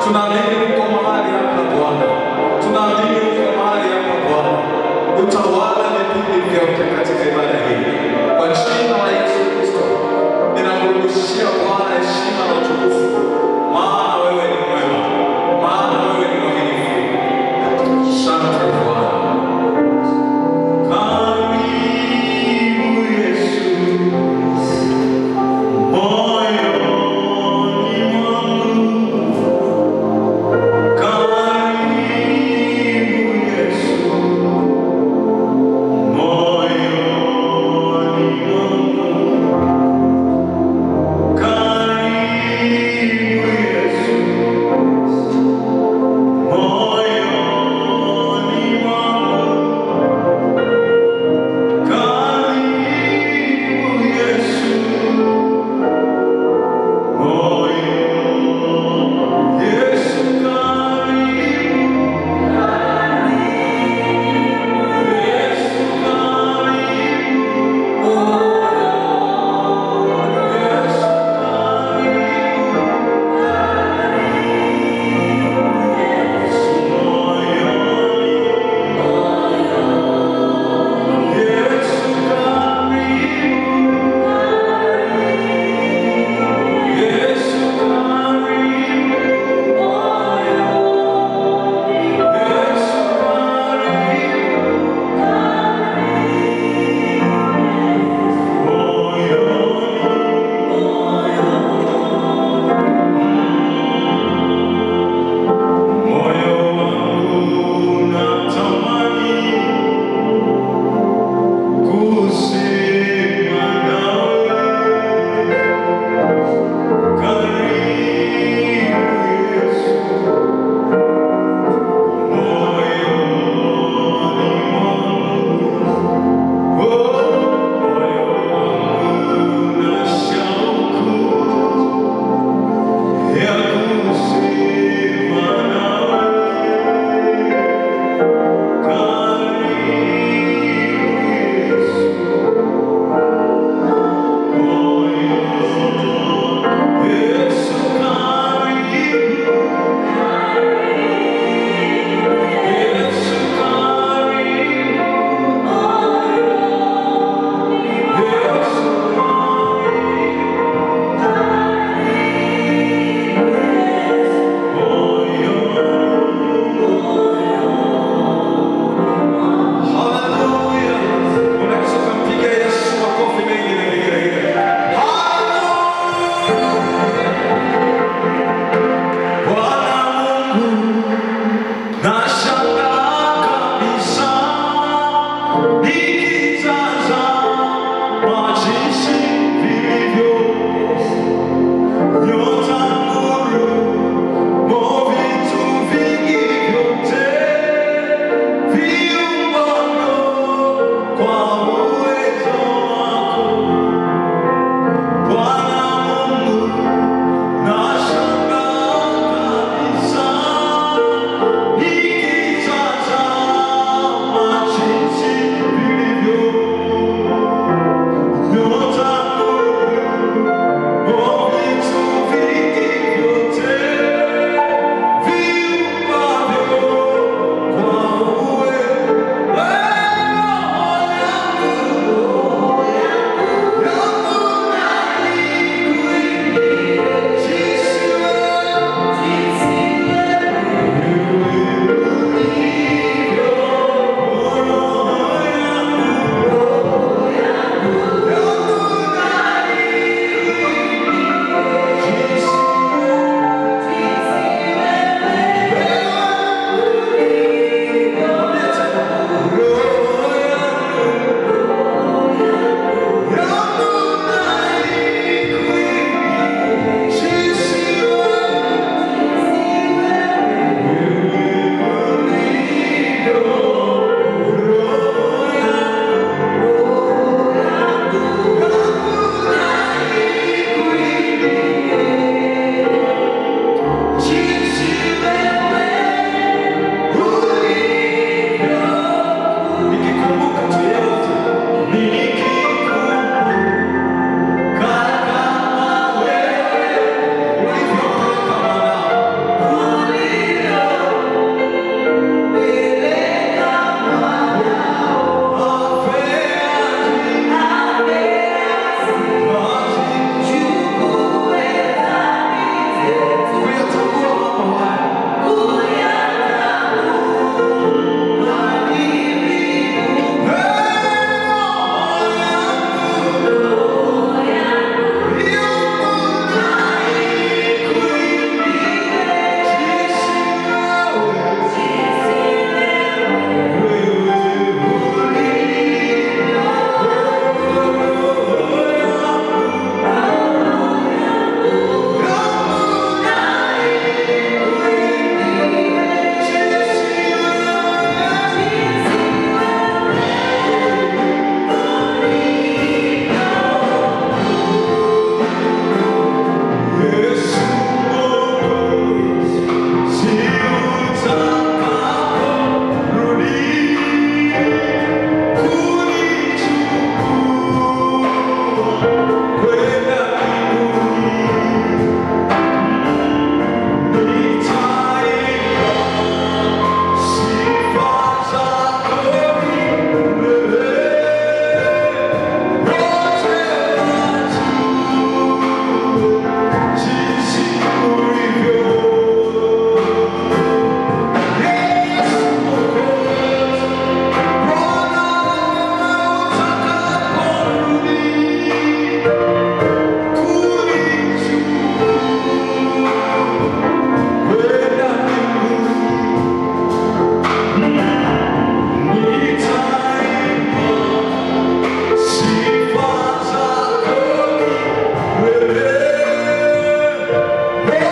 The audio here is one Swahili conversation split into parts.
Tunaamini uko mahali hapa Bwana, tunaamini uko mahali hapa Bwana, utawala vipindi vyote katika ibada hii kwa jina la Yesu Kristo. Ninakurudishia Bwana heshima na utukufu, maana wewe ni mwema, maana wewe ni mwaminifu. Asante Bwana. Karibu Yesu, moyoni mwangu. Karibu Yesu, moyoni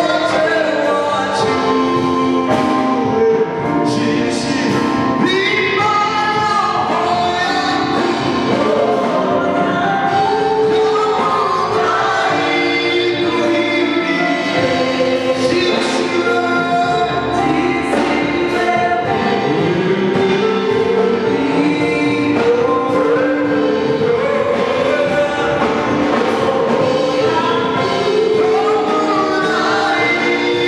Thank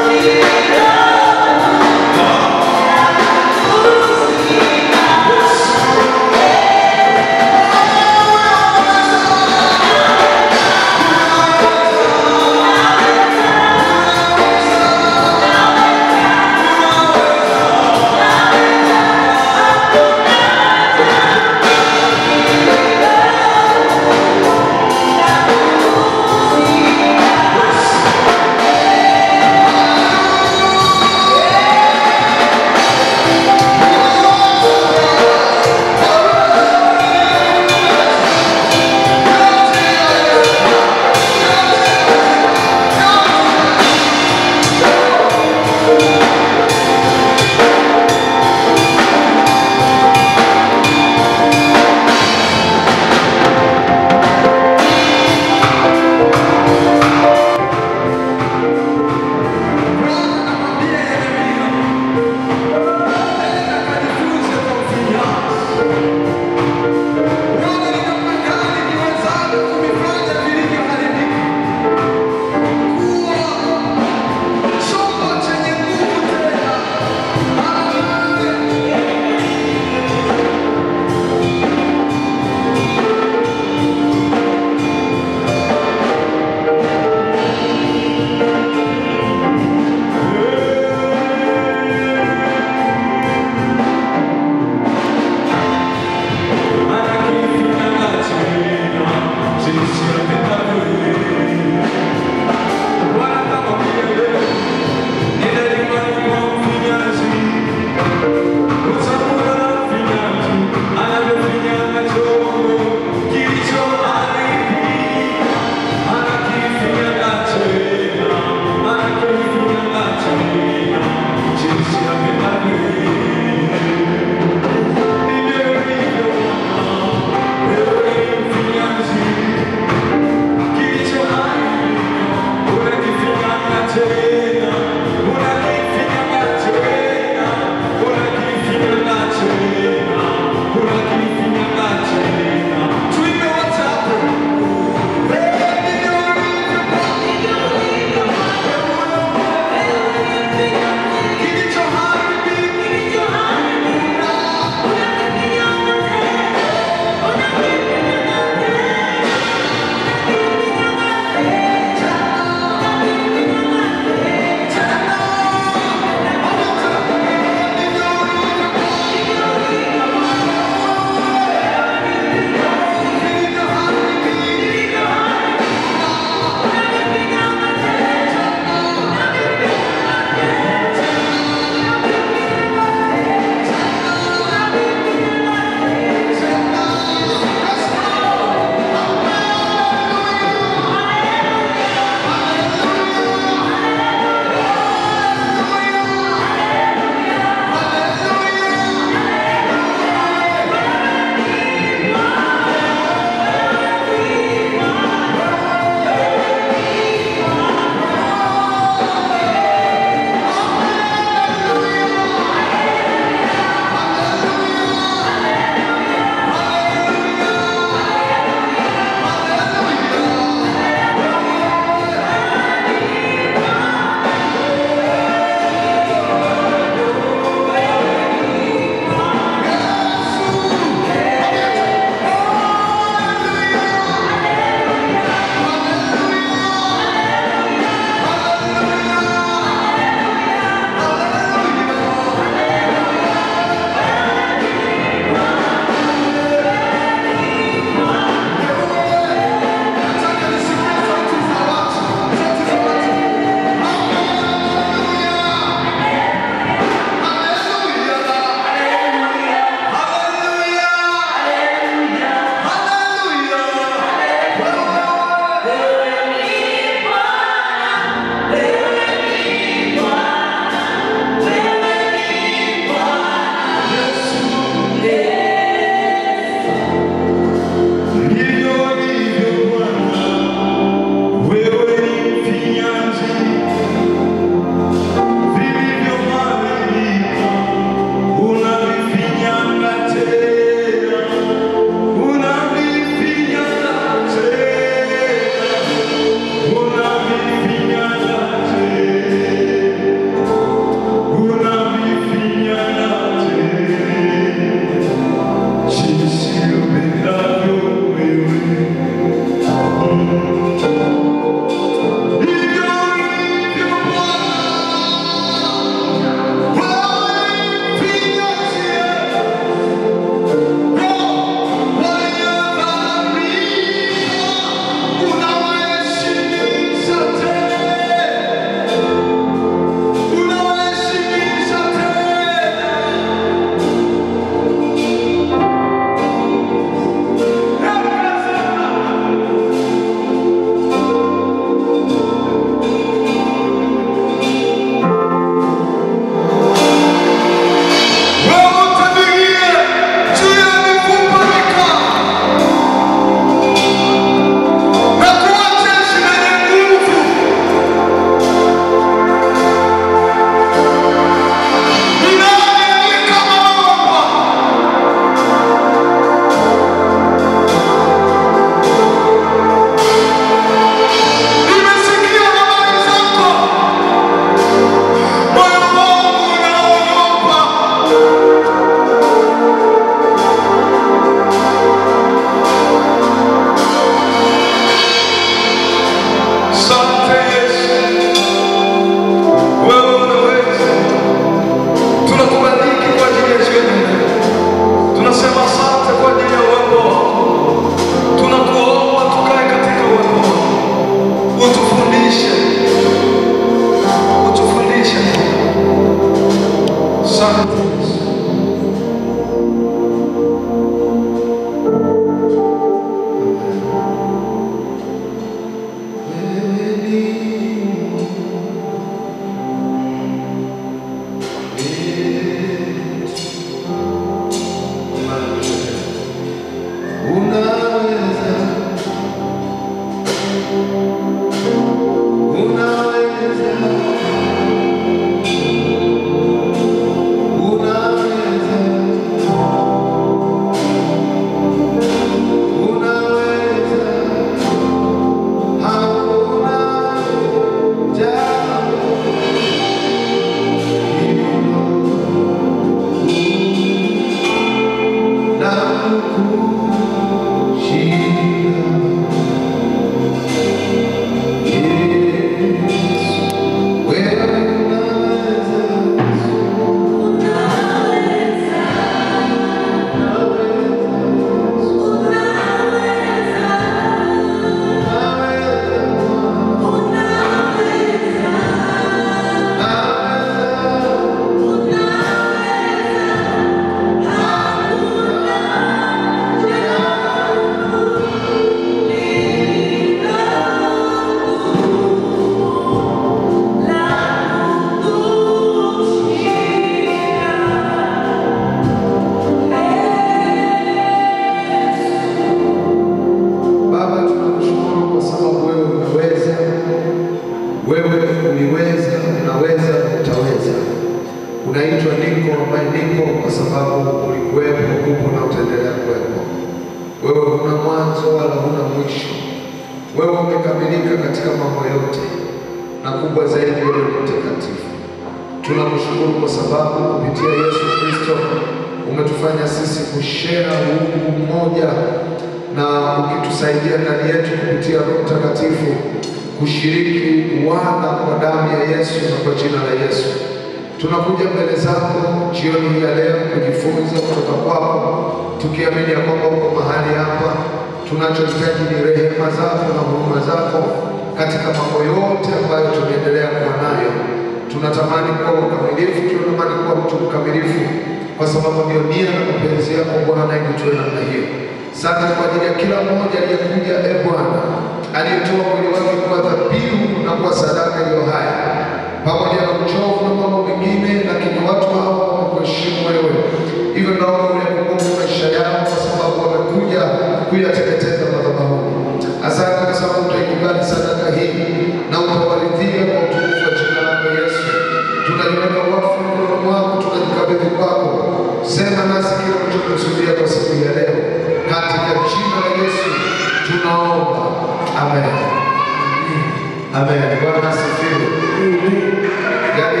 unaitwa niko ambaye nipo kwa sababu ulikuwepo, upo na utaendelea kuwepo. Wewe huna mwanzo wala huna mwisho. Wewe umekamilika katika mambo yote, na kubwa zaidi, wewe ni mtakatifu. Tunakushukuru kwa sababu kupitia Yesu Kristo umetufanya sisi kushare uungu mmoja, na ukitusaidia ndani yetu kupitia Roho Mtakatifu kushiriki wana kwa damu ya Yesu na kwa jina la Yesu. Tunakuja mbele zako jioni hii ya leo kujifunza kutoka kwako, tukiamini ya kwamba uko mahali hapa. Tunachohitaji ni rehema zako na huruma zako katika mambo yote ambayo tunaendelea kuwa nayo. Tunatamani kuwa wakamilifu, tunatamani kuwa mtu mkamilifu, kwa sababu ndio nia na mapenzi yako Bwana, ili tuwe namna hiyo. Asante kwa ajili ya kila mmoja aliyekuja, e Bwana, aliyetoa mwili wake kuwa dhabihu na kuwa sadaka iliyo hai pamoja na uchovu na mambo mengine, lakini watu hao wamekuheshimu wewe. Hivyo naomba uyakumbuke maisha yao, kwa sababu wamekuja kuyateketeza madhabahuni. Asante kwa sababu utaikubali sadaka hii na utawaridhia kwa utukufu wa jina lako Yesu. Tunaliweka wakfu mkononi mwako, tunajikabidhi kwako. Sema nasi kile ulichokusudia kwa siku hii ya leo, katika jina la Yesu tunaomba, amen. Amen. Bwana asifiwe. Yaani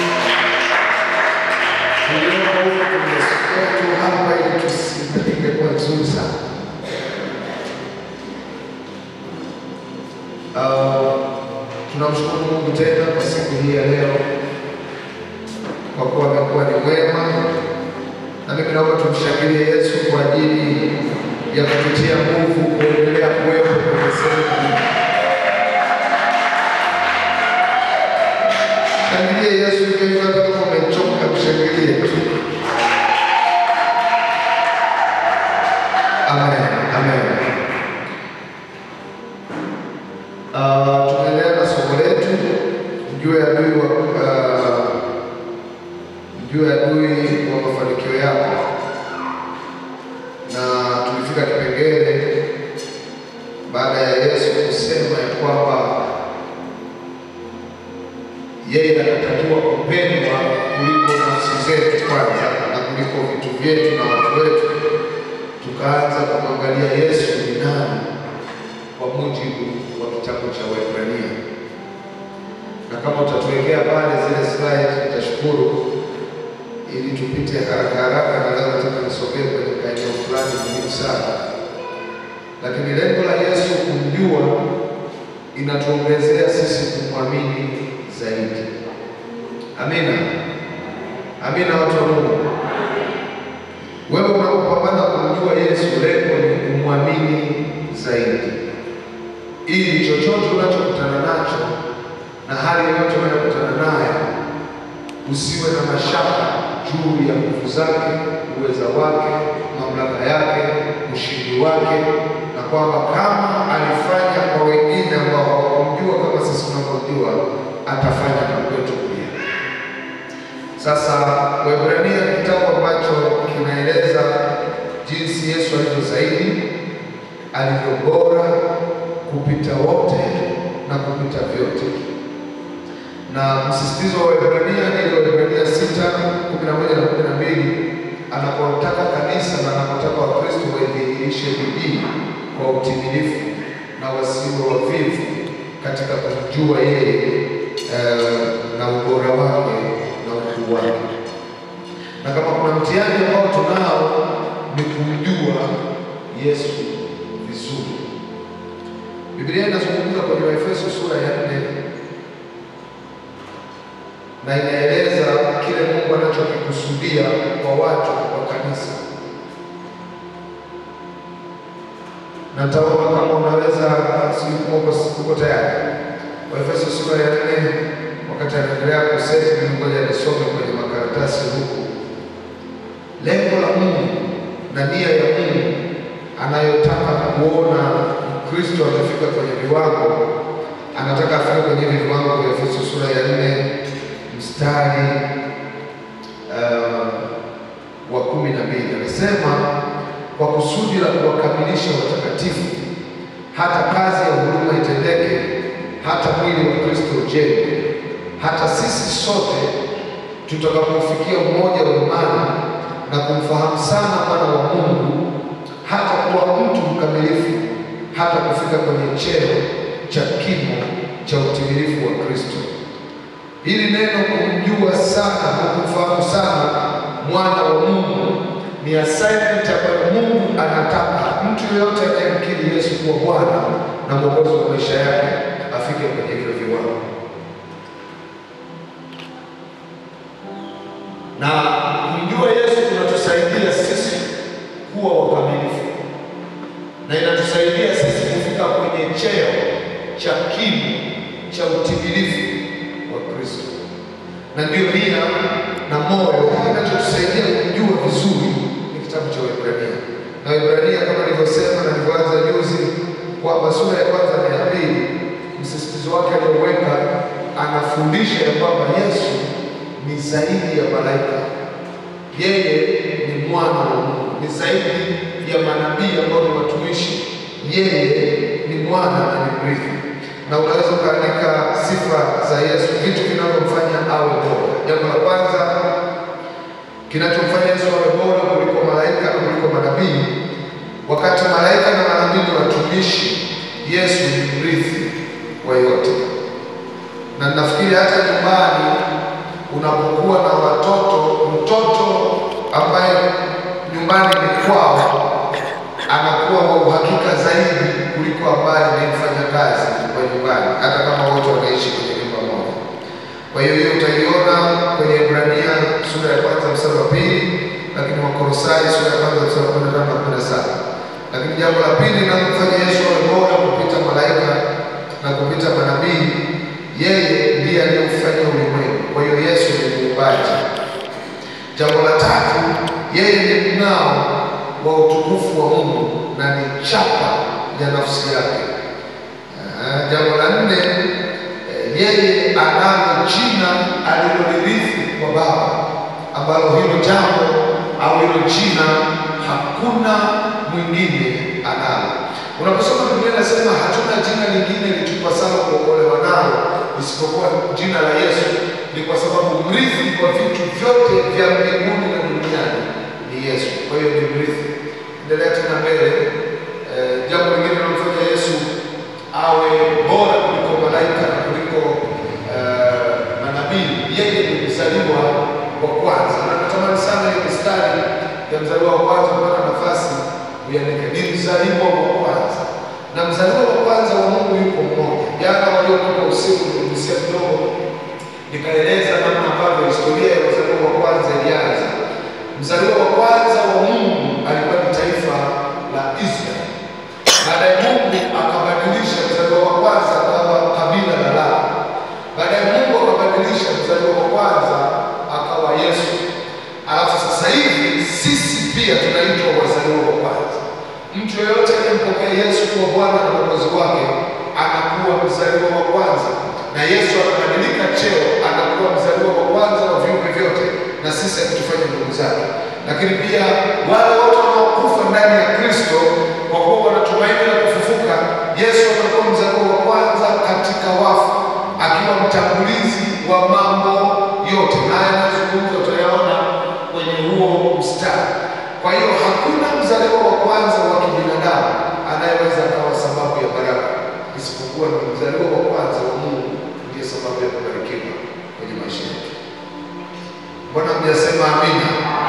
tulioko huku kwenye siku hapa ili tusiandike kwa nzuri sana. Uh, tunamshukuru Mungu tena kwa siku hii ya leo kwa kuwa amekuwa ni mwema, na mimi naomba tumshangilie Yesu kwa ajili ya kututia nguvu kuendelea kuwepo kwenye sehemu hii. Shangilie Yesu hivyo hivyo, hata kama umechoka, mshangilie tu. Amen, amen. Uh, tunaendelea na somo letu mjue adui wa uh, mjue adui wa mafanikio yako, na tulifika kipengele baada ya Yesu kusema ya kwamba yeye anatakiwa kupendwa kuliko nafsi zetu kwanza na kuliko vitu vyetu na watu wetu. Tukaanza kumwangalia Yesu ni nani kwa mujibu wa kitabu cha Waebrania, na kama utatuwekea pale zile slide nitashukuru, ili tupite haraka haraka, na leo nataka nisogee kwenye kaeneo fulani muhimu sana, lakini lengo la Yesu kumjua inatuongezea sisi kumwamini zaidi. Amina, amina, watu wa Mungu. Wewe unapopambana kumjua Yesu, lengo ni kumwamini zaidi, ili chochote unachokutana nacho na hali yoyote unayokutana nayo usiwe na mashaka juu ya nguvu zake, uweza wake, mamlaka yake, ushindi wake, na kwamba kama alifanya kwa wengine ambao hawakumjua kama sisi tunavyojua, atafanya na kwetu pia. Sasa Waebrania ni kitabu ambacho kinaeleza jinsi Yesu alivyo zaidi, alivyo bora kupita wote na kupita vyote na msisitizo wa Waebrania ni ile Waebrania sita kumi na moja na kumi na mbili anapotaka kanisa na anapotaka Wakristo waidhihirishe bidii kwa utimilifu na wasiwe wavivu katika kumjua yeye eh, na ubora wake na ukuu wake. Na kama kuna mtihani ambao tunao ni kumjua Yesu vizuri. Biblia inazungumza kwenye Waefeso sura ya nne na inaeleza kile Mungu anachokikusudia kwa watu kwa kanisa. Na nitaomba kama unaweza, sijui kama uko- uko tayari. Waefeso sura ya nne, wakati anaendelea kuseti, mimi ngoja nisome kwenye makaratasi huku. Lengo la Mungu na nia ya Mungu anayotaka kuona Kristo amefika kwenye viwango, anataka afike kwenye hivi viwango vya Efeso sura ya nne mstari uh, wa kumi na mbili anasema kwa kusudi la kuwakamilisha watakatifu, hata kazi ya huduma itendeke, hata mwili wa Kristo ujengwe, hata sisi sote tutakapofikia umoja wa imani na kumfahamu sana mwana wa Mungu, hata kuwa mtu mkamilifu, hata kufika kwenye cheo cha kimo cha utimilifu wa Kristo. Hili neno kumjua sana na kumfahamu sana mwana wa Mungu ni assignment ambayo Mungu anataka mtu yeyote anayemkiri Yesu kuwa Bwana na Mwokozi wa maisha yake afike kwenye hivyo viwango. Na kumjua Yesu kunatusaidia sisi kuwa wakamilifu na inatusaidia sisi kufika kwenye cheo cha kimo cha utimilifu wa Kristo, na ndio nia na moyo kinachotusaidia kumjua vizuri ni kitabu cha Waebrania. Na Waebrania kama nilivyosema na nilivyoanza juzi kwamba sura ya kwanza na ya pili, msisitizo wake alioweka, anafundisha ya kwamba Yesu ni zaidi ya malaika, yeye ni mwana wa Mungu, ni zaidi ya manabii ambao ni watumishi, yeye ni mwana na ni mrithi na unaweza ukaandika sifa za Yesu, vitu vinavyomfanya awe bora. Jambo la kwanza kinachomfanya Yesu awe bora kuliko malaika na kuliko manabii, wakati malaika na manabii ni watumishi, Yesu ni mrithi wa yote. Na nafikiri hata nyumbani unapokuwa na watoto, mtoto ambaye nyumbani ni kwao anakuwa wa uhakika zaidi kuliko ambaye ni mfanyakazi wa nyumbani, hata kama wote wanaishi kwenye nyumba moja. Kwa hiyo hiyo utaiona kwenye Ibrania sura ya kwanza mstari wa pili, lakini Wakolosai sura ya kwanza mstari wa kumi na tano na kumi na saba. Lakini jambo la pili linalomfanya Yesu awe bora kupita malaika na kupita manabii, yeye ndiye aliyefanya ulimwengu. Kwa hiyo Yesu ni muumbaji. Jambo la tatu, yeye ni mng'ao wa utukufu wa Mungu na ni chapa ya nafsi yake. Ah, Jambo la nne, eh, yeye analo jina alilolirithi kwa Baba, ambalo hilo jambo au hilo jina hakuna mwingine analo. Unaposoma Biblia inasema hatuna jina lingine litupasalo kuokolewa nalo isipokuwa jina la Yesu, ni kwa sababu mrithi wa vitu vyote vya mbinguni na duniani ni Yesu. Kwa hiyo ni mrithi. Endelea tena mbele. Eh, jambo lingine linalomfanya Yesu awe bora kuliko malaika na kuliko eh, manabii, yeye ni mzaliwa wa kwanza. Na natamani sana hiyo mistari ya mzaliwa wa kwanza kupata nafasi uiandike, ni mzaliwa wa kwanza, na mzaliwa wa kwanza wa Mungu yuko mmoja. Jana waliokuwa usiku niligusia kidogo, nikaeleza namna ambavyo historia ya mzaliwa wa kwanza ilianza. Mzaliwa wa kwanza wa Mungu alikuwa ni taifa la Israeli. Baadaye Mungu akabadilisha mzaliwa wa kwanza akawa kabila la Lawi. Baadaye Mungu akabadilisha mzaliwa wa kwanza akawa Yesu. Alafu sasa hivi sisi pia tunaitwa wazaliwa wa kwanza. Mtu yeyote anayempokea Yesu kuwa Bwana na Mwokozi wake anakuwa mzaliwa wa kwanza, na Yesu anabadilika cheo, anakuwa mzaliwa wa kwanza wa viumbe vyote, na sisi akitufanya ndugu zake. Lakini pia wale wote wanaokufa ndani ya Kristo kwa kuwa wanatumaini la kufufuka, Yesu anakuwa mzaliwa wa kwanza katika wafu, akiwa mtangulizi wa mambo yote. Haya yanazungumzwa tutayaona kwenye huo mstari. Kwa hiyo hakuna mzaliwa wa kwanza wa kibinadamu anayeweza akawa sababu ya baraka, isipokuwa ni mzaliwa wa kwanza wa Mungu ndiye sababu ya kubarikiwa kwenye maisha yetu. Mbona mjasema amina?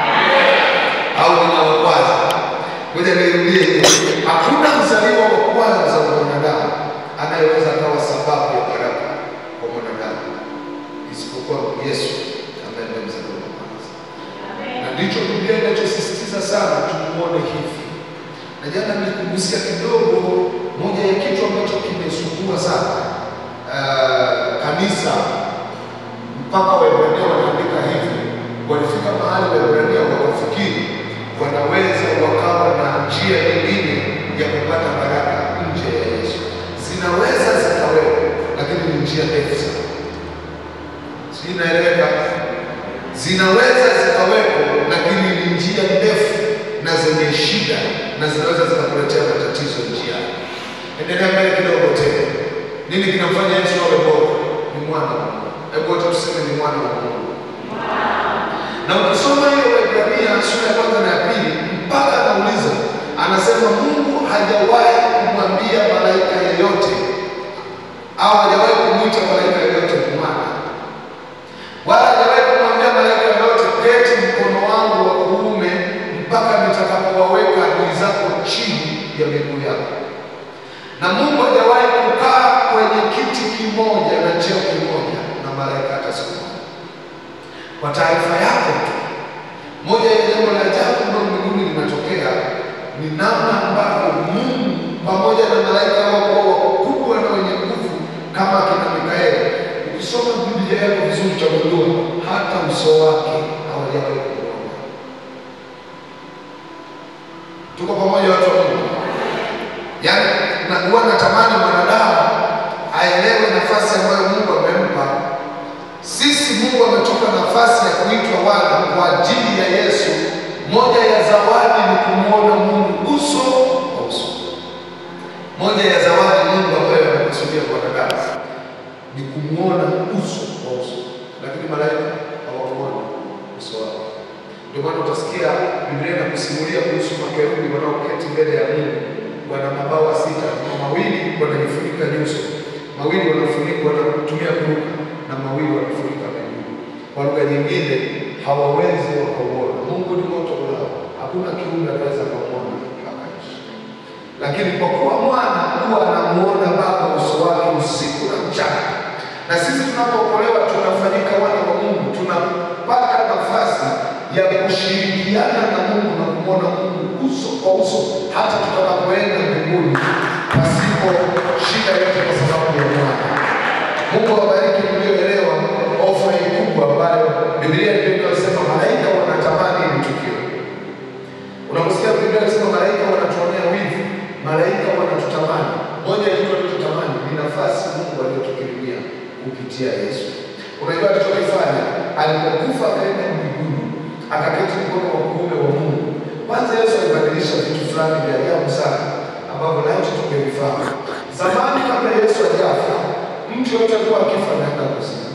Au nina wa kwanza? Ngoja nirudie hiyo. Hakuna mzaliwa wa kwanza wa mwanadamu anayeweza akawa sababu ya baraka kwa mwanadamu isipokuwa Yesu ambaye ndiye mzaliwa wa kwanza na ndicho Biblia inachosisitiza sana tumuone hivi. Na jana nilikugusia kidogo moja ya kitu ambacho kimesumbua sana uh, kanisa mpaka Waebrania wanaandika hivi, walifika mahali Waebrania wakafikiri wanaweza wakawa na njia nyingine ya kupata baraka nje ya Yesu. Zinaweza zikawepo, lakini ni njia ndefu sana. Sijui inaeleweka? zinaweza zikawepo, lakini ni njia ndefu na zenye shida na zinaweza zikakuletea matatizo njiani. Endelea mbele kidogo tena. Nini kinamfanya Yesu awe bora? Ni mwana wa Mungu. Hebu wote tuseme ni mwana wa Mungu. Waebrania sura ya kwanza na ya pili mpaka anauliza, anasema Mungu hajawahi kumwambia malaika yeyote au hajawahi kumwita malaika yeyote mwana, wala hajawahi kumwambia malaika yeyote keti mkono wangu wa kuume mpaka nitakapowaweka adui zako chini ya miguu yako. Na Mungu hajawahi kukaa kwenye kiti kimoja na cheo kimoja na malaika hata siku moja. Kwa taarifa yako tu, moja ya jambo la ajabu ambalo mbinguni limetokea ni namna ambavyo Mungu pamoja na malaika wao wakubwa na wenye nguvu kama akina Mikaeli, ukisoma Biblia yako vizuri utagundua hata uso wake hawajawahi kuona. Tuko pamoja watu wa Mungu? Yaani na huwa natamani mwanadamu aelewe nafasi ambayo Mungu amempa. Sisi Mungu ametupa nafasi ya kuitwa wana kwa ajili ya Yesu. Moja ya zawadi ni kumwona Mungu uso kwa uso. Moja ya zawadi Mungu ambayo amekusudia kwa wanadamu ni kumwona uso kwa uso, lakini malaika hawakuona uso wake. Ndio maana utasikia Biblia inakusimulia kuhusu makerubi wanaoketi mbele ya Mungu, wana mabawa sita, na mawili wanajifunika nyuso, mawili wanafunika wanatumia kuruka, na mawili wanafunika miguu. Kwa lugha nyingine, hawawezi wakauona Mungu. Ni moto ulao, hakuna kiumbe anaweza kumwona akaishi lakini kwa kuwa mwana huwa anamuona Baba uso wake usiku na mchana, na sisi tunapookolewa tunafanyika wana wa Mungu, tunapata nafasi ya kushirikiana na Mungu na kumwona Mungu uso kwa uso, hata tutakapoenda mbinguni pasipo shida yote, kwa sababu ya mwana. Mungu awabariki mlioelewa ofa hii kubwa ambayo Biblia ndio inayosema malaika wanatamani hili tukio. Unaposikia Biblia inasema malaika wanatuonea wivu, malaika wanatutamani. Moja ya kitu alichotamani ni nafasi Mungu aliyotukirimia kupitia Yesu. Unajua alichokifanya alipokufa, akaenda mbinguni, akaketi mkono wa kuume wa Mungu. Kwanza Yesu alibadilisha vitu fulani vya ajabu sana ambavyo laiti tungevifahamu. Zamani kabla Yesu hajafa, mtu yote alikuwa akifa anaenda kuzimu,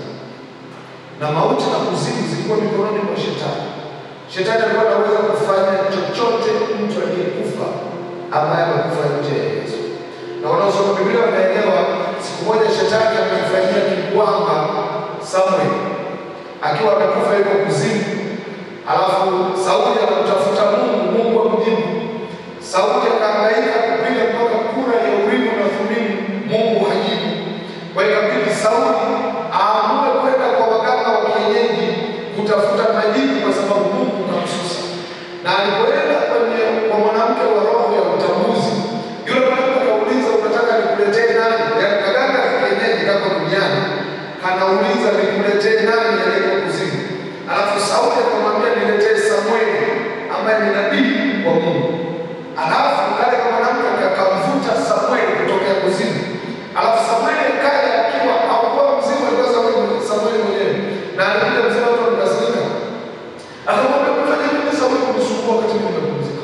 na mauti na kuzimu zilikuwa mikononi mwa Shetani. Shetani alikuwa anaweza kufanya chochote mtu aliyekufa ambaye amekufa nje ya Yesu. Na wanaosoma Biblia wanaelewa, siku moja Shetani amemfanyia kikwamba Samuel akiwa amekufa yuko kuzimu, alafu Sauli anamtafuta Mungu, Mungu amjibu. Sauli akahangaika kupiga mpaka kura ya Urimu na Thumimu, Mungu hajibu. Kwa hiyo ikabidi Sauli aamue kwenda kwa waganga wa kienyeji kutafuta majibu, kwa sababu Mungu kamsusa. Na alipoenda kwenye kwa mwanamke wa roho ya utambuzi, yule mwanamke akauliza, unataka nikuletee nani? Yaani kaganga ka kienyeji kako duniani kanauliza nikuletee nani aliyeko kuzimu? Alafu Sauli akamwambia niletee Samueli ambaye ni nabii wa Mungu. Alafu kale kama mwanamke akamvuta Samueli kutokea kuzimu. Alafu Samueli akaja akiwa hakuwa mzima, alikuwa Samueli Samueli mwenyewe. Na alikuja mzima watu wakasirika. Akamwambia kufanya nini Samueli kunisumbua wakati mimi nimepumzika?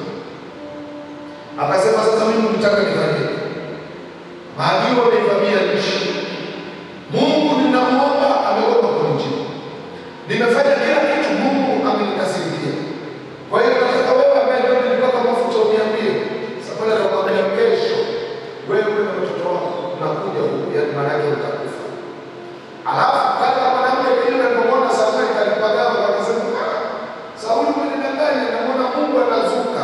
Akasema sasa mimi nitaka nifanye. Maadui wameivamia nchi. Mungu ninamwomba amegoma kunijibu. Nimefanya kila kitu, Mungu amenikasirikia. Kwa hiyo nataka wewe ambaye ndio nilipaka mafuta uniambie. Samueli akamwambia kesho wewe na mtoto wako unakuja huku, yaani maana yake utakufa. Alafu kale kama mwanamke yule alipomwona Samueli kalipagawa akasema, "Ah, Sauli umenidanganya, namwona Mungu anazuka."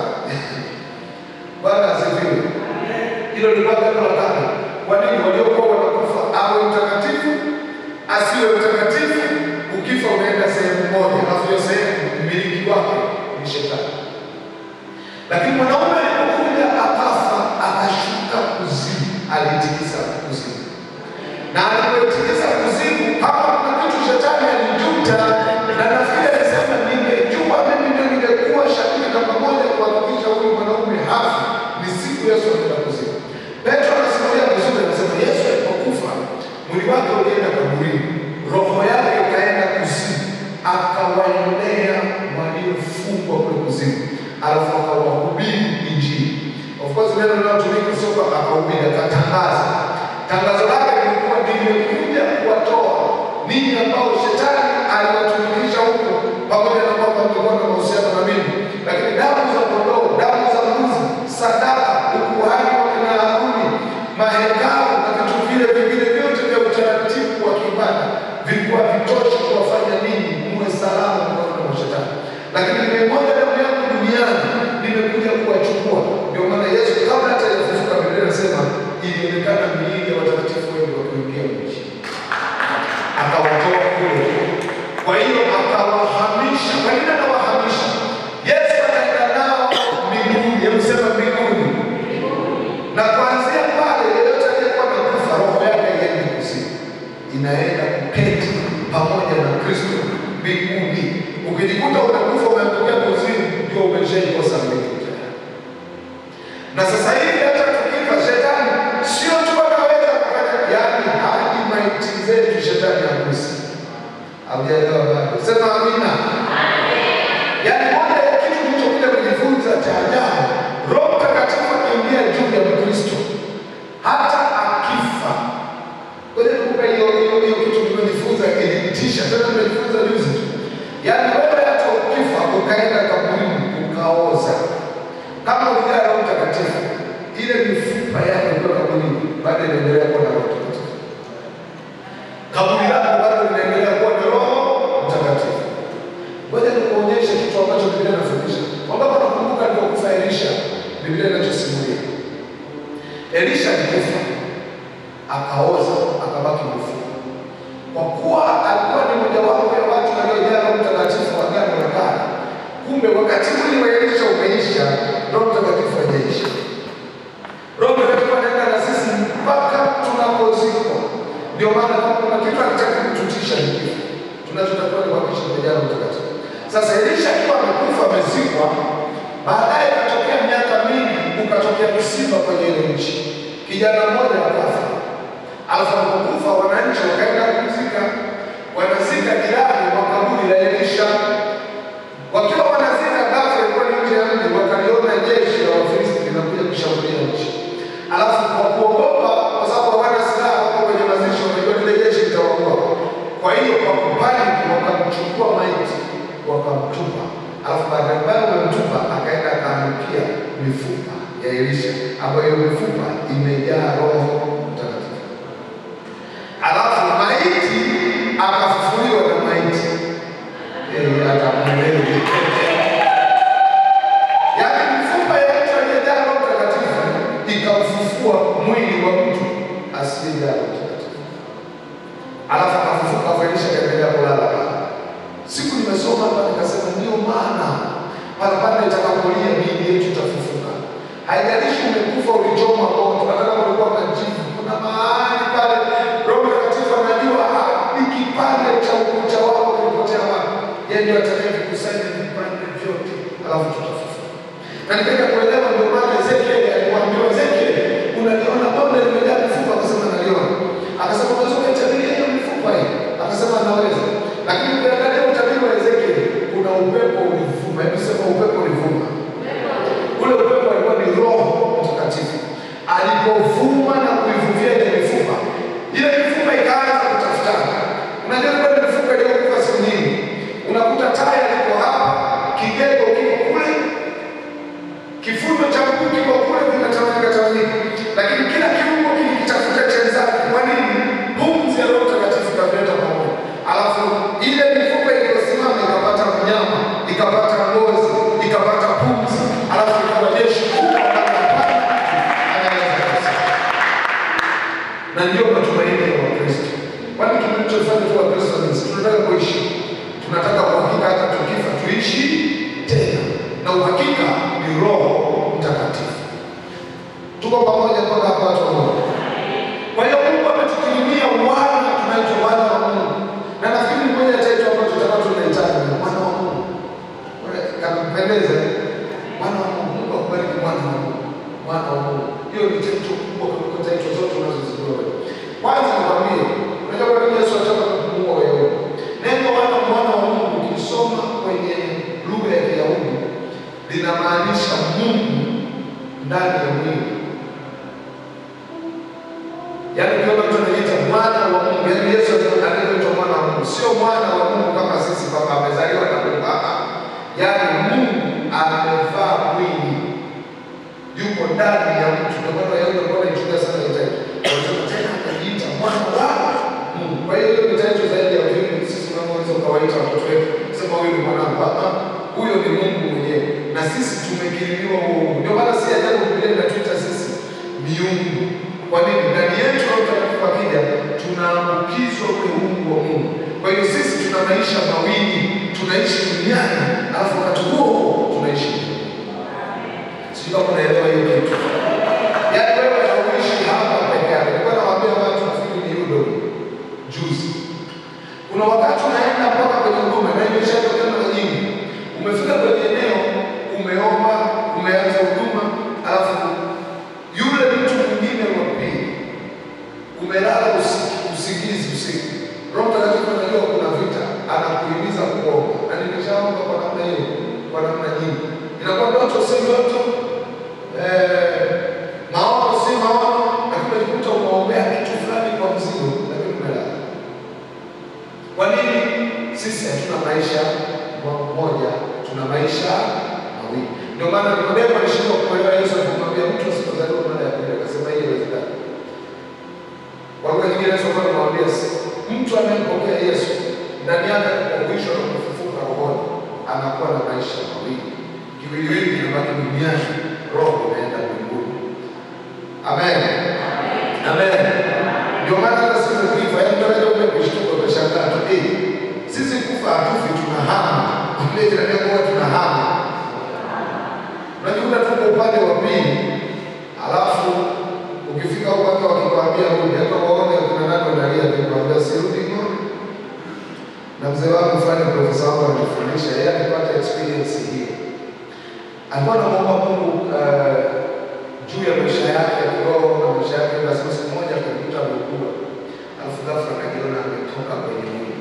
Bwana asifiwe. Hilo lilikuwa jambo la tano. Kwa nini waliokuwa wanakufa awe mtakatifu asiwe mtakatifu? Ukifa unaenda sehemu moja, alafu hiyo sehemu mmiliki wake ni shetani. Lakini mwanaume alipokuja akafa, akashuka kuzimu, alitikisa kuzimu, na alipotikisa kuzimu, kama kuna kitu shetani alijuta, na nafikiri alisema, ningejua mimi ndio ningekuwa shahidi namba moja kuhakikisha huyu mwanaume hafi, ni siku Yesu alienda kuzimu. Petro anasimulia vizuri, anasema Yesu alipokufa mwili wake ulienda kaburini, roho yake ikaenda kuzimu, akawaendea waliofungwa kule kuzimu, alafu akawahubiri Injili. Of course neno linalotumika sio kwamba akahubiri, akatangaza. Tangazo lake lilikuwa nimekuja kuwatoa ninyi ambao shetani aliwatumikisha huko, pamoja na kwamba mlikuwa na mahusiano na mimi, Ukijikuta umekufa umeangukia kuzimu, ndio umeshaikosa mbingu tayari. Na sasa hivi hata tukifa, shetani sio tu anaweza kufanya, yaani hadi maiti zetu shetani hagusi. Hamjaelewa bado? Sema amina. Yaani moja ya kitu kilichokuja kujifunza cha ajabu, Roho Mtakatifu akiingia juu ya Mkristo hata akifa. Ngoja nikupe hiyo hiyo hiyo kitu tumejifunza kilitisha, tena tumejifunza juzi tu. Yaani wewe hata ukifa ukaenda kaburini ukaoza, kama ujaa Roho Mtakatifu, ile mifupa yako iliyo kaburini bado inaendelea kuwa na Roho Mtakatifu. Kaburi lako bado linaendelea kuwa na Roho Mtakatifu. Ngoja nikuonyeshe kitu ambacho Biblia inafundisha. Wangapi wanakumbuka alipokufa Elisha? Biblia inachosimulia. Elisha alikufa, akaoza, akabaki mfupa. Kwa kuwa alikuwa ni mojawapo ya watu waliojaa Roho Mtakatifu wa Agano la Kale. Kumbe wakati mwili wa Elisha umeisha, Roho Mtakatifu hajaisha. Roho Mtakatifu anaenda na sisi mpaka tunapozikwa. Ndio maana kama kuna kitu anataka kututisha ni kifo. Tunachotakiwa ni kuhakikisha tumejaa Roho Mtakatifu. Sasa Elisha akiwa amekufa amezikwa, baadaye ikatokea miaka mingi, ukatokea msiba kwenye ile nchi, kijana mmoja akafa. Alafu alipokufa wananchi wakaenda kumzika, wanazika jirani wa kaburi la Elisha. Wakiwa wanazika, ghafla ilikuwa ni nje ya mji, wakaliona jeshi la Wafilisti linakuja kushambulia nchi. Alafu kwa kuogopa, kwa sababu hawana silaha, wako kwenye mazishi, wamejua lile jeshi litawaua. Kwa hiyo kwa kupaniki, wakamchukua maiti wakamtupa. Alafu baada ya wamemtupa, akaenda akaangukia mifupa ya Elisha, ambayo hiyo mifupa imejaa Roho Mtakatifu. Alafu maiti akafufuliwa na maiti Eh, hata mwelewi. Yaani mifupa ya mtu aliyejaa Roho Mtakatifu ikamfufua mwili wa mtu asiyejaa Roho Mtakatifu. Alafu akafufuka, alafu Elisha akaendelea kulala pale. Siku nimesoma hapa nikasema, ndio maana pale pale itakapolia miili yetu itafufuka. Haijalishi umekufa ulichoma moto, hata kama ulikuwa majivu, kuna mahali pale Roho Mtakatifu anajua hadi kipande cha ukuta wako kilipotea wapi. Yeye ndio atakayevikusanya vipande vyote, alafu tutafufuka. Na nikaja kuelewa, ndio maana Ezekieli alipoambiwa, Ezekieli, unaliona bonde limejaa mifupa? Akasema naliona. Akasema unaweza kuitabiria hiyo mifupa hii? Akasema naweza. Lakini ukiangalia utabiri wa Ezekieli, kuna upepo ulivuma. Hebu sema upepo ulivuma. Ule upepo alikuwa ni Roho Mtakatifu alipovuma na kuivuvia ile mifupa, ile mifupa ikaanza kutafutana. Unajua ile mifupa iliyokufa siku nyingi, unakuta taya liko hapa, kigego kiko kule, kifundo cha mguu kiko kule, vinatawanyika tawanyika, lakini kila kiungo kilikitafuta chenzake. Kwa nini? Pumzi ya Roho Mtakatifu ikavileta pamoja, alafu ile mifupa iliyosimama ikapata mnyama, ikapata ngozi, ikapata pumzi, alafu ikawa jeshi kubwa na ndio matumaini ya Wakristo. Kwani tunachofanya tu Wakristo ni sisi tunataka kuishi, tunataka uhakika, hata tukifa tuishi tena, na uhakika ni Roho Mtakatifu. Tuko pamoja mpaka hapa watu wa Mungu. Kwa hiyo Mungu ametukirimia wana tunaitwa wana wa Mungu, na nafikiri ni moja ya title ambayo tutakuwa tunahitaji ni wana wa Mungu. Kampendeza wana wa Mungu. Mungu akubariki wana wa Mungu, wana wa Mungu. Hiyo ni title kubwa kuliko title zote unazozijua wewe. Kwanza nikwambie, unajua kwa nini Yesu alitaka kumuua wewe? Neno wana mwana wa Mungu ukisoma kwenye lugha ya Kiyahudi linamaanisha Mungu ndani ya mwili. Yaani ukiona mtu anajiita mwana wa Mungu, yaani Yesu anaitwa mwana wa Mungu, sio mwana wa Mungu kama sisi kwamba amezaliwa na Mungu. Ah, ah. Yaani Mungu amevaa mwili, yuko ndani ya mtu. Ndio maana Wayahudi walikuwa wanaichukia sana hiyo title. Wanasema tena anajiita mwana wa Mungu. Kwa hiyo hiyo ni title zaidi ya vile sisi tunavyoweza ukawaita watoto wetu, sema huyu ni mwanangu. Ah, ah. Huyo ni Mungu mwenyewe, na sisi tumekirimiwa huo Mungu. Ndio maana si ajabu Biblia inatuita sisi miungu. Kwa nini? Ndani yetu Roho Mtakatifu akija, tunaambukizwa ule uungu wa Mungu. Kwa hiyo sisi tuna maisha mawili, tunaishi duniani, alafu wakati huo huo tunaishi mbinguni. Sijui kama unaelewa hiyo kitu. Yaani wewe hauishi hapa peke yako. Nilikuwa nawaambia watu nafikiri ni yudo juzi. Kuna wakati unaenda mpaka kwenye huduma na imeshatokea mara nyingi. namna hiyo, kwa namna nyingi. Inakuwa ndoto si ndoto, eh, maono si maono, lakini unajikuta umeombea kitu fulani kwa mzigo, lakini umelala. Kwa nini sisi hatuna maisha moja, tuna maisha mawili? Ndio maana Nikodemo alishindwa kuelewa Yesu alipomwambia mtu asipozaliwa mara ya pili, akasema hii haiwezekani. Kwa lugha nyingine Yesu alikuwa anamwambia mtu anayempokea Yesu ndani yake anapohuishwa na kufufuka rohoni anakuwa na maisha mawili, kiwiliwili kinabaki duniani, roho inaenda mbinguni. Amen, amen. Ndio maana hata sisi ukifa, yaani mtu anaweza kuja kushtuka, utashangaa tu, eh, sisi kufa hatufi, tunahama. Ile jirani yako huwa tunahama, unajikuta tuko upande wa pili, alafu ukifika huko hata wakikwambia rudi, hata waone kuna nani wanalia, nikwambia sirudi ng'ombe na mzee wangu fulani, profesa wangu anatufundisha, yeye alipata experience hiyo. Alikuwa anamwomba Mungu uh, juu ya maisha yake ya kiroho na maisha yake, lazima siku moja akajikuta ameugua, alafu ghafla akajiona ametoka kwenye mwili.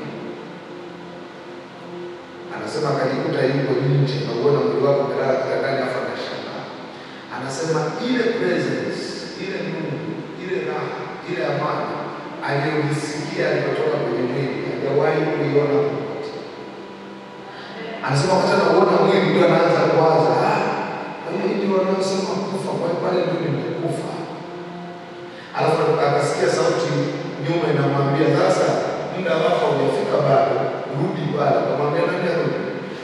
Anasema akajikuta yuko nje, nauona mwili wake umelala kitandani, afu anashangaa. Anasema ile presence, ile Mungu, ile raha, ile amani aliyojisikia alipotoka kwenye mwili hajawahi kuiona popote. Anasema wakati anauona mwili ndio anaanza kuwaza, "Ah, kwa hiyo ndio wanaosema kufa, kwa hiyo pale ndio nimekufa. Alafu akasikia sauti nyuma inamwambia, sasa muda wako hujafika bado, rudi pale. Akamwambia nani arudi?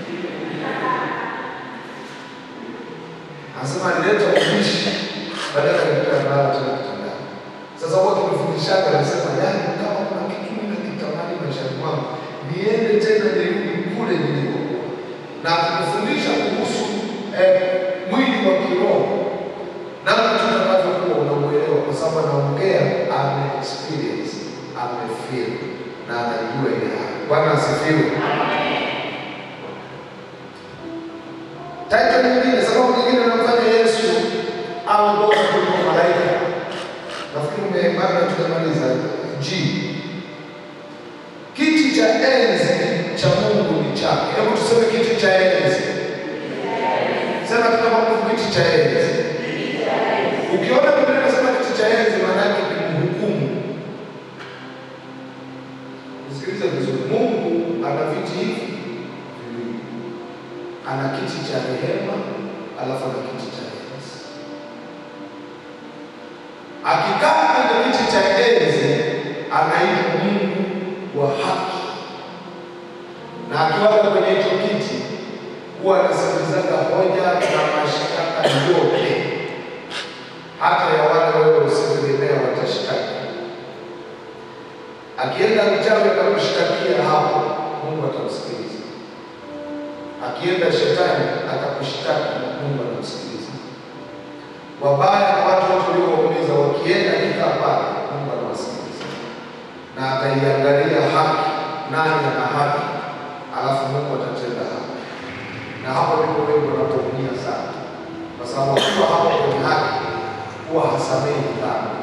Anasema alileta ubishi, baadaye akakuta amelala tena kitandani. Sasa huwa tumefundishaga, anasema yaani, kama kuna kitu mimi nakitamani maishani mwangu, niende tena nirudi kule nilikokuwa, na akifundisha kuhusu eh, mwili wa kiroho namna tutakavyokuwa unauelewa, kwa sababu anaongea ame experience ame feel na anajua ile hali. Bwana asifiwe. Title nyingine, sababu nyingine inamfanya Yesu awe bora kuliko malaika. Nafikiri umebana, tutamaliza. G, kiti cha enzi cha Mungu ni chake. Hebu tuseme kiti cha enzi. Sema tena kwa nguvu, kiti cha enzi. Ukiona Biblia inasema kiti cha enzi, maana yake ni mhukumu. Usikilize vizuri, Mungu ana viti hivi viwili, ana kiti cha rehema, alafu ana kiti cha enzi. Akikaa kwenye kiti cha enzi, anaitwa Mungu wa haki, na akiwaga kwenye hicho kiti huwa anasikilizaga hoja na mashtaka yote hata ya wale wewe usitegemea watashtaki. Akienda mchawi akakushtakia hapo, Mungu atamsikiliza. Akienda shetani akakushtaki, Mungu anamsikiliza. Wabaya na watu wote uliowaumiza wakienda kikaa pale, Mungu anawasikiliza na ataiangalia haki, nani ana haki, alafu Mungu atatenda haki. Na hapo ndipo wengi wanapoumia sana, kwa sababu akiwa hapo kwenye haki huwa hasamehi dhambi.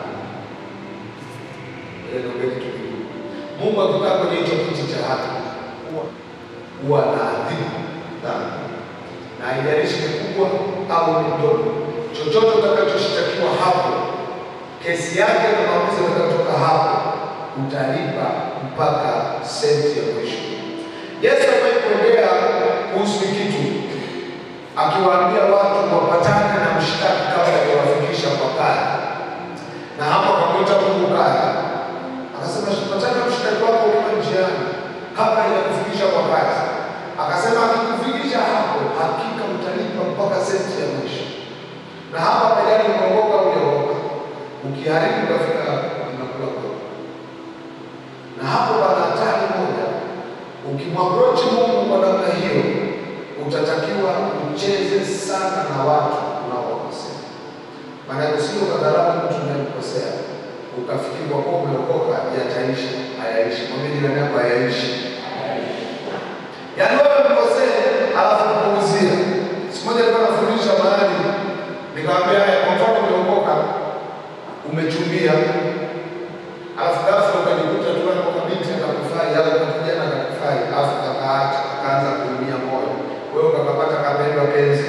Ile ndio kitu kikubwa. Mungu akikaa kwenye hicho kiti cha haki huwa huwa anaadhibu dhambi, na haijalishi ni kubwa au ni ndogo, chochote utakachoshtakiwa hapo, kesi yake na maamuzi yatakayotoka hapo, utalipa mpaka senti ya mwisho. Yesu amewahi kuongea kuhusu kitu akiwaambia watu wapatane na mshtaki kabla ya kuwafikisha kwa kaya, na hapo akamwita Mungu kaya, akasema patana na mshtaki wako ukiwa njiani kabla ya kufikisha kwa kaya. Akasema akikufikisha hapo, hakika utalipa mpaka senti ya mwisho. Na hapa pajani umeokoka au hujaokoka, ukiharibu ukafika hapo inakula kwako. Na hapo pana hatari moja, ukimwaprochi Mungu kwa namna hiyo utatakiwa ucheze sana na watu unaowakosea. Maana usije ukadharau mtu unayemkosea ukafikiri kwa kuwa umeokoka yataisha. Hayaishi. Mwambie jirani yako hayaishi. Yaani wewe mkosee, alafu kupuuzia. Siku moja nilikuwa nafundisha mahali, nikamwambia haya, kwa mfano umeokoka, umechumbia, alafu ghafla ukajikuta tu hapo kabinti akakufai au kijana akakufai, alafu akaacha akaanza kuumia moyo wewe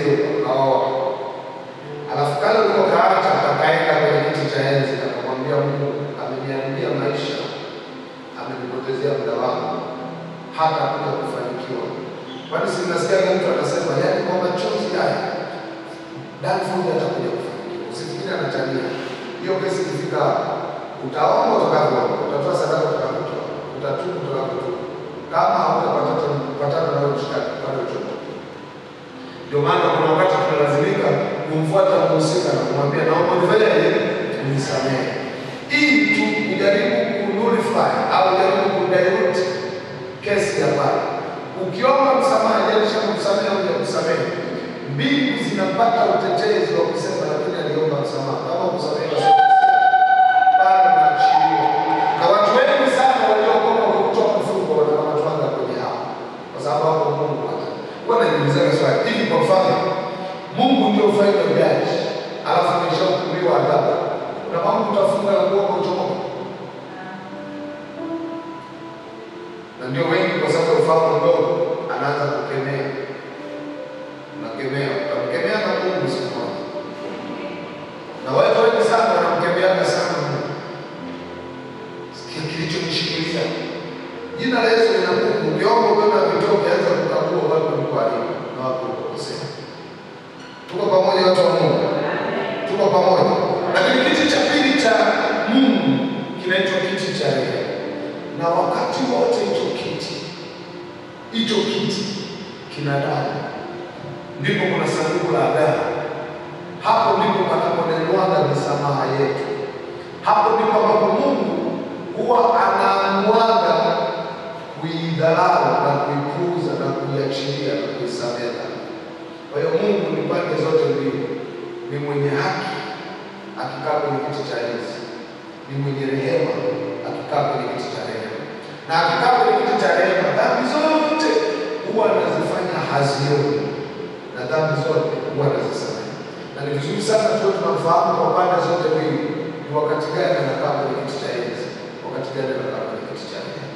akaoa. Alafu kale uko kaacha akaenda kwenye kiti cha enzi akamwambia Mungu, ameniharibia maisha, amenipotezea muda wangu, hata kuja kufanikiwa. Kwani si mnasikia mtu anasema, yaani kwa machozi haya Danford atakuja kufanikiwa. Usifikiri anatania. Hiyo kesi ikifika hapo, utaomba utakavyoomba, utatoa sadaka utakavyotoa, utatubu utakavyotubu. Kama hautapata patana na wewe mshikaki pale uchoto. Ndio maana kuna wakati tunalazimika kumfuata mhusika na kumwambia naomba nifanyaje, unisamehe, ili tu kujaribu kunulify au jaribu kudilute kesi ya pale. Ukiomba msamaha, jalisha kumsamehe au kusamehe, mbingu zinapata utetezi wa kusema, lakini aliomba msamaha. Kama kusamehe basi bado naachiliwa. Na watu wengi sana waliokoka kwa kutoa mfungo wanakamatwaga kwenye hapo, kwa sababu hapo Mungu hata huwa najiulizaga swali hivi, kwa mfano Mungu ndio final judge, alafu ameshahukumiwa adhabu, na mambo utafunga na kuomba uchomoke na ndio wengi kwa sababu ya ufahamu mdogo anaanza kukemea, unakemea, utamkemea na Mungu siku moja, na watu wengi sana wanamkemeaga sana Mungu. Sikia kilichomshikilia jina la Yesu lina nguvu. Ukiomba ukiona vitoke, ukianza kukagua watu walikuharibu na watu walikosea. Tuko pamoja, watu wa Mungu, tuko pamoja. Lakini kiti cha pili cha Mungu kinaitwa kiti cha rehema na wakati wote hicho kiti hicho kiti kina damu, ndipo kuna sanduku la agano. Hapo ndipo panaponenwaga misamaha yetu. Hapo ndipo ambapo Mungu huwa anaamwaga kuidharau na kuipuuza na kuiachilia na kuisamehe dhambi. Kwa hiyo Mungu ni pande zote mbili, ni mwenye haki akikaa kwenye kiti cha enzi, ni mwenye rehema akikaa kwenye kiti cha rehema, na akikaa kwenye kiti cha rehema, dhambi zote huwa anazifanya hazioni, na dhambi zote huwa anazisamehe. Na ni vizuri sana tuwe tunamfahamu kwa pande zote mbili, ni wakati gani anakaa kwenye kiti cha enzi, wakati gani anakaa kwenye kiti cha rehema.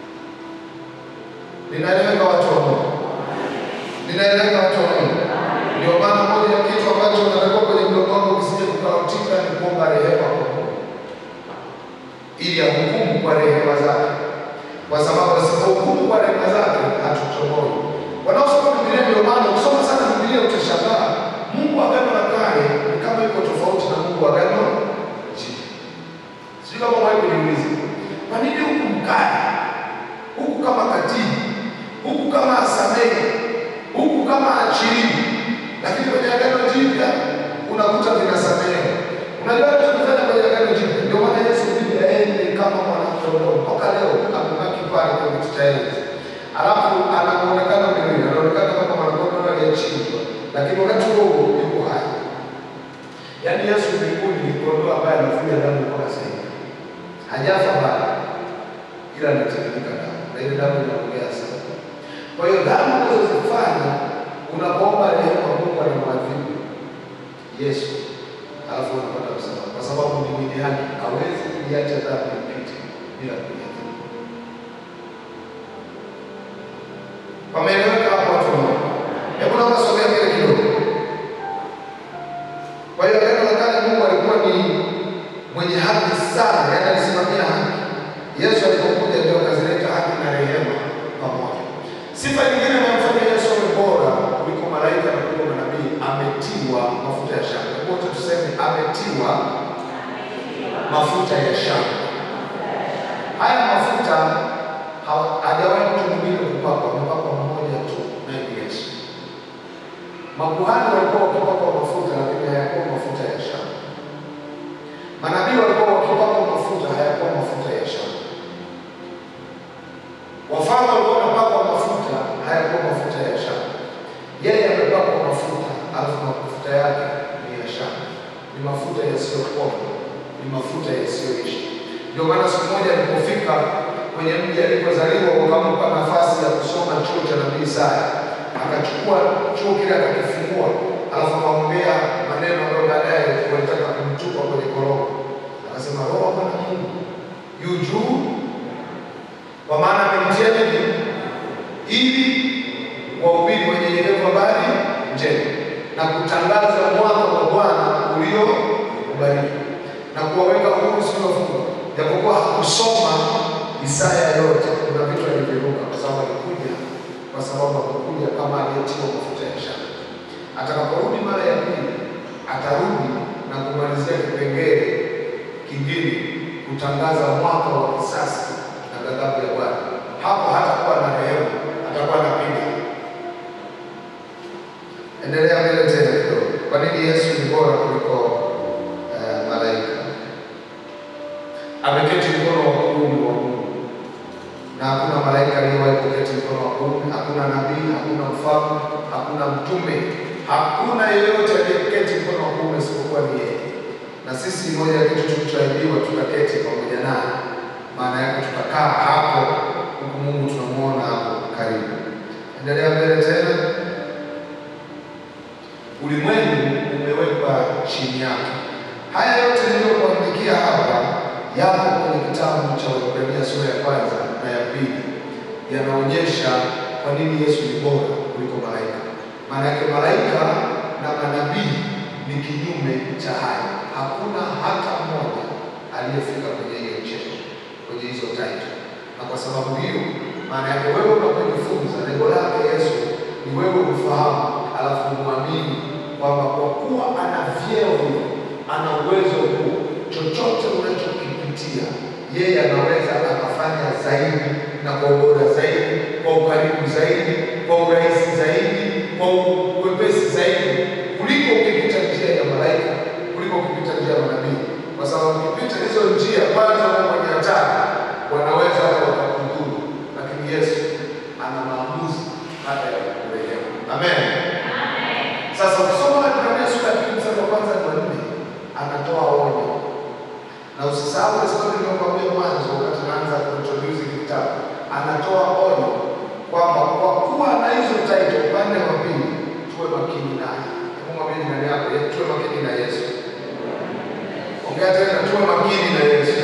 Ninaeleweka watu wa Mungu? Ninaeleweka watu wa Mungu? Ndio maana moja ya kitu ambacho unatakiwa kwenye mdomo wako kisije kukautika ni kuomba rehema kwa Mungu ili ahukumu kwa rehema zake, kwa sababu asipohukumu kwa rehema zake hatutomoi. Wanaosoma Biblia, ndio maana ukisoma sana Biblia utashangaa Mungu agano la kale ni kama iko tofauti na Mungu agano jipya. Sijui kama wewe kujiuliza, kwa nini huku mkali, huku kama katili, huku kama asamehe, huku kama achilii, lakini kwenye agano jipya unakuta vinasamehe. Unajua tunafanya kwenye agano jipya, ndio maana Yesu bibi aende kama mwanakondoo mpaka leo amebaki pale kwenye kiti cha enzi, alafu anaonekana mwilini, anaonekana kama mwanakondoo aliyechinjwa, lakini wakati huo huo yuko hai. Yaani Yesu mbinguni ni kondoo ambaye anavuja damu mpaka sasa hivi, hajafa bado, ila anatiririka damu, na ile damu inaongea sana. Kwa hiyo dhambi unazozifanya unapoomba rehema, Mungu anamwadhibu Yesu alafu unapata msamaha, kwa sababu ni mwenye haki, hawezi kuiacha dhambi ipite bila kuiadhibu. Pameeleweka hapo watu wa Mungu? Hebu naomba sogea mbele kidogo. Kwa hiyo agano la kale Mungu alikuwa ni mwenye haki sana, yaani alisimamia haki. Yesu alipokuja ndio akazileta haki na rehema pamoja. Sifa nyingine inayomfanya Yesu awe bora kuliko malaika na kuliko manabii, ametiwa mafuta ya shangwe. Wote tuseme ametiwa mafuta ya shangwe. Haya mafuta ha- hajawahi mtu mwingine kupakwa, amepakwa mmoja tu, naye ni Yesu. Makuhani walikuwa wakipakwa mafuta, lakini hayakuwa mafuta ya shangwe. Manabii walikuwa wakipakwa mafuta, hayakuwa mafuta ya shangwe. Wafalme walikuwa wanapakwa mafuta, hayakuwa mafuta ya shangwe. Yeye amepakwa mafuta, alafu mafuta yake ni ya shangwe, ni mafuta yasiyokoma, ni mafuta yasiyoisha. Ndio maana siku moja alipofika kwenye mji alipozaliwa, wakampa nafasi ya kusoma chuo cha nabii Isaya, akachukua chuo kile akakifungua, alafu akaongea maneno ambayo baadaye walitaka kumtupa kwenye koroma. Akasema, Roho wa Bwana Mungu yu juu kwa maana amemtia nini? Ili wahubiri wenyenyekevu habari njema. na kutangaza mwaka wa Bwana uliokubalika na kuwaweka huru wasiofungwa. Japokuwa hakusoma Isaya yote, kuna vitu aliviruka kwa sababu alikuja, kwa sababu hakukuja kama aliyetiwa mafuta ya shaka. Atakaporudi mara ya pili, atarudi na kumalizia kipengele kingine, kutangaza mwaka wa kisasi na ghadhabu ya Bwana. Hapo hatakuwa na rehema, atakuwa na piga. Endelea mbele tena kidogo. Kwa nini Yesu ni bora kuliko eh, malaika? Ameketi mkono wa kuume wa Mungu, na hakuna malaika aliyewahi kuketi mkono wa kuume. Hakuna nabii, hakuna mfalme, hakuna mtume, hakuna yeyote aliyeketi mkono wa kuume isipokuwa ni yeye. Na sisi moja ya kitu tulichoahidiwa, tukaketi pamoja naye, maana yake tutakaa hapo, huku Mungu tunamuona hapo karibu. Endelea mbele tena. Ulimwengu umewekwa chini yake. Haya yote niliyokuandikia hapa yapo kwenye kitabu cha Waebrania sura ya kwanza na ya pili, yanaonyesha kwa nini Yesu ni bora kuliko malaika. Maana yake malaika na manabii ni kinyume cha haya. Hakuna hata mmoja aliyefika kwenye hiyo cheo, kwenye hizo title. Na kwa sababu hiyo, maana yake wewe unapojifunza, lengo lake Yesu ni wewe ufahamu, alafu muamini kwamba kwa kuwa ana vyeo hivyo, ana uwezo huo, chochote unachokipitia yeye anaweza akafanya zaidi na kwa ubora zaidi, kwa ukaribu zaidi, kwa urahisi zaidi, kwa uwepesi zaidi kuliko ukipita njia ya malaika, kuliko ukipita njia ya manabii, kwa sababu ukipita hizo njia, kwanza uko kwenye hatari, wanaweza hata wakakudhuru, lakini Yesu ana maamuzi hata ya kurehemu. Amen. Sasa ukisoma Waebrania sura ya pili mstari wa kwanza hadi wa nne anatoa onyo, na usisahau ile story niliyokuambia mwanzo wakati naanza kuintroduce hiki kitabu. Anatoa onyo kwamba kwa kuwa na hizo title, upande wa pili tuwe makini naye. Hebu mwambie jirani yako, "Ye- tuwe makini na Yesu. Ongea tena, tuwe makini na Yesu.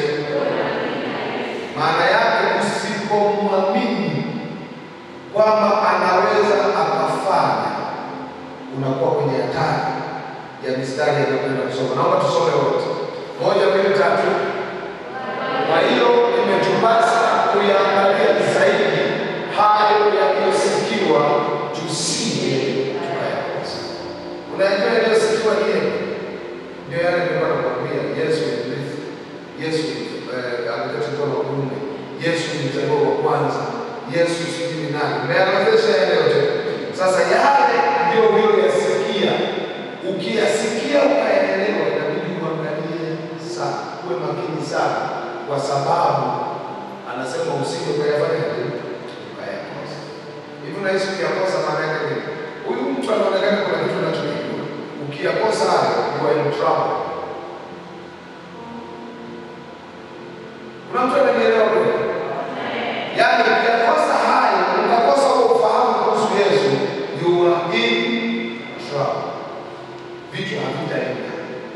Maana yake usipomwamini kwamba anaweza akafanya unakuwa kwenye hatari ya mistari yanayokwenda kusoma. Naomba tusome wote, moja, mbili, tatu. Kwa hiyo imetupasa kuyaangalia zaidi hayo yaliyosikiwa, tusije tukayakosa. Unajua yaliyosikiwa ni yapi? Ndio yale nilikuwa nakwambia, Yesu ni mrithi, Yesu eh, ameketi mkono wa kuume, Yesu ni mzaliwa wa kwanza, Yesu sijui ni nani. Umeyaanzisha yale yote. Sasa yale ndio uliyoyasikia, ukiyasikia ukayaelewa, inabidi uangalie sana, uwe makini sana, kwa sababu anasema usije ukayafanya nini, ukayakosa. Hivi unahisi ukiyakosa maana yake nini? Huyu mtu anaonekana kuna kitu anachokijua, ukiyakosa hayo you are in trouble. Kuna mtu ananielewa kweli? Yaani ukiyakosa hayo, ukakosa huo ufahamu kuhusu Yesu, you are in trouble. Vitu havitaenda.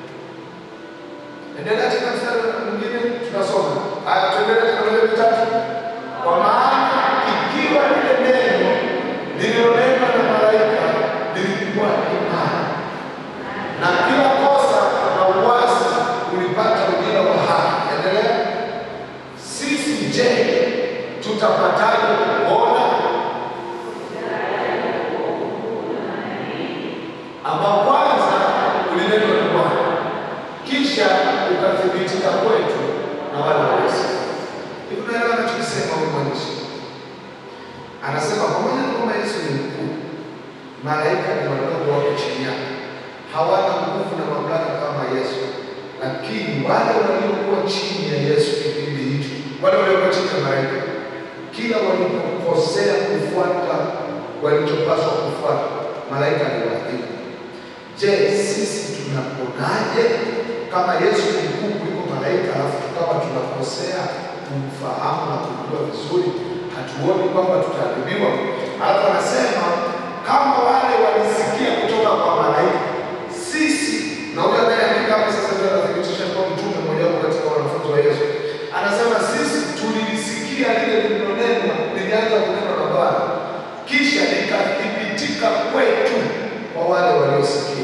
Endelea tena mstari mwingine tunasoma. Haya tuendelee tena mbele vitatu. Kwa maana ikiwa lile neno lililonenwa na malaika lilikuwa imani na kila kosa na uasi ulipata ujira wa haki. Endelea. Sisi je, tutapataje kuona ambao kwanza ulinenwa na Bwana kisha ukathibitika kwetu na wale waliosikia. Hivi unaelewa anachokisema huyu mwandishi? Anasema pamoja na kwamba Yesu ni mkuu, malaika ni wadogo wako chini yake, hawana nguvu na mamlaka kama Yesu, lakini wale waliokuwa chini ya Yesu kipindi hicho, wale waliokuwa chini ya malaika, kila walipokosea kufuata walichopaswa kufuata, malaika aliwaadhibu. Je, sisi tunaponaje kama Yesu ni mkuu kuliko malaika, alafu tukawa tunakosea kumfahamu na kujua vizuri, hatuoni kwamba tutaadhibiwa? Alafu anasema kama wale walisikia kutoka kwa malaika, sisi na huyo anayeandika hapa sasa ndio anathibitisha kwa mtume mmojawapo katika wanafunzi wa Yesu, anasema sisi tulilisikia lile lililonenwa, lilianza kunenwa na Bwana, kisha likathibitika kwetu kwa wale waliosikia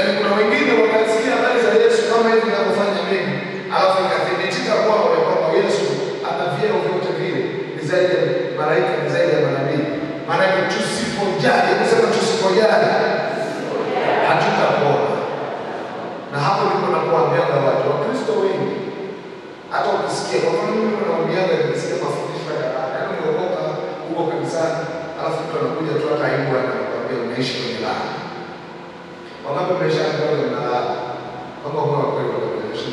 Yaani kuna wengine wakasikia habari za Yesu kama hivi ninavyofanya mimi, alafu ikathibitika kwao ya kwamba Yesu ana vyeo vyote vile, ni zaidi ya malaika, ni zaidi ya manabii. Maanake tusipojali, kusema tusipojali hatutapona. Na hapo ndipo nakuambiaga watu Wakristo wengi, hata ukisikia kwa mfano, mimi naambiaga nikisikia mafundisho ya yaani umeokoka huko kanisani, alafu mtu anakuja tu hata aibu anakwambia unaishi kwenye laana. Wangapi mmeshaambiwa mnalaana? Kama huwa kweli wanakuonyesha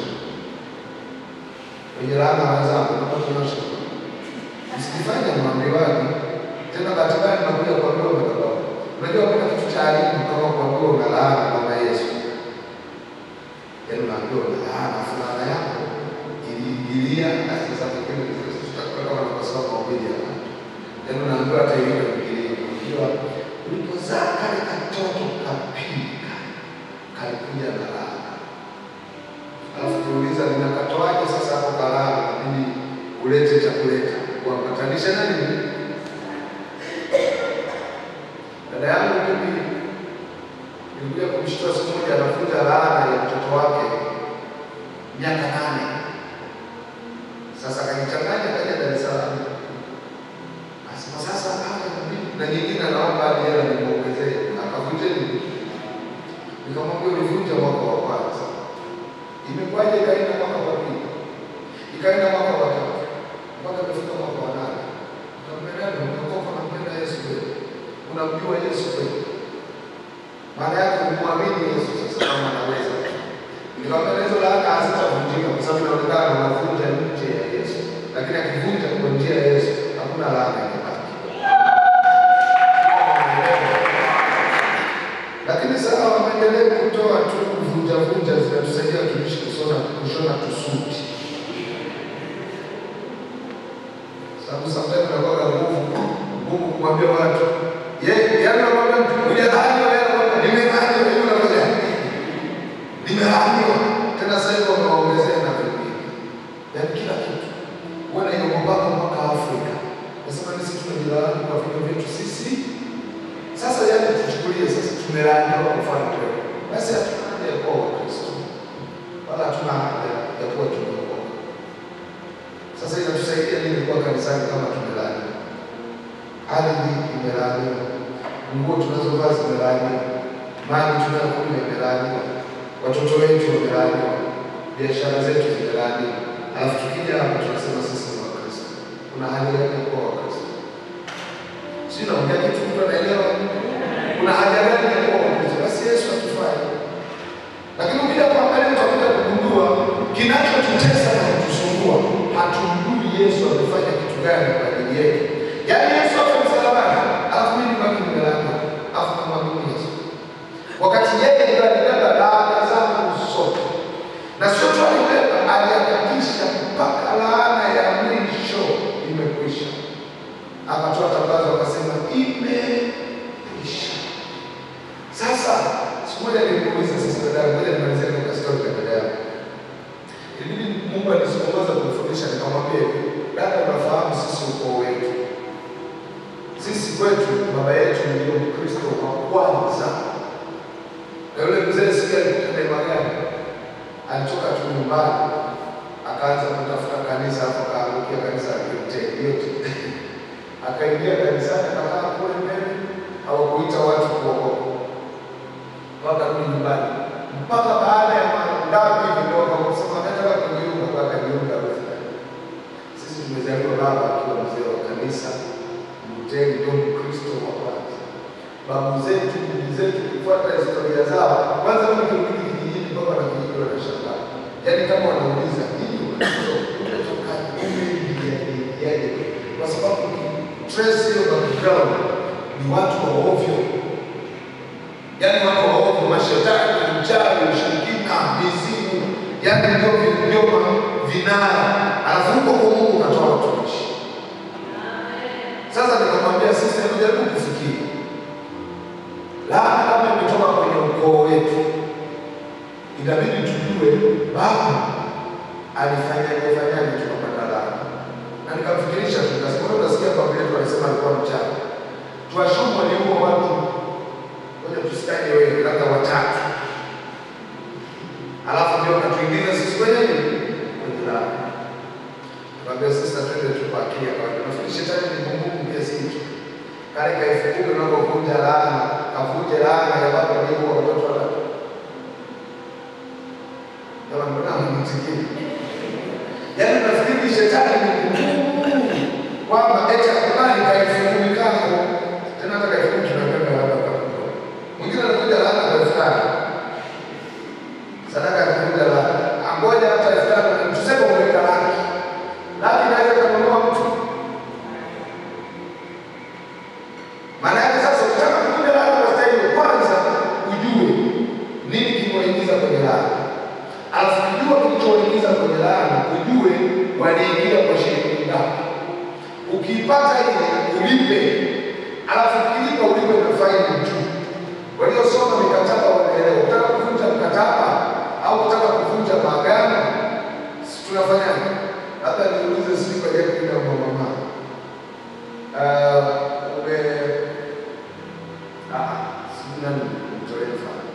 wenye laana wenzangu, kama tunaosha msijifanye mwambiwaji tena, bahati mbaya mnakuja kuambiwa madhabahu. Unajua kuna kitu cha aibu kama kuambiwa unalaana kama Yesu, yaani unaambiwa unalaana, afu laana yako iliingilia na sasa pengine tutakuwa kama tunasoma mahubiri ya watu, yaani unaambiwa hata hiyo ingilia, unajua ulipozaa kale katoto kapika kalikuja na laana, alafu tuuliza linakatoaje sasa hapo kalala, inabidi ulete cha kuleta kuambatanisha na nini? Dada yangu mimi nilikuja kumshtua siku moja, anafunza laana ya mtoto wake miaka nane. Sasa akajichanganya kaja Dar es Salaam, asema sasa hapa inabidi na nyingine anaomba hadi hela nimuongezee, akavunja nini? Nikamwambia ulivunja mwaka wa kwanza, imekuwaje ikaenda mwaka wa pili, ikaenda mwaka wa tatu, mpaka imefika mwaka wa nane. Nikamwambia dada, umeokoka, unampenda Yesu kweli? Unamjua Yesu kweli? Maana yake kumwamini Yesu sasa kama anaweza. Nikamwambia hizo laana hazitavunjika kwa sababu inaonekana unavunja nje ya Yesu, lakini akivunja kwa njia ya Yesu hakuna laana inabaki. Lakini sasa wameendelea kutoa tu kuvunja vunja, zinatusaidia tuishi kusona kushona tusuti, sababu sometimes nakuwa nguvu nguvu kumwambia watu ye, yaani nakwambia mtu hujalaaniwa, yeye anakwambia nimelaaniwa, hiyo unafanya nimelaaniwa tena. Sasa hivi wamewaongezea na vingine, yaani kila kitu wana hiyo mpaka mpaka Afrika nasema sisi tumejilaani kwa vitu vyetu sisi sasa yani tuchukulie sasa tumelaaniwa kwa mfano kweli, basi hatuna haja ya kuwa Wakristo wala hatuna haja ya kuwa tumeokoka. Sasa inatusaidia nini kuwa kanisani kama tumelaaniwa? Ardhi imelaaniwa, nguo tunazovaa zimelaaniwa, maji tunayokunywa imelaaniwa, watoto wetu wamelaaniwa, biashara zetu zimelaaniwa, alafu tukija hapa tunasema sisi ni Wakristo. Kuna haja gani ya kuwa Wakristo? Sio naongea kitu mtu anaelewa. Kuna haja gani ya kuwa Wakristo? Basi Yesu atufai. Lakini ukija kuangalia utakuja kugundua kinachotutesa na kutusumbua, hatumjui Yesu amefanya kitu gani kwa ajili yetu. Yaani Yesu afa msalabani, alafu mimi nibaki nimelala, alafu namwamini Yesu. Wakati yeye ndiye alibeba laana zangu zote. Na sio tu alibeba, alihakikisha mpaka laana ya mwisho imekwisha akatoa tangazo akasema imeisha. Sasa siku moja nilimuuliza sisi dada, ngoja nimalizie kwa story ya dada yangu. Ilibidi Mungu anisiongoza kunifundisha, nikamwambia hivi, dada, unafahamu sisi ukoo wetu, sisi kwetu baba yetu ndio Mkristo wa kwanza, na yule mzee sikia alikuta neema gani, alitoka tu nyumbani akaanza kutafuta kanisa, hapo akaangukia kanisa la Kilutheri yote akaingia kanisani akakaa kule mbele, hawakuita watu kuokoka, wakarudi nyumbani. Mpaka baada ya mangapi ndio wakakusema nataka kujiunga, kwa akajiunga. Sisi tumezaliwa baba akiwa mzee wa kanisa Mlutheri, ndio Mkristo wa kwanza. Babu zetu bibi zetu, kufuata historia zao, kwanza mimi kirudi kijijini, mpaka na kijiji wanashangaa, yaani kama wanauliza hii Ukristo umetokaje, umeingiaje? Kwa sababu trace hiyo background ni watu wa ovyo, yaani watu wa ovyo, mashetani, uchawi, ushirikina, mizimu, yaani ndio ndio vinara, alafu huko kwa Mungu unatoa watumishi. Sasa nikamwambia sisi, hebu jaribu kufikiri, laana kama imetoka kwenye ukoo wetu, inabidi tujue baba alifanyaje fanyaje tukapata laana na nikamfikirisha tu, nikasema wewe unasikia baba yetu alisema alikuwa mchawi, tuashumu aliua watu, ngoja tusikaje wewe, labda watatu, laana, kavunje laana ya baba aliyeua watoto watatu. Jamani, mbona hamnisikii? Yaani nafikiri shetani ni ngumu kwamba eti akubali kaifunguni kako tena, hata kaifunguni tunapenda labda kwa mwingine anakuja laana kwa elfu tano sadaka ya kuvunja laana, angoja hata elfu tano tuseme umeweka laki laki, inaweza kununua mtu. Maana yake sasa, ukitaka kuvunja laana kwa staili, kwanza ujue nini kimewaingiza kwenye laana alafu kujua kilichoingiza kwenye laana, ujue waliingia kwa shilingi ngapi. Ukiipata ile ulipe, alafu ukilipa ulipe na faini tu. Waliosoma mikataba wanaelewa. Ukitaka kuvunja mkataba au ukitaka kuvunja maagano, si tunafanyaje? Labda niulize sisi kwa jamii na mama uh, ume ah, sijui nani mtolee mfano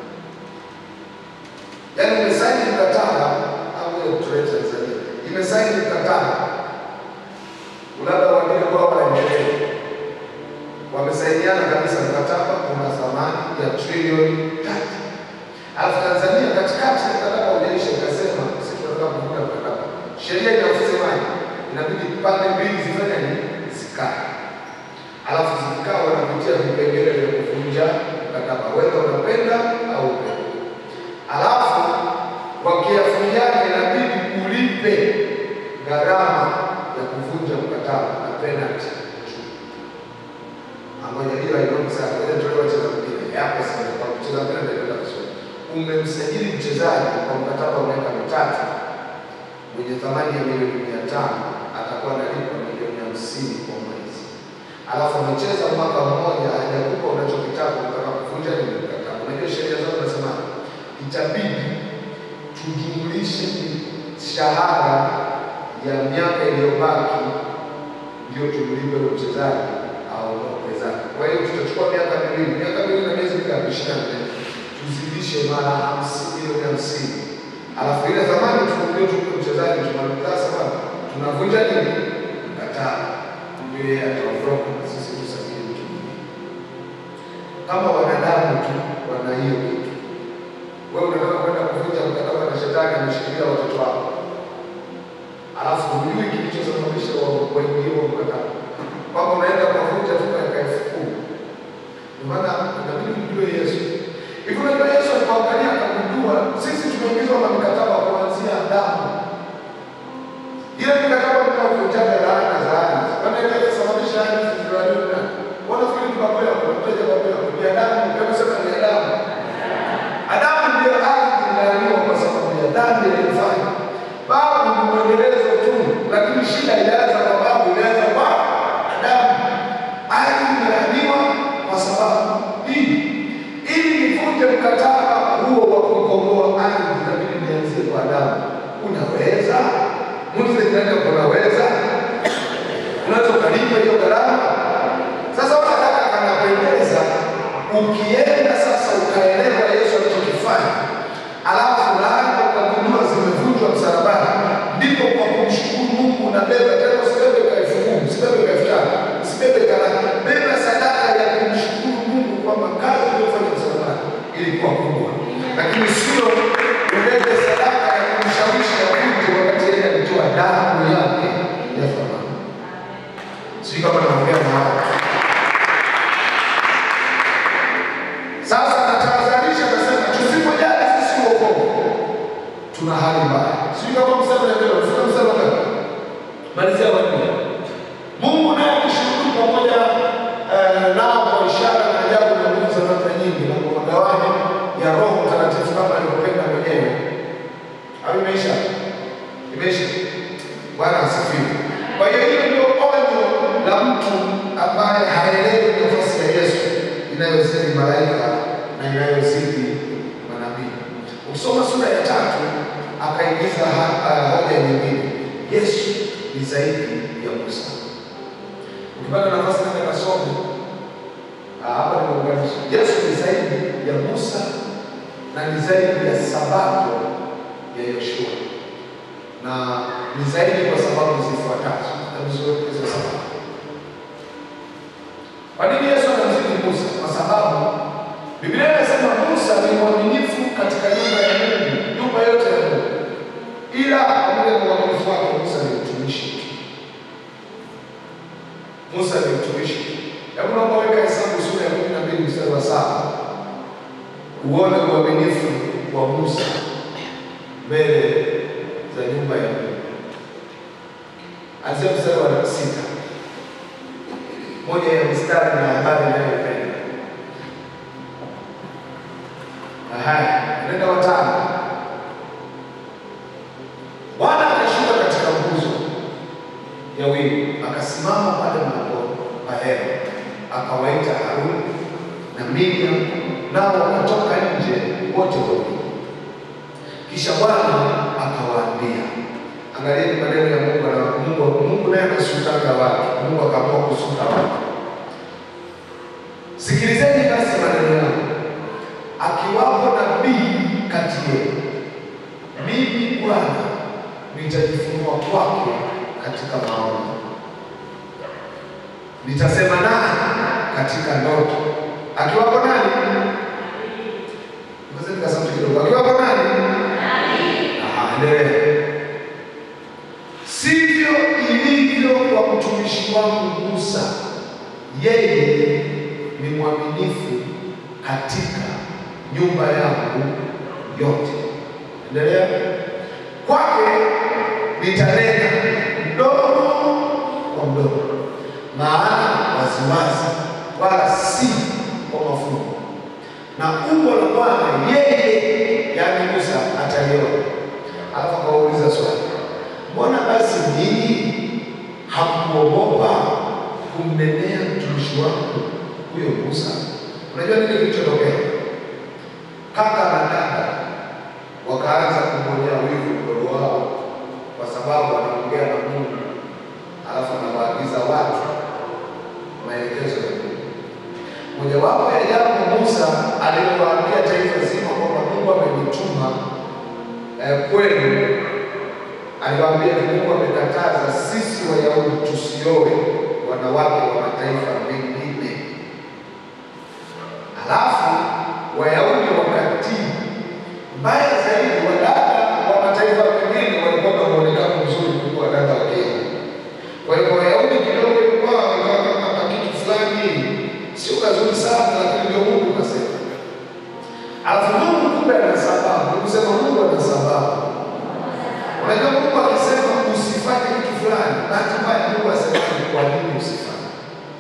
yaani imesaini mkataba au ile kutoa Tanzania imesaini mkataba, labda wengine kwa waendelee, wamesainiana kabisa mkataba una thamani ya trilioni tatu, alafu Tanzania katikati ya mkataba ujaisha ikasema sisi tunataka kuvuta mkataba. Sheria inasemaje? Inabidi pande mbili zifanye nini? Zikae, alafu zikikaa wanapitia vipengele vya kuvunja mkataba, wewe unapenda au upendi alafu wakiafikiana inabidi ulipe gharama ya kuvunja mkataba na penalty ambayo hilo hainoki sana. Ngoja nitolee wacheza mpira yapo sana, kwa kucheza mpira ndio kwenda kusoma. Umemsajili mchezaji kwa mkataba wa miaka mitatu mwenye thamani ya milioni mia tano atakuwa analipa milioni hamsini kwa mwezi, alafu amecheza mwaka mmoja hajakupa unachokitaka, unataka kuvunja ile mkataba. Unajua sheria zao zinasema itabidi tujumlishe mishahara ya miaka iliyobaki ndio tumlipe ule mchezaji aondoke zake. Kwa hiyo tutachukua miaka miwili, miaka miwili na miezi mingapi? ishirini na nne, tuzidishe mara hamsini, milioni hamsini, alafu ile thamani tukumbie tumpe mchezaji, tunamlipa sababu tunavunja nini mkataba, ndio yeye ataondoka na sisi tusajili mtu mwingine. Kama wanadamu tu wana hiyo kitu wewe unataka kwenda kuvunja mkataba na shetani ameshikilia watoto wako, alafu hujui kilichosababisha waingie huo mkataba, kwamba unaenda kuvunja tu katika elfu kumi. Ndio maana inabidi mjue Yesu. Hivi unajua Yesu alipoangalia akagundua sisi tumeingizwa na mikataba kuanzia Adamu. Ile mikataba tunavunjaga laana za ardhi, maana ile inasababisha ardhi zizilaniwe na wanafikiri tukakwea kwa mteja kwa kwa ni Adamu, kama sema ni Adamu. Adamu ndio ardhi inayoiwa kwa sababu ya dhambi aliyofanya. Babu ni mwendelezo tu, lakini shida ilianza kwa babu, ilianza kwa Adamu. Ardhi imelaaniwa kwa sababu hii. Ili nivunje mkataba huo wa kukomboa ardhi, inabidi nianzie kwa Adamu. Unaweza? Muulize jirani yako, unaweza? Unaweza ukalipa hiyo gharama? Sasa unataka kanapendeza, ukienda sasa ukaelewa Yesu alichokifanya, alafu laana ukagundua zimevunjwa msalabani, ndipo kwa kumshukuru Mungu unabeba tena. Usibebe ka elfu kumi, usibebe ka elfu tano, usibebe ka laki, beba sadaka ya kumshukuru Mungu kwamba kazi uliyofanya msalabani ilikuwa kubwa, lakini sio ubebe sadaka ya kumshawishi avunje wakati yeye alitoa damu yake ya thamani. Sijui kama naongea na watu Sasa natahadharisha, nasema tusipojali sisi wokovu, tuna hali mbaya. Sijui kama msemo naelewa, msemo msemo gani? Malizia wanne. Mungu naye akishuhudu pamoja eh, nao kwa ishara na ajabu na nguvu za namna nyingi na kwa magawanyo ya Roho Mtakatifu kama alivyopenda mwenyewe. Au imeisha? Imeisha. Bwana asifiwe. Kwa hiyo hiyo ndio onyo la mtu ambaye haelewi nafasi ya Yesu inayozidi malaika na inayozidi manabii. Ukisoma sura ya tatu akaingiza ha- ah, hoja nyingine, Yesu ni zaidi ya Musa. Ukipata nafasi nenda kasome Ah, hapa nimeunganisha. Yesu ni zaidi ya Musa na ni zaidi ya Sabato ya Yoshua na ni zaidi kwa sababu zifuatazo. Hebu ziweke hizo sababu. Kwa nini Yesu anamzidi Musa? Kwa sababu uone uaminifu wa Musa mbele za nyumba ya Mungu. Anzia mstari wa sita, moja ya mstari na habari inayopenda. Haya, nenda watano. Bwana akashuka katika nguzo ya wingu, akasimama pale mlangoni pa hema, akawaita Haruni na Miriam, nao wakatoka nje wote wawili. Kisha Bwana akawaambia, angalieni maneno ya Mungu na Mungu, Mungu naye anasutaga watu. Mungu akaamua kusuta watu. Sikilizeni basi maneno yangu, akiwapo nabii kati yenu, mimi Bwana nitajifunua kwake katika maono, nitasema naye katika ndoto. Akiwapo nani? Ngoja nikasema kidogo. Akiwapo nani? Aha, endelea. Sivyo ilivyo kwa mtumishi wangu Musa, yeye ni mwaminifu katika nyumba yangu yote. Endelea. Kwake nitanena mdomo kwa mdomo, maana waziwazi, wala si kwa mafumbo, na umbo la Bwana yeye, yaani Musa, ataliona. Alafu akawauliza swali, mbona basi ninyi hamkuogopa kumnenea mtumishi wangu huyo Musa? Unajua nini kilichotokea? Kaka na dada wakaanza kumwonea wivu mdogo wao, kwa sababu anaongea na Mungu alafu anawaagiza watu maelekezo ya Mungu. Mojawapo ya jambo Musa alilowaambia taifa zima kwamba Mungu amenituma eh, kwenu, aliwaambia Mungu amekataza sisi Wayahudi tusioe wanawake wa mataifa mengine, alafu Wayahudi wakatii. Mbaya zaidi, wadada wa mataifa mengine walikuwa na muonekano mzuri kuliko wadada wa Kenya. Kwa hiyo Wayahudi kidogo ilikuwa wakawa kama kitu fulani hivi, sio kazuri sana, lakini ndio Mungu kasema. Alafu Mungu kumbe ana sababu, kusema Mungu ana sababu. Unajua Mungu akisema usifanye kitu fulani, bahati mbaya Mungu asemaje kwa nini usifanye.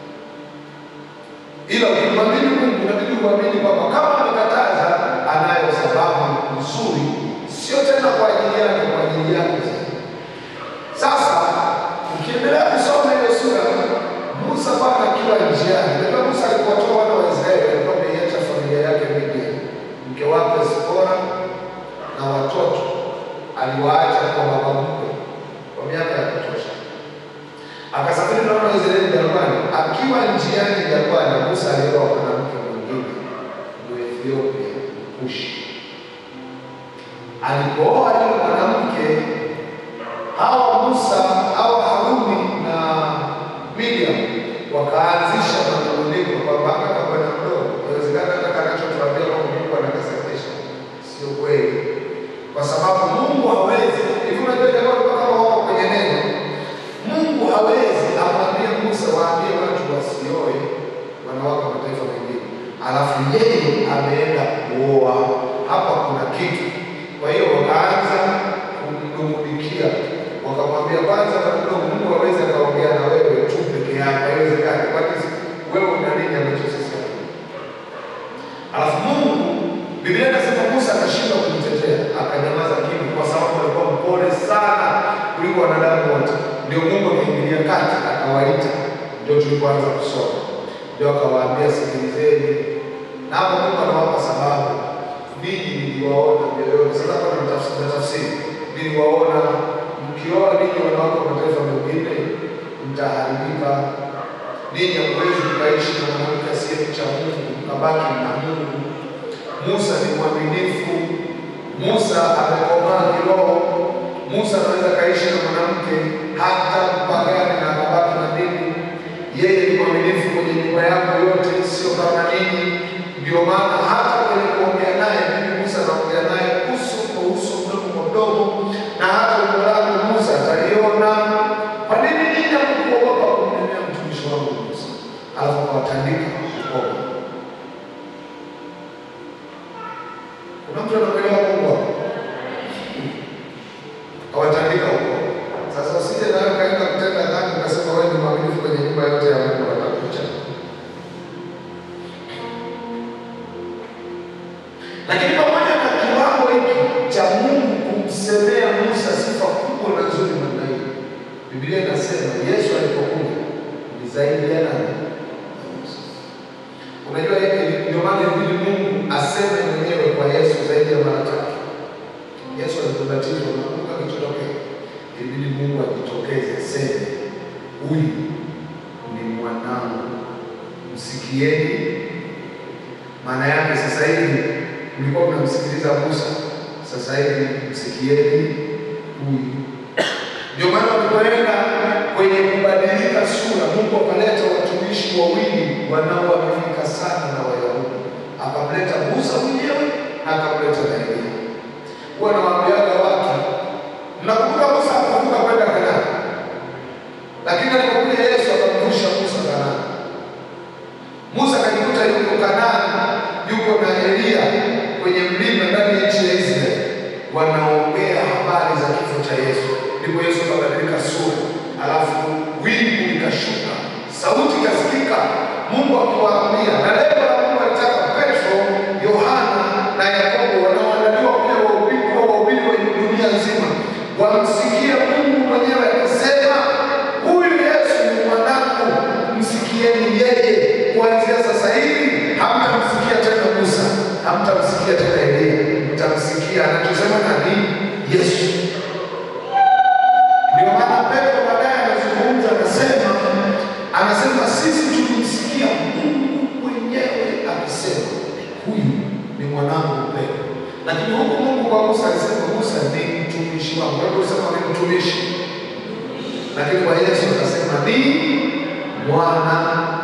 Ila ukimwamini Mungu inabidi uamini kwamba kama amekataza, anayo sababu nzuri, sio tena kwa ajili yake, kwa ajili yako zaidi. Sasa ukiendelea kusoma hiyo sura, Musa bwana akiwa njiani, unajua Musa alipotoa wana wa Israeli alikuwa ameiacha familia yake Midian, mke wake Zipora na watoto aliwaacha kwa baba mkwe kwa miaka ya kutosha. Akasafiri na wana wa Israeli jangwani. Akiwa njiani jangwani, Musa alioa mwanamke mwingine Mwethiopia, Kushi. Alipooa yule mwanamke, hawa Musa hawa Haruni na Miriam wakaanzisha manunguniko kwamba hata bwana mdogo, inawezekana hata kanachotuambia kwamba Mungu anakasemesha sio kweli, kwa sababu Mungu hawezi hivi. Unajua jamaa walikuwa kama wako kwenye neno, Mungu hawezi amwambie Musa waambie watu wasioe wanawake wa mataifa mengine, alafu yeye ameenda kuoa. Hapa kuna kitu. Kwa hiyo wakaanza kumnungunikia, wakamwambia kwanza, kabla Mungu hawezi akaongea na wewe tu peke yako, haiwezekani. Kwani wewe una nini ambacho sisi hatuna? Alafu Mungu, Biblia inasema Musa akashindwa kujitetea, akanyamaza kimya, kwa sababu alikuwa mpole sana kuliko wanadamu wote. Ndio Mungu akaingilia kati, akawaita. Ndio tulipoanza kusoma, ndio akawaambia, sikilizeni. Na hapo Mungu anawapa sababu, ninyi niliwaona mioyoni. Sasa hapa na tafsiri, niliwaona mkioa ninyi wanawake wa mataifa mengine, mtaharibika. Ninyi hamwezi mkaishi na mwanamke asiyemcha Mungu, mkabaki na Mungu. Musa ni mwaminifu. Musa amekomaa kiroho. Musa anaweza kaishi na mwanamke hata mpagani na akabaki na dini. Yeye ni mwaminifu kwenye nyumba yako yote, sio kama ninyi. Ndio maana hata kwenye kuongea naye, mimi Musa naongea naye uso kwa uso, mdomo kwa mdomo, na hata umbo langu Musa ataliona. Kwa nini ninyi hamkuogopa kumnenea mtumishi wangu Musa? Alafu akawatandika ukoma Kuna mtu anakuelewa Mungu hapo? Hawatandika huko. Sasa usije na wewe kaenda kutenda dhambi ukasema wewe ni mwaminifu kwenye nyumba yote ya Mungu atakucha. Lakini pamoja na kiwango hiki cha Mungu kumsemea Musa sifa kubwa na nzuri namna hii, Biblia inasema Yesu alipokuja ni zaidi ya nani? Ya Musa. Unajua hivi ndio maana ilibidi Mungu aseme mwenyewe kwa Yesu zaidi ya mara tatu. Yesu alipobatizwa, unakumbuka kilichotokea? Ilibidi Mungu ajitokeze aseme, huyu ni mwanangu, msikieni. Maana yake sasa hivi mlikuwa mnamsikiliza Musa, sasa hivi msikieni huyu. Ndio maana walipoenda kwenye kubadilika sura, Mungu akaleta watumishi wawili wanaoaminika sana na Wayahudi, akamleta Musa mwenyewe na akamleta na Elia. Huwa nawaambiaga watu, mnakumbuka Musa akavuka kwenda Kanaani, lakini alipokuja Yesu akamvusha Musa Kanaani. Musa akajikuta yuko Kanaani, yuko na Elia kwenye mlima ndani ya nchi ya Israeli, wanaongea habari za kifo cha Yesu. Ndipo Yesu akabadilika sura, alafu wingu likashuka, sauti ikasikika, Mungu akiwaambia, na lengo la Mungu alitaka Petro, Yohana na Yakobo wanaoandaliwa kuja wahubiri kuwa wahubiri wa dunia nzima wamsikie Mungu mwenyewe akisema, huyu Yesu ni mwanangu, msikieni yeye. Kuanzia sasa hivi hamtamsikia tena Musa, hamtamsikia tena Elia, mtamsikia anachosema nani? Yesu. Ndio maana Petro baadaye anazungumza, anasema anasema sisi tulimsikia Mungu mwenyewe akisema huyu ni mwanangu mpendwa. Lakini huku Mungu kwa Musa alisema Musa ni mtumishi wangu, wewe usema ni mtumishi, lakini kwa Yesu akasema ni mwana.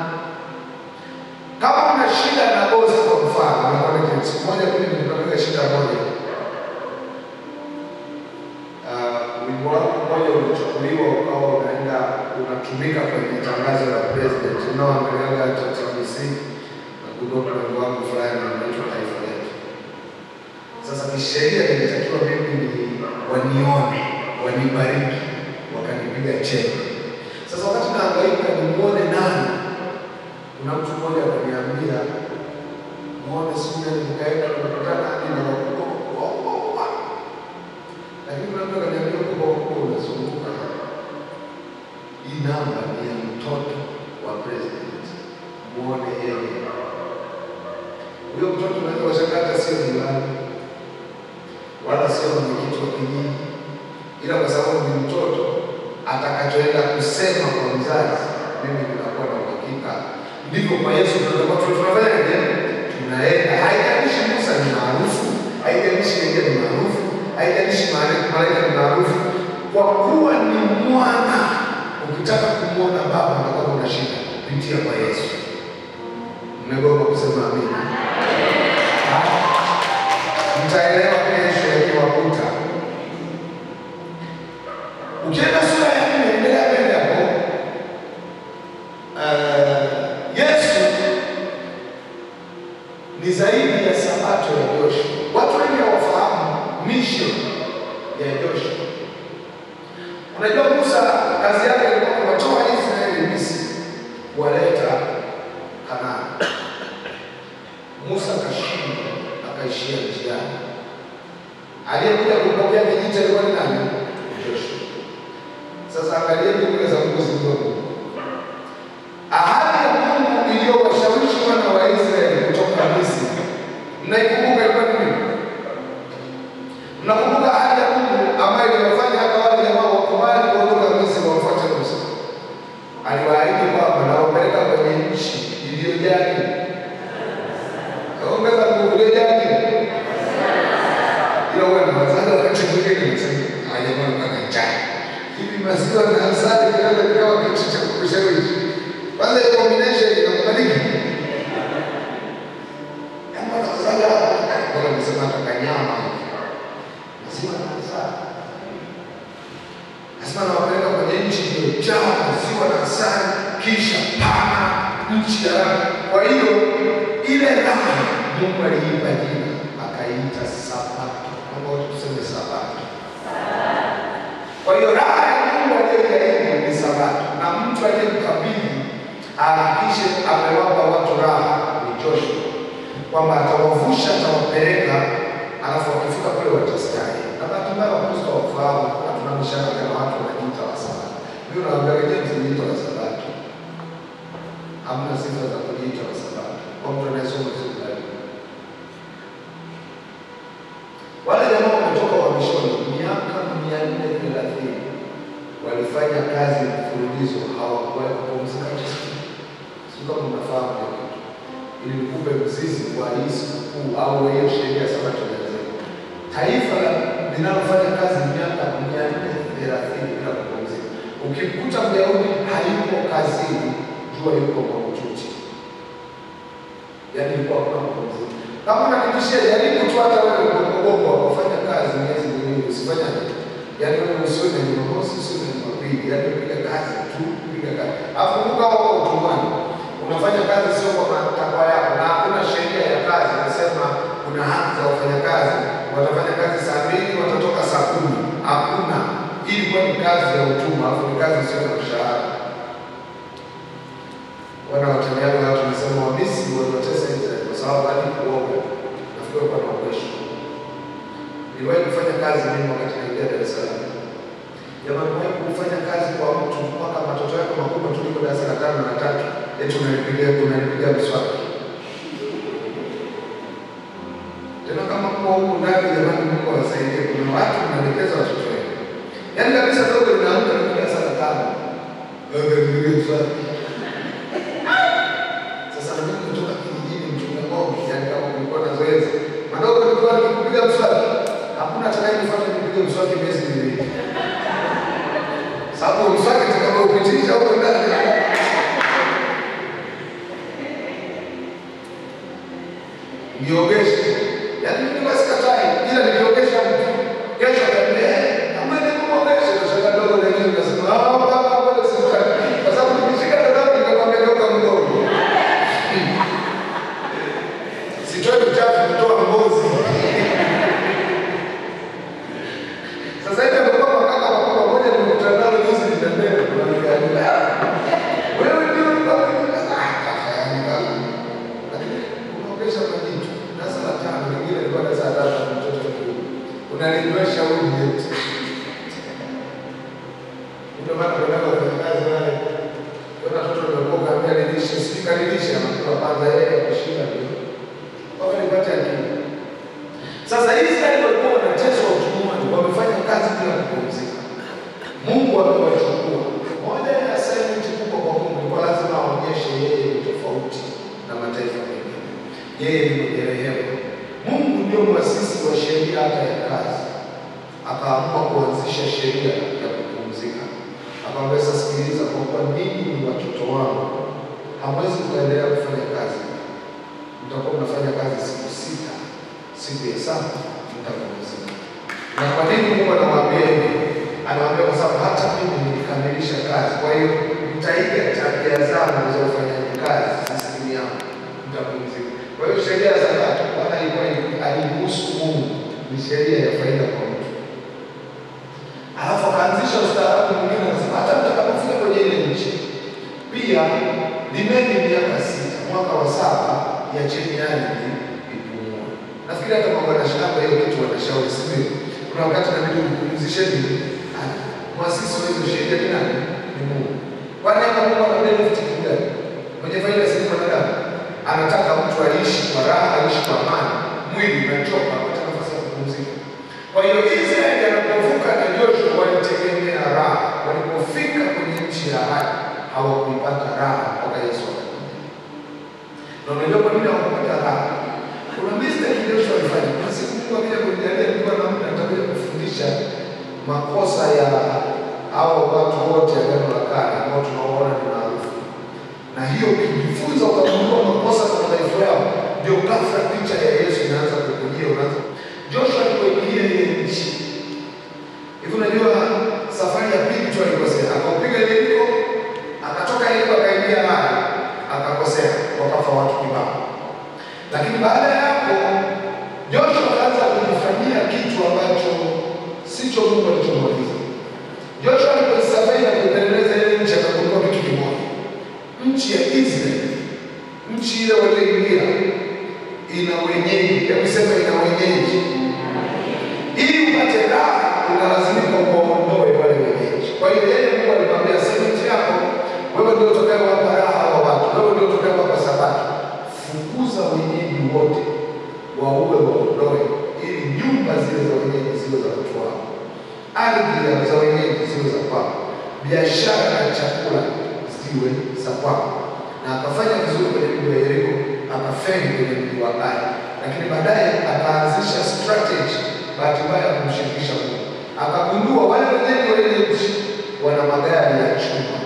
Kama una shida na bosi, kwa mfano, nakuwa siku moja mimi nilipata shida moja Ah, wimbo wangu mmoja ulichukuliwa ukawa unaenda unatumika kwenye tangazo la president unaoangaliaga TBC na kudoka wimbo wangu fulani unaitwa taifa letu. Sasa kisheria nilitakiwa mimi ni wanione wanibariki, wakanipiga cheki. Sasa wakati naangaika nimuone nani, kuna mtu mmoja akaniambia muone siku ile nikaenda nimekutana hadi na wakubwa wakubwa wakubwa lakini kuna mtu akaniambia kubwa kubwa unazunguka hii namba ni ya mtoto wa president, muone yeye. Huyo mtoto unaweza washangaa hata sio diwani wala sio mwenyekiti wa kijiji, ila kwa sababu ni mtoto, atakachoenda kusema kwa mzazi, mimi ninakuwa na uhakika. Ndivyo kwa Yesu tunatakiwa tu- tunafanyaje? Tunaenda, haijalishi Musa ni maarufu, haijalishi Elia ni maarufu, haijalishi male- malaika ni maarufu, kwa kuwa ni mwana. Ukitaka kumwona Baba na kama una shida, pitia kwa Yesu. Mmegoma kusema amina? Mtaelewa kesho yakiwakuta. Ukienda sura ya nne, endelea mbele hapo. Eh, Yesu ni zaidi ya sabato ya Joshua. Watu wengi hawafahamu mission ya Joshua. Unajua Musa kazi yake ilikuwa kuwatoa Israeli Misri, kuwaleta Kanaani. Musa akashindwa, akaishia njiani. Aliyekuja kupokea kijiti alikuwa ni nani? Joshua. Sasa angalieni kule za Mungu zilizopo. Ahadi ya Mungu iliyowashawishi wana wa Israeli kutoka Misri, mnaikumbuka ilikuwa ni nini? Mnakumbuka ahadi ya Mungu ambayo iliwafanya hata wale jamaa wakubali kuondoka Misri wamfuate Musa? Aliwaahidi kwamba nawapeleka kwenye nchi iliyojaa nini? Ongeza nguvu iliyojaa nini? Ila wewe unawazaga wakati mwingine unasema hajakuwa mpaka njaa. Hivi maziwa na asali kinaweza kikawa kitu cha kukushawishi. Kwanza hiyo combination inakubaliki. Kama unawazaga bora nisema hata kanyama. Maziwa na asali. Lazima nawapeleka kwenye nchi iliyojaa maziwa na asali, kisha pana nchi ya raha. Kwa hiyo ile raha Mungu aliipa jina, akaiita Sabato. Kama wote tuseme Sabato. Kwa hiyo raha ya Mungu aliyoiahidi ni Sabato, na mtu aliyemkabidhi ahakikishe amewapa watu raha ni Joshua, kwamba atawavusha, atawapeleka, alafu wakifika kule watastahi. Na bahati mbaya Wakristo wafahamu, hatuna mishaka kama watu wanajiita Wasabato. Mimi nawaambia wenyewe msijiita Wasabato, hamna sifa za kujiita Wasabato kwa mtu anayesoma vizuri. Wale jamaa wametoka uhamishoni miaka mia nne thelathini walifanya kazi mfululizo, hawakuwahi kupumzika. Sio kama mnafahamu hiyo kitu, ili nikupe mzizi wa hii sikukuu au hiyo sheria ya Sabato inasema taifa linalofanya kazi miaka mia nne thelathini bila kupumzika. Ukimkuta Myahudi hayupo kazini, jua yuko mahututi, yaani ilikuwa hakuna kupumzika. Kama unanibishia, jaribu tu hata wewe Bongo wakafanya kazi miezi miwili, usifanye yaani wewe usiwe na Jumamosi, usiwe na Jumapili, yaani piga kazi tu, piga kazi. Alafu kumbuka wako utumwani, unafanya kazi sio kwa matakwa yako, na hakuna sheria ya kazi inasema kuna haki za wafanyakazi, watafanya kazi saa mbili, watatoka saa kumi. Hakuna, hii ilikuwa ni kazi ya utumwa, alafu ni kazi sio na mshahara. Wana wataniaga watu wanasema Wamisri waliwatesa Israeli kwa sababu hadi kuoga nafikiri kwa maogesho. Niliwahi kufanya kazi mimi wakati naingia Dar es Salaam. Jamani, mwahi kufanya kazi kwa mtu mpaka matoto yako makubwa tu liko darasa la tano na tatu, eti unalipiga unalipiga mswaki. Tena kama kwa huku ndani, jamani, Mungu awasaidie. Kuna watu mnaelekeza watoto wenu, yaani kabisa dogo linaamka liko darasa la tano, lipiga mswaki sasa na mimi kutoka kijijini mchunga ng'ombe, yani kama kulikuwa na zoezi madogo, nilikuwa nikikupiga mswaki, hakuna atakayenifuata nipige mswaki miezi miwili, sababu mswaki utakapopitisha huko ndani niogeshe. Yani mimi basi katai, ila nikiogesha mtu kesho ataambia kama ni kumwogesha, nashaka dogo lenyewe nasema ah, baba bwana sitaki, kwa sababu nikishika dada nikakwambia geuka mdogo sitoe uchafu kutoa ngozi. Sasa hivi amekuwa makaka makubwa moja, nimekutana nalo juzi nitembea, kunaniambia wewe ndio ulikuwa ah, kaka yani kaka, lakini unaogesha majitu darasa la tano, lingine ilikuwa darasa la tatu, mtoto mdogo unalinywesha uji eti ndio maana kwa nako kwenye kazi wale kuna watoto walikuwa kaambia nilishe, sijui kanilishe, anakula kwanza yeye kushinda ndio mpaka nipate akili. Sasa Israeli walikuwa wanateswa utumwani, wamefanya kazi bila kupumzika. Mungu amewachukua. Moja ya assignment kubwa kwa Mungu ilikuwa lazima aonyeshe yeye ni tofauti na mataifa mengine, yeye ni mwenye rehema. Mungu ndio mwasisi wa sheria hata ya kazi, akaamua kuanzisha sheria ya kupumzika. Akamwambia, sasa sikiliza, kwa kuwa ninyi ni watoto wangu, hamwezi kuendelea kufanya kazi mtakuwa mnafanya kazi siku sita, siku ya saba mtapumzika. Na kwa nini Mungu anawaambia hivi? Anawaambia kwa sababu hata mimi nilikamilisha kazi, kwa hiyo mtaiga tabia zangu za ufanyaji kazi, sistemu yangu, mtapumzika. Kwa hiyo sheria ya Sabato Bwana ilikuwa alimuhusu Mungu, ni sheria ya faida kwa mtu. Alafu akaanzisha ustaarabu mwingine, akasema hata mtakapofika kwenye ile nchi pia limeni miaka sita, mwaka wa saba iacheni ardhi ipumue. Nafikiri hata mambo ya shamba hiyo kitu wanashauri, si ndio? Kuna wakati nabidi mpumzisheni mwasisi wa hizo sheria ni nani? Ni Mungu. Kwani hapa Mungu anabeba kitu gani? Mwenye faida si mwanadamu, anataka mtu aishi kwa raha, aishi kwa amani, mwili unachoka, apate nafasi ya kupumzika. Kwa hiyo Israeli anapovuka na Joshua walitegemea raha, walipofika kwenye nchi ya ahadi hawakuipata raha mpaka Yesu akakuja. Na unajua kwa nini hawakupata raha? Kuna mistake Joshua alifanya. Kuna siku Mungu akija kunijalia, nilikuwa na muda nitakuja kufundisha makosa ya hao watu wote Agano la Kale ambao tunaoona ni maarufu, na hiyo ukijifunza ukagundua makosa na madhaifu yao, ndio ghafla picha ya Yesu inaanza kukujia. Unaanza Joshua alipoingia ile nchi hivi, unajua safari ya pili tu alikosea, akaupiga Yeriko, akatoka Yeriko akaingia Ai, akakosea, wakafa watu kibao. Lakini baada ya hapo Joshua akaanza ndicho Mungu alichomwagiza. Joshua alipoisafiri na kuipeleleza ile nchi akagundua kitu kimoja, nchi ya Israeli, nchi ile walioingia ina wenyeji. Hebu sema ina wenyeji. Ili upate raha, unalazimika uwaondoe wale wenyeji. Kwa hiyo yeye Mungu alimwambia, si nchi yako wewe, ndio utakayewapa raha hawa watu, wewe ndio utakayewapa sabato. Fukuza wenyeji wote, waue, waondoe, ili nyumba zile za wenyeji ziwe za watu wao ardhi za wenyeji ziwe za kwao, biashara na chakula ziwe za kwao. Na akafanya vizuri kwenye mji wa Yeriko, akafeli kwenye mji wa Ai, lakini baadaye akaanzisha strategy, bahati mbaya ya kumshirikisha Mungu. Akagundua wale wenyeji wa ile nchi wana magari ya chuma,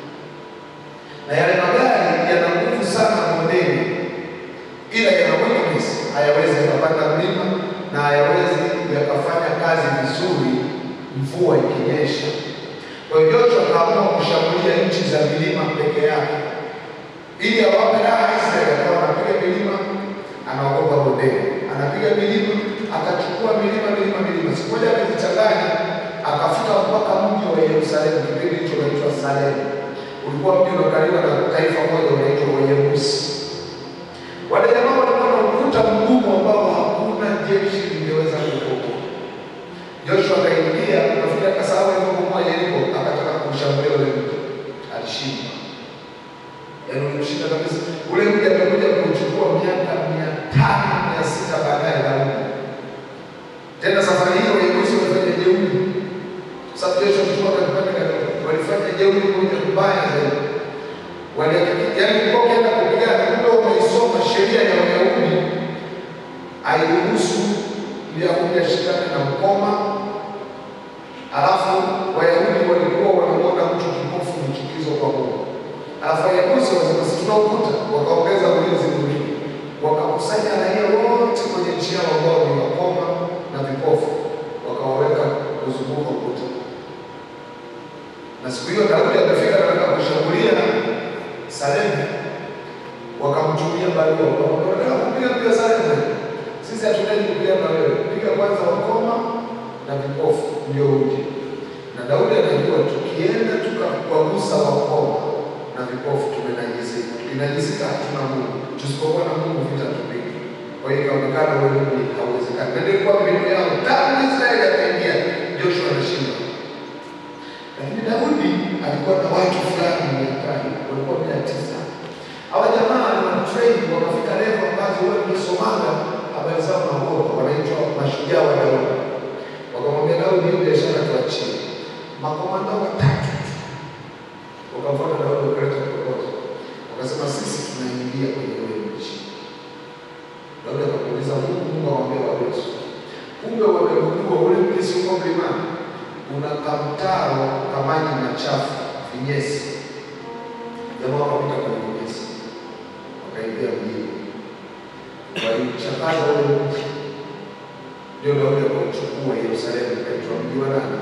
na yale magari yana nguvu sana bondeni, ila yana weakness, hayawezi yakapanda mlima na hayawezi yakafanya kazi vizuri mvua ikinyesha. Kwa hiyo Joshua akaamua kushambulia nchi za milima peke yake, ili awape raha Israeli. Akawa anapiga milima, anaogopa bondeni, anapiga milima, akachukua milima milima milima. Siku moja akajichanganya, akafika mpaka mji wa Yerusalemu. Kipindi hicho unaitwa Salemu, ulikuwa mji unakaliwa na taifa moja unaitwa Wayebusi. Wale jamaa walikuwa na ukuta mgumu ambao hakuna jeshi lingeweza kukokoa. Joshua akaingia, nafikiri akasahau alivyobomoa Yeriko, akataka kumshambulia ule mji, alishinda. Yaani ulimshinda kabisa. Ule mji amekuja kuchukua miaka mia tano mia sita baadaye Daudi. Tena safari hiyo Wayebusi walifanya jeuri, kwa sababu Joshua alikuwa akipanda kadogo, walifanya jeuri moja mbaya zaidi. Walihakiki, yaani ulikuwa ukienda kupigana, kumbe umeisoma sheria ya Wayahudi hairuhusu Myahudi ashikane na mkoma. Alafu Wayahudi walikuwa wanaona mtu kipofu ni chukizo kwa Mungu. Alafu Wayebusi wakasema sisi tuna ukuta, wakaongeza ulinzi mwingine, wakakusanya raia wote kwenye nchi yao ambao ni wakoma na vipofu, wakawaweka kuzunguka ukuta. Na siku hiyo Daudi amefika katika kushambulia Salemu, wakamtumia barua, wakamwambia unataka kupiga pia Salemu sisi hatuhitaji kupigana na wewe, piga kwanza wakoma na vipofu ndio uje. Na Daudi anajua tukienda tukawagusa wakoma na vipofu tumenajisika, tukinajisika hatuna Mungu, tusipokuwa na Mungu vita tupige. Kwa hiyo ikaonekana wewe ni hauwezekani, na ndio ilikuwa mbinu yao tangu Israeli akaingia, Joshua anashinda. Lakini Daudi alikuwa na watu fulani miakani, walikuwa mia tisa. Hawa jamaa ni watrain, wakafika level ambazo wewe umesomaga habari zao naogopa, wanaitwa mashujaa wa Daudi. Wakamwambia Daudi, hiyo biashara tuachie. Makomanda watatu wakamfuata Daudi, wakaleta proposal, wakasema sisi tunaingia kwenye ule nchi. Daudi akamuuliza Mungu, Mungu akamwambia wawezi, kumbe wamegundua ule mji si uko mlimani, una kamtaro kamaji machafu vinyesi. Jamaa wakapita kwenye vinyesi, wakaingia mjini walichakaza ule mji, ndio Daudi akauchukua Yerusalemu, ukaitwa mji wa nani?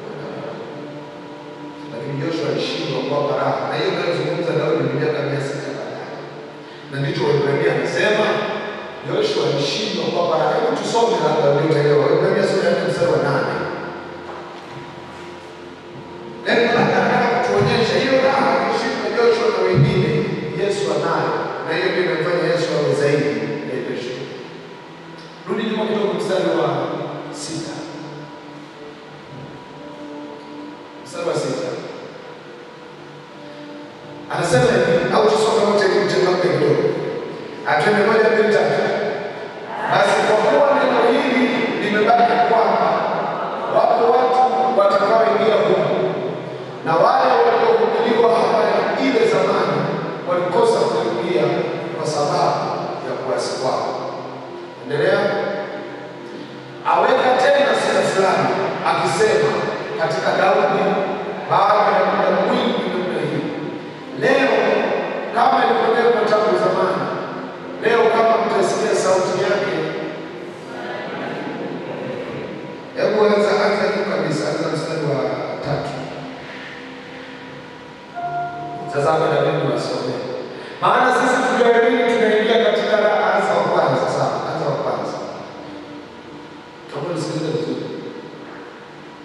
Lakini Joshua alishindwa kuwapa raha, na hiyo inayozungumza Daudi ni miaka mia sita baadaye, na ndicho Waebrania anasema Joshua alishindwa kuwapa raha. Hebu tusome labda ndio utaelewa. Waebrania sura ya nne mstari wa nane. Yaani nataka kutuonyesha hiyo raha alishindwa Joshua na wengine, Yesu anayo, na hiyo ndio imefanya Yesu awe zaidi ya Joshua. Rudi nyuma kidogo, mstari wa sita, mstari wa sita anasema hivi, au tusome wote ili mchangamke kidogo. Atwende moja, mbili, tatu. Basi kwa kuwa neno hili limebaki kwamba wapo watu watakaoingia humu, na wale waliohubiriwa habari ile zamani walikosa kuingia kwa sababu ya kuasi kwao. Endelea. Aweka tena sifa fulani akisema katika Daudi baada ya muda mwingi namna hii, leo kama ilivyokuwa tangu zamani, leo kama mtasikia sauti yake. Hebu anza anza juu kabisa, anza mstari wa tatu. Sasa hapa Daudi wasome, maana sisi tuliamini tunaingia katika raha. Anza wa kwanza, sawa, anza wa kwanza kama unasikiliza vizuri.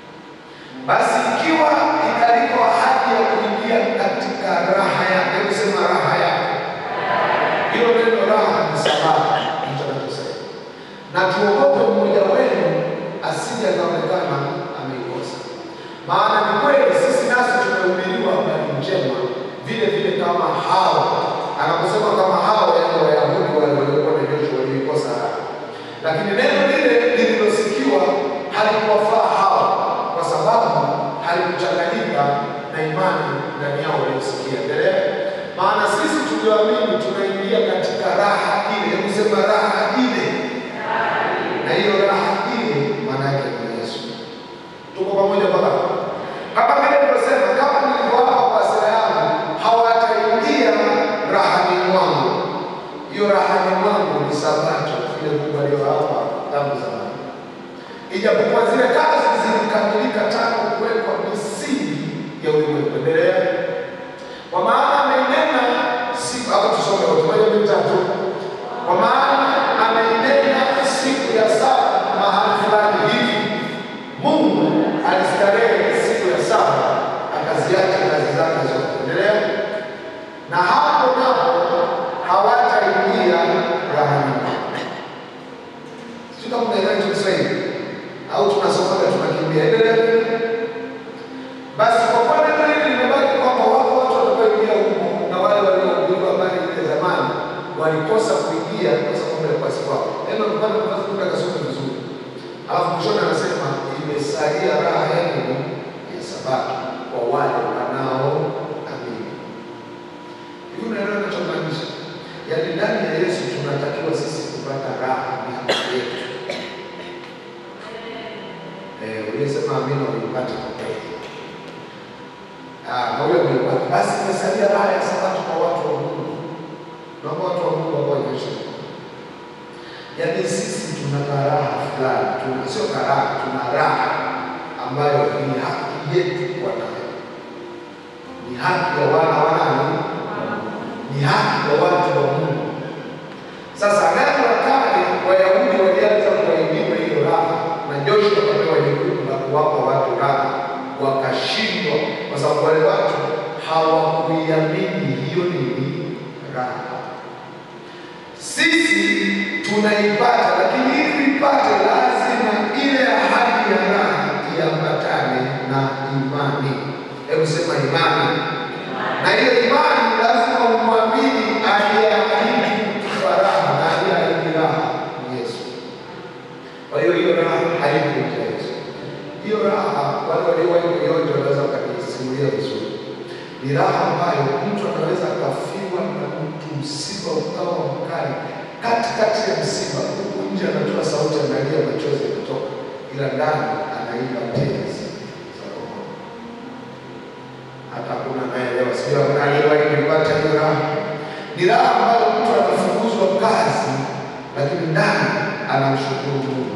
na tuogope mmoja wenu asije akaonekana ameikosa. Maana ni kweli sisi nasi tumehubiriwa habari njema vile vile kama hao, anaposema kama hao, yaani Wayahudi wale waliokuwa na Joshua walioikosa raha, lakini neno lile lililosikiwa halikuwafaa hao, kwa sababu halikuchanganyika na imani ndani yao waliosikia. Endelea. Maana sisi tulioamini tunaingia katika raha ile, hebu sema raha ile na hiyo raha ile maana yake ni Yesu. Tuko pamoja mpaka hapo? kama vile nilivyosema, kama nilivyowapa kwa hasira yangu, hawataingia rahani mwangu. Hiyo rahani mwangu ni Sabato, vile Mungu aliyowapa tangu zamani, ijapokuwa zile kazi zilikamilika tangu kuwekwa misingi ya ulimwengu. Endelea. Kwa maana ameinena siku hapo, tusome wote moja mbili tatu. Kwa maana ameinena siku ya saba mahali fulani hivi, Mungu alistarehe siku ya saba akaziacha kazi zake zote. Endelea. Na hapo napo hawataingia rahani mwake. Sio kama unaelewa hicho Kiswahili au tunasomaga tunakimbia. Endelea. Basi kwa kuwa neno hili limebaki kwamba wako watu watakaoingia huko na wale waliohubiriwa habari ile zamani walikosa kuingia kwa sababu ya kuasi kwao. Neno mpaka tunaweza kwenda kasome vizuri. Alafu mwishoni anasema imesalia raha yenu ya Sabato kwa wale wanaoamini. Hivi unaelewa ninachomaanisha? Yaani ndani ya Yesu tunatakiwa sisi kupata raha ni haki yetu. Eh, uliyesema amina uipate kwa kweli. Ah, na huyo umeipata. Basi imesalia raha ya Sabato kwa watu wa Mungu. Naomba watu wa Mungu ambao wanaisha. Yaani sisi tuna karaha fulani, tuna sio karaha, tuna raha ambayo ni haki yetu kuwa nayo. Ni haki ya wana wa nani? Ni haki ya watu wa Mungu. Sasa agano la kale Wayahudi walianza kuwaimba hiyo raha, na Joshua akapewa jukumu la kuwapa watu raha, wakashindwa kwa sababu wale watu hawakuiamini hiyo nini raha. Sisi tunaipata, lakini ili tuipate, lazima ile ahadi ya raha iambatane na imani. Hebu sema imani. Na hiyo imani lazima umwamini aliyeahidi kutupa raha, na aliyeahidi raha ni Yesu. Kwa hiyo hiyo raha haipo nje ya Yesu. Hiyo raha wale waliowahi kuionja wanaweza wakajisimulia vizuri. Ni raha ambayo mtu anaweza akafiwa na mtu, msiba ukawa mkali, katikati ya msiba, huku nje anatoa sauti, analia, machozi yanatoka, ila ndani anaimba tenzi za roho. Hata hakuna anayeelewa, sijui hakuna aliyewahi kuipata hiyo raha. Ni raha ambayo mtu anafukuzwa kazi, lakini ndani anamshukuru Mungu.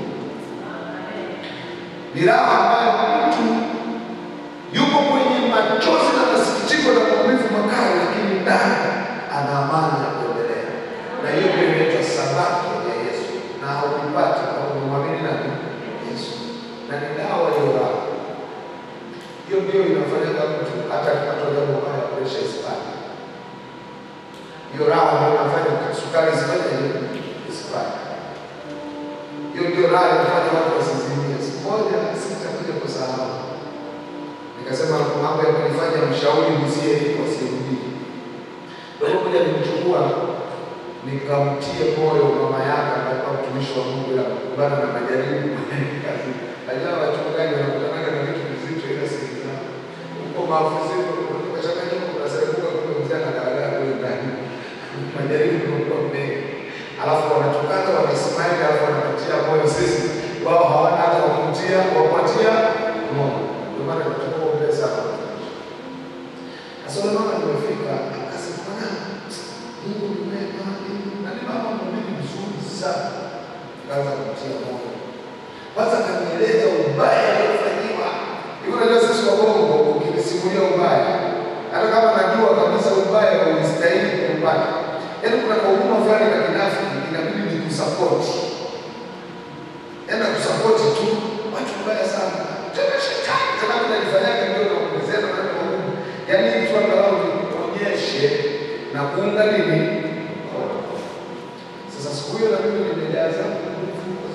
Ni raha ambayo mtu yuko kwenye machozi na masikitiko na maumivu makali, lakini ndani ana amani ya kuendelea. Na hiyo ndio inaitwa sabato ya Yesu, na hauipati kwa kumwamini nani? Yesu, na ni dawa hiyo raha. Hiyo ndio inafanyaga mtu hata akipata jambo baya, presha isipate. Hiyo raha ndio inafanya sukari isifanye hiyo isipate. Hiyo ndio raha inafanya watu wasizimie. Siku moja sitakuja kusahau nikasema mambo ya kunifanya mshauri msie wasirudii. Ndio moja nimchukua nikamtie moyo mama yake ambaye alikuwa mtumishi wa Mungu ila kukumbana na majaribu kazi. Najua wachungaji wanakutana na vitu vizito ila sikiliza. Huko maafisini kutoka shakani kuna serebuka kwa mzee na dada kule ndani. Majaribu yamekuwa mengi. Alafu wanatokana wanasmile alafu wanapatia moyo sisi wao hawana hata wakutia wapatia moyo. Ndio maana tunataka kuombea sana. Sasa yule mama nimefika akasema bwana Mungu ni mwema na ni mama mhubiri mzuri sana. Kaanza kumtia moyo. Kwanza kanieleza ubaya aliofanyiwa. Hiyo unajua sisi wa Bongo ukisimulia ubaya hata kama najua kabisa ubaya haustahili kupata. Yaani kuna kahuduma fulani na kinafiki inabidi ni kusapoti. Yaani kusapoti tu watu wabaya sana. Tena shetani tena mnajifanyaga ndio naongezea na neno la Mungu. Yaani mtu angalau nionyeshe na kuunga nini? Sasa siku hiyo na mimi nimejaza nguvu kwa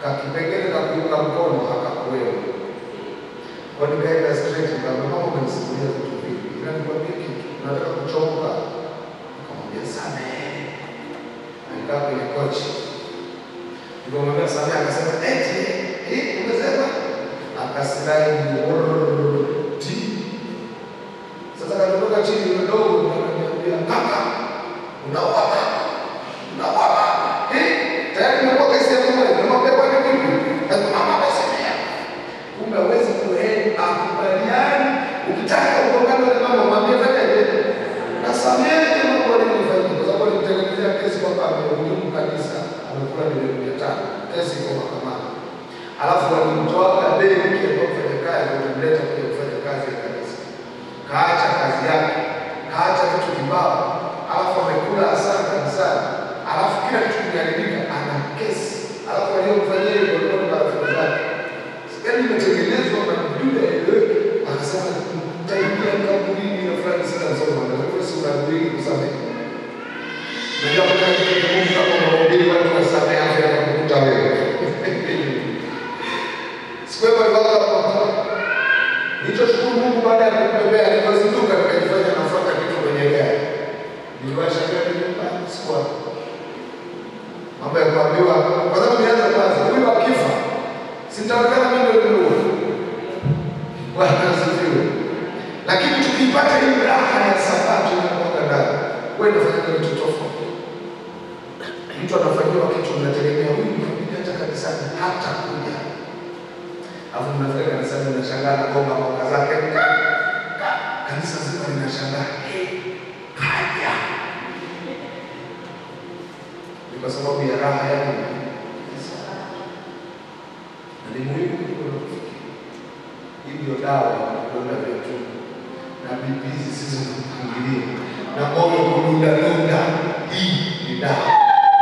kakipengele ka kuunga mkono akakuwewe. Kwa nikaenda straight nikamwambia mama, umenisimulia vitu vingi, ila nikwambie kitu, nataka kuchomoka. Nikamwambia samehe. Alikaa kwenye kochi, nikamwambia samehe, akasema eti hii umesema, akasilaidi ti sasa katotoka chini kidogo, nikaniambia kaka, unaua mama, unaua mama. Eh, tayari nimekuwa kesi ya mama, nimwambia kwa nini vipi? Sasa mama amesemea. Kumbe hawezi kuheri akubaliani. Ukitaka ugombane na mama, mwambie fanyaje? Nasamehe mambo aliyofanyia, kwa sababu alimtengenezea kesi kwamba amehujumu kanisa, amekula milioni mia tano, kesi iko mahakamani. Alafu walimtoa dei mke kwa mfanyakazi, walimleta kuja kufanya kazi ya kanisa kaacha kazi yake, kaacha vitu kibao, alafu amekula hasara kanisani, alafu kila kitu kimeharibika, ana kesi, alafu waliomfanyia hivyo walikuwa ni marafiki zake. Yaani imetengenezwa na mdude aeleweke, akasema taingia kaburini na fulani sina soma, na kwa si unahubiri kusamehe. Najua kuna kitu Mungu kama unahubiri watu wasamehe, afu yanakukuta wewe. Sikuwepo ibada kwa Nilichoshukuru Mungu baada ya kutembea nilipozinduka nikajifanya nafuata kitu kwenye gari. Niliwasha gari nyumbani sikuwa. Mambo ya kuambiwa kwa sababu nianza kwanza huyu akifa sitaonekana mimi ndio nimeua. Bwana asifiwe. Lakini tukipata hii raha ya sabato inakuwa ndani. Wewe unafanya kitu tofauti. Mtu anafanyiwa kitu unategemea huyu mhubiri hata kanisani hata kuja Alafu mnafika kanisani mnashangaa na goma mwaka zake ka- ka- kanisa zima linashangaa "Eh, kaja. Ni kwa sababu ya raha ya Mungu. Na ni muhimu kuliko unavyofikiri. Hii ndio dawa ya kudonda vya tumbo na bibi zisizo na mpangilio na moyo kudundadunda. Hii ni dawa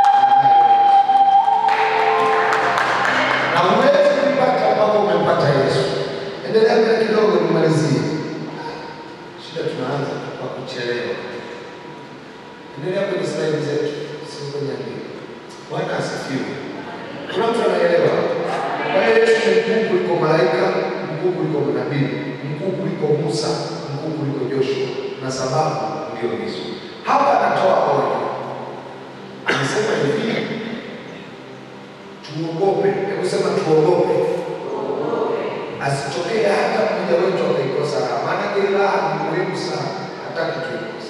na huwezi kuipata ambapo umempata Yesu. Endelea mbele kidogo, nimalizie. Shida tunaanza kwa kuchelewa. Endelea kwenye slaidi zetu, sio kwenye andiko. Bwana asifiwe. Kuna mtu anaelewa? Kwa hiyo Yesu ni mkuu kuliko malaika, mkuu kuliko manabii, mkuu kuliko Musa, mkuu kuliko Joshua, na sababu ndio hizo. Hapa anatoa onyo, anasema hivi tuogope. Hebu sema tuogope, asitokee hata mmoja wetu akaikosa raha. Maanake raha ni muhimu sana, hataki tuikosa.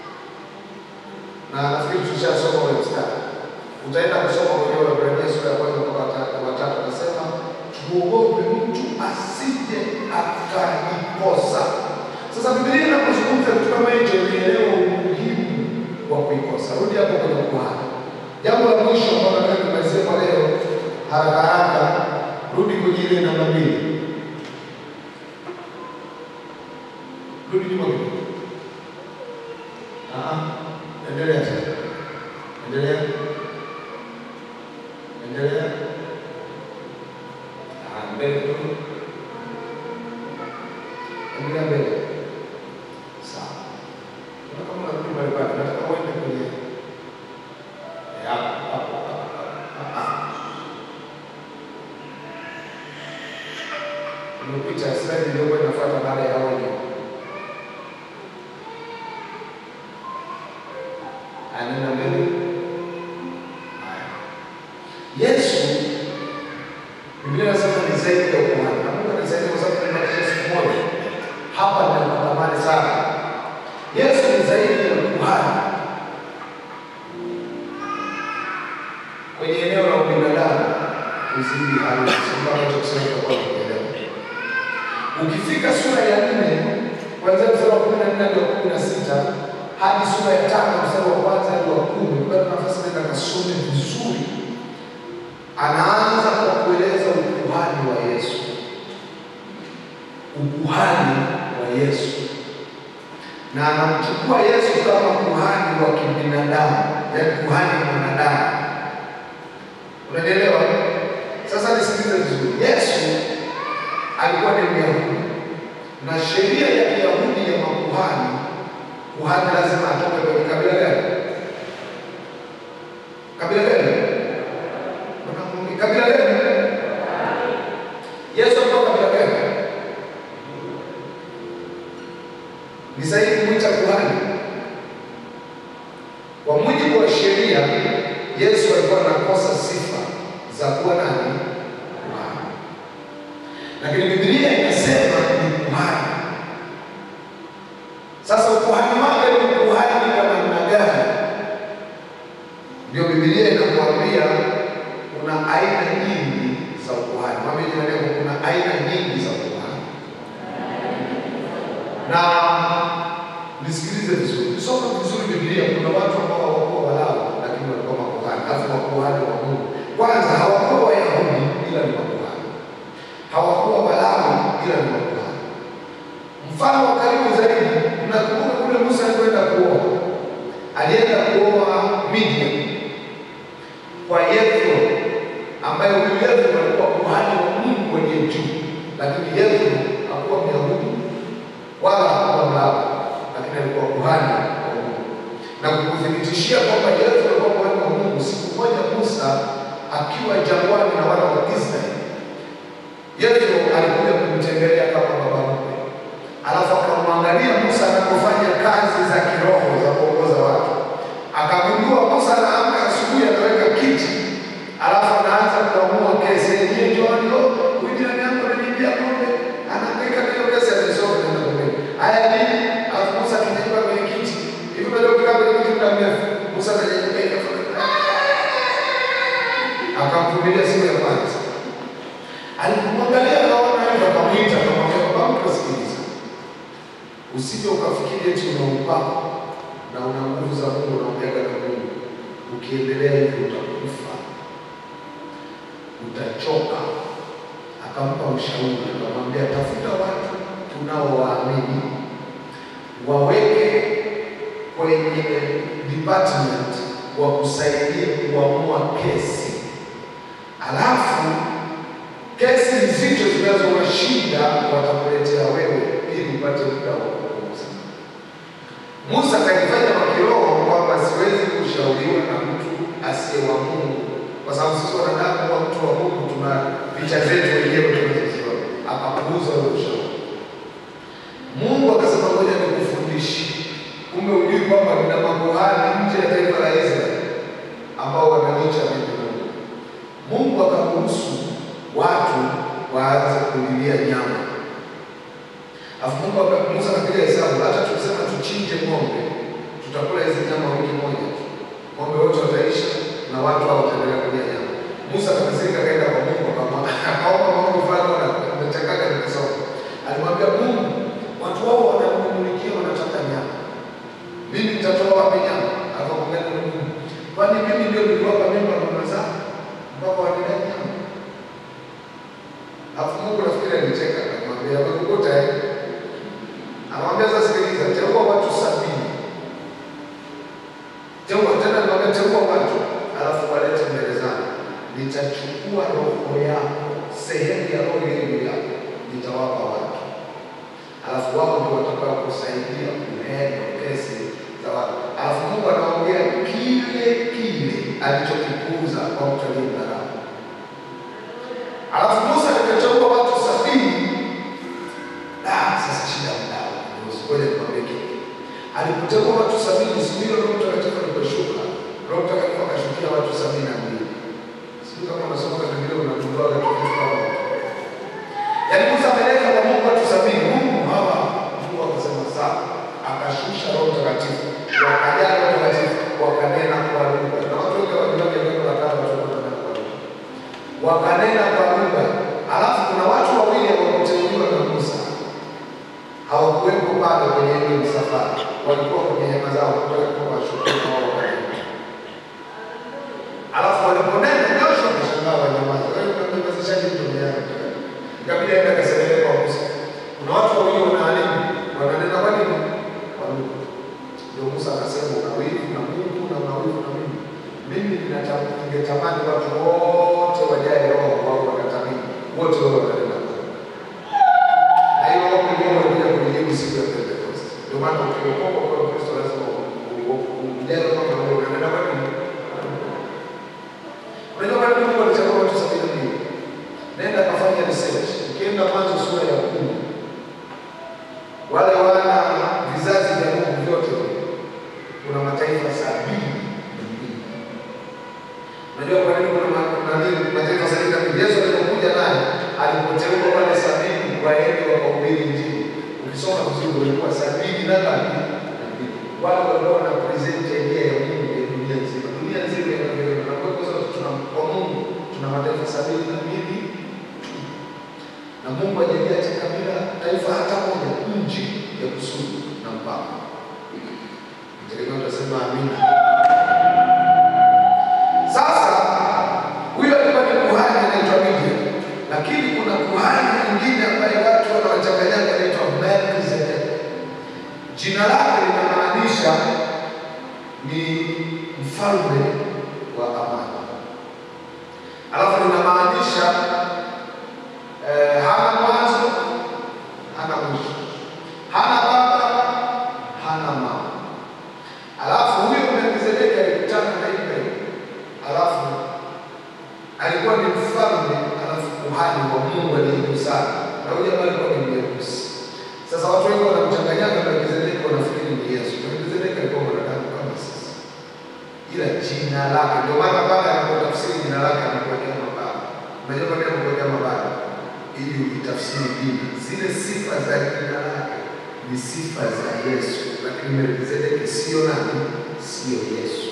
Na nafikiri tushasoma ule mstari, utaenda kusoma kwenye Waebrania sura ya kwanza mpaka watatu, watatu anasema tuogope mtu asije akaikosa. Sasa Biblia inapozungumza kitu kama hicho, nielewa umuhimu wa kuikosa. Rudi hapo kwenye ukuhani. Jambo la mwisho ambalo nataka nimalizie kwa leo haraka haraka, rudi kwenye ile namba mbili, rudi nyuma kidogo. Ah, endelea tena, endelea, endelea. Ah, mbele kidogo, endelea mbele. Sawa, Kuna kama unarudi pale pale, nataka uende kwenye hapo hapo hapo. Umepita slide iliyokuwa inafuata baada ya onyo. Anena mbele. Haya. Yesu Biblia inasema ni zaidi ya ukuhani. Na Mungu anisaidie kwa sababu nimebatisha siku moja. Hapa ninatamani sana. Yesu ni zaidi ya ukuhani. kwenye eneo la ubinadamu uzidi harusi ambacho kusema kwa kuelewa. Ukifika sura ya nne kuanzia mstari wa kumi na nne hadi wa kumi na sita hadi sura ya tano mstari wa kwanza hadi wa kumi bado nafasi nenda kasome vizuri. Anaanza kwa kueleza ukuhani wa Yesu, ukuhani wa Yesu, na anamchukua Yesu kama kuhani wa kibinadamu, yaani kuhani mwanadamu. Unanielewa? Sasa nisikilize vizuri. Yesu alikuwa ni Myahudi na sheria ya Kiyahudi ya makuhani, kuhani lazima atoke kwenye kabila gani? Kabila gani? Wanakumbuka kabila gani? wanakosa sifa za kuwa nani? Kuhani. Lakini Biblia inasema ni kuhani. Sasa ukuhani wake ni ukuhani kwa namna gani? Ndio Biblia inakuambia kuna aina nyingi za ukuhani. Mwambie jirani yako kuna aina nyingi za ukuhani. Na nisikilize vizuri, soma vizuri Biblia. Kuna watu ambao hawakuwa Walawi lakini walikuwa makuhani, alafu makuhani wa Mungu. Kwanza hawakuwa Wayahudi ila ni makuhani, hawakuwa Walawi ila ni makuhani. Mfano wa karibu zaidi, mnakumbuka kule Musa alikwenda kuoa, alienda kuoa Midian kwa Yethro, ambaye huyu Yethro alikuwa kuhani wa Mungu aliye juu, lakini Yethro hakuwa Myahudi wala hakuwa Mlawi, lakini alikuwa kuhani wa Mungu. Na kukuthibitishia kwamba Yethro alikuwa kuhani wa Mungu, siku moja Musa akiwa jangwani na wana wa Israeli, Yethro alikuja kumtembelea kama baba mkwe, alafu akamwangalia Musa anapofanya kazi za kiroho za kuongoza watu, akagundua Musa anaamka asubuhi, anaweka kiti, alafu anaanza kuamua kesi yenyewe. Njooni, oh, huyu jirani yangu ananiibia ng'ombe, anahangaika na hiyo kesi, anaisoma tena ng'ombe. Haya nini? Alafu Musa akinyanyuka kwenye kiti hivi, unajua ukikaa kwenye kiti muda mrefu, Musa ananyanyuka hivi, akamvumilia siku ya kwanza. Alipomwangalia akaona hivyo, akamwita akamwambia, baba mkwe, sikiliza, usije ukafikiri eti una upako na una nguvu za Mungu na umeaga na Mungu. Ukiendelea hivyo utakufa, utachoka. Akampa ushauri, akamwambia tafuta watu tunaowaamini, waweke kwenye department wakusaidie kuamua kesi, alafu kesi nzito zinazowashinda watakuletea wewe ili upate muda wa kupumzika. Musa akajifanya wa kiroho kwamba siwezi kushauriwa na mtu asiye wa Mungu, kwa sababu sisi wanadamu kuwa mtu wa Mungu tuna picha zetu wenyewe tunazoziona. Akapuuza ule ushauri. Mungu akasema, ngoja nikufundishe. Kumbe hujui kwamba nina makuhani nje ya taifa la Israeli ambao wananicha mimi Mungu. Mungu akaruhusu watu waanze kulilia nyama Alafu Mungu aka- Musa akapiga hesabu, hata tukisema tuchinje ng'ombe, tutakula hizi nyama wiki moja tu. Ng'ombe wote wataisha na watu hao wataendelea kulia nyama. Musa akakasirika, akaenda kwa Mungu akamwa- akaomba mambo fulani na nimechakaga nikisoma. Alimwambia Mungu, watu wao wananimulikia wanataka nyama. Mimi nitatoa wapi nyama? Akamwambia Mungu, kwani mimi ndio niliwapa mimba mama zao mpaka wanilea nyama? Alafu Mungu nafikiri alicheka akamwambia, amekukuta eh? Anamwambia sasa, sikiliza, teua watu sabini. Teua tena, anamwambia teua watu, alafu walete mbele zangu. Nitachukua roho yako, sehemu ya roho ile juu yako, nitawapa watu, alafu wao ndio watakao kusaidia kuhendo kesi za watu. Alafu Mungu anaongea kile kile alichokipuuza kwa mtu aliyemdharau. Alafu Musa akateua watu sabini. Ah, sasa shida mdao. Ngoja nikwambie kitu. Alipoteua watu sabini, siku hiyo Roho Mtakatifu aliposhuka, Roho Mtakatifu akashukia watu sabini na mbili. Sijui kama unasoma katika Biblia unagundua watu kitu kama hicho. Yaani Musa ameleta kwa Mungu watu sabini. Mungu hawa, Mungu akasema sawa. Akashusha Roho Mtakatifu. Wakajaa Roho Mtakatifu, wakanena kwa lugha. Na watu wengi wanajua neno la kale watu wananena kwa lugha wakanena kwa lugha. Alafu kuna watu wawili hawakuteuliwa na Musa, hawakuwepo pale kwenye ile msafara, walikuwa kwenye hema zao kutaka kuwa washukuru wao wakanena. Alafu waliponena, Joshua akashangaa wanyamaza. Wewe unamnyamazishaje mtume yako? Ikabidi aende akasemele kwa Musa. Kuna watu wawili wanaalimu, wananena kwa nini? Kwa lugha. Ndio Musa akasema una wivu na Mungu na una wivu na mimi. Mimi ninata- ningetamani watu wote wajae roho wao wakatamini wote wao wananena kwa lugha. Na hiyo ombi ndio wanakuja kulijibu siku ya Pentecost. Ndio maana ukiokoka kwa Kristo lazima ujae roho na wewe unanena kwa nini? Unajua kwa nini Mungu alichagua watu sabini na mbili? Nenda kafanya research. Ukienda Mwanzo sura ya kumi wale wana vizazi vya Mungu vyote kuna mataifa sabini na mbili. Unajua kwa nini nani mataifa sabini na mbili. Yesu alipokuja naye alipoteua wale sabini waende wakahubiri Injili. Ukisoma vizuri walikuwa sabini na ngapi? Na mbili. Wale walikuwa wana present idea ya Mungu ya dunia nzima. Dunia nzima inaendelea na kwa hivyo sasa tuna kwa Mungu tuna mataifa sabini na mbili na Mungu hajaliacha kabila taifa hata moja nje ya kusudi na mpaka. Tegemea utasema amina. Sasa huyo alikuwa ni kuhani anaitwa Midia, lakini kuna kuhani mwingine ambaye watu wanawachanganyaga anaitwa Melkizedek. Jina lake linamaanisha ni mfalme wa amani, alafu linamaanisha eh, hana mwanzo hana mwisho, hana baba hana mama. Alafu huyo Melkizedeki alikutana na Ibrahim, alafu alikuwa ni mfalme, alafu kuhani wa Mungu aliyeku sana, na huyo jamaa alikuwa ni Myeusi. Sasa watu wengi wanamchanganyaga Melkizedeki, wanafikiri ni Yesu. Melkizedeki alikuwa mwanadamu kama sisi, ila jina lake, ndio maana pale anapotafsiri jina lake anakuwekea mabaya. Unajua kwa nini anakuwekea mabaya? Ili uitafsiri dini. Zile sifa za jina lake ni sifa za Yesu, lakini Melkizedeki sio nani? Sio Yesu.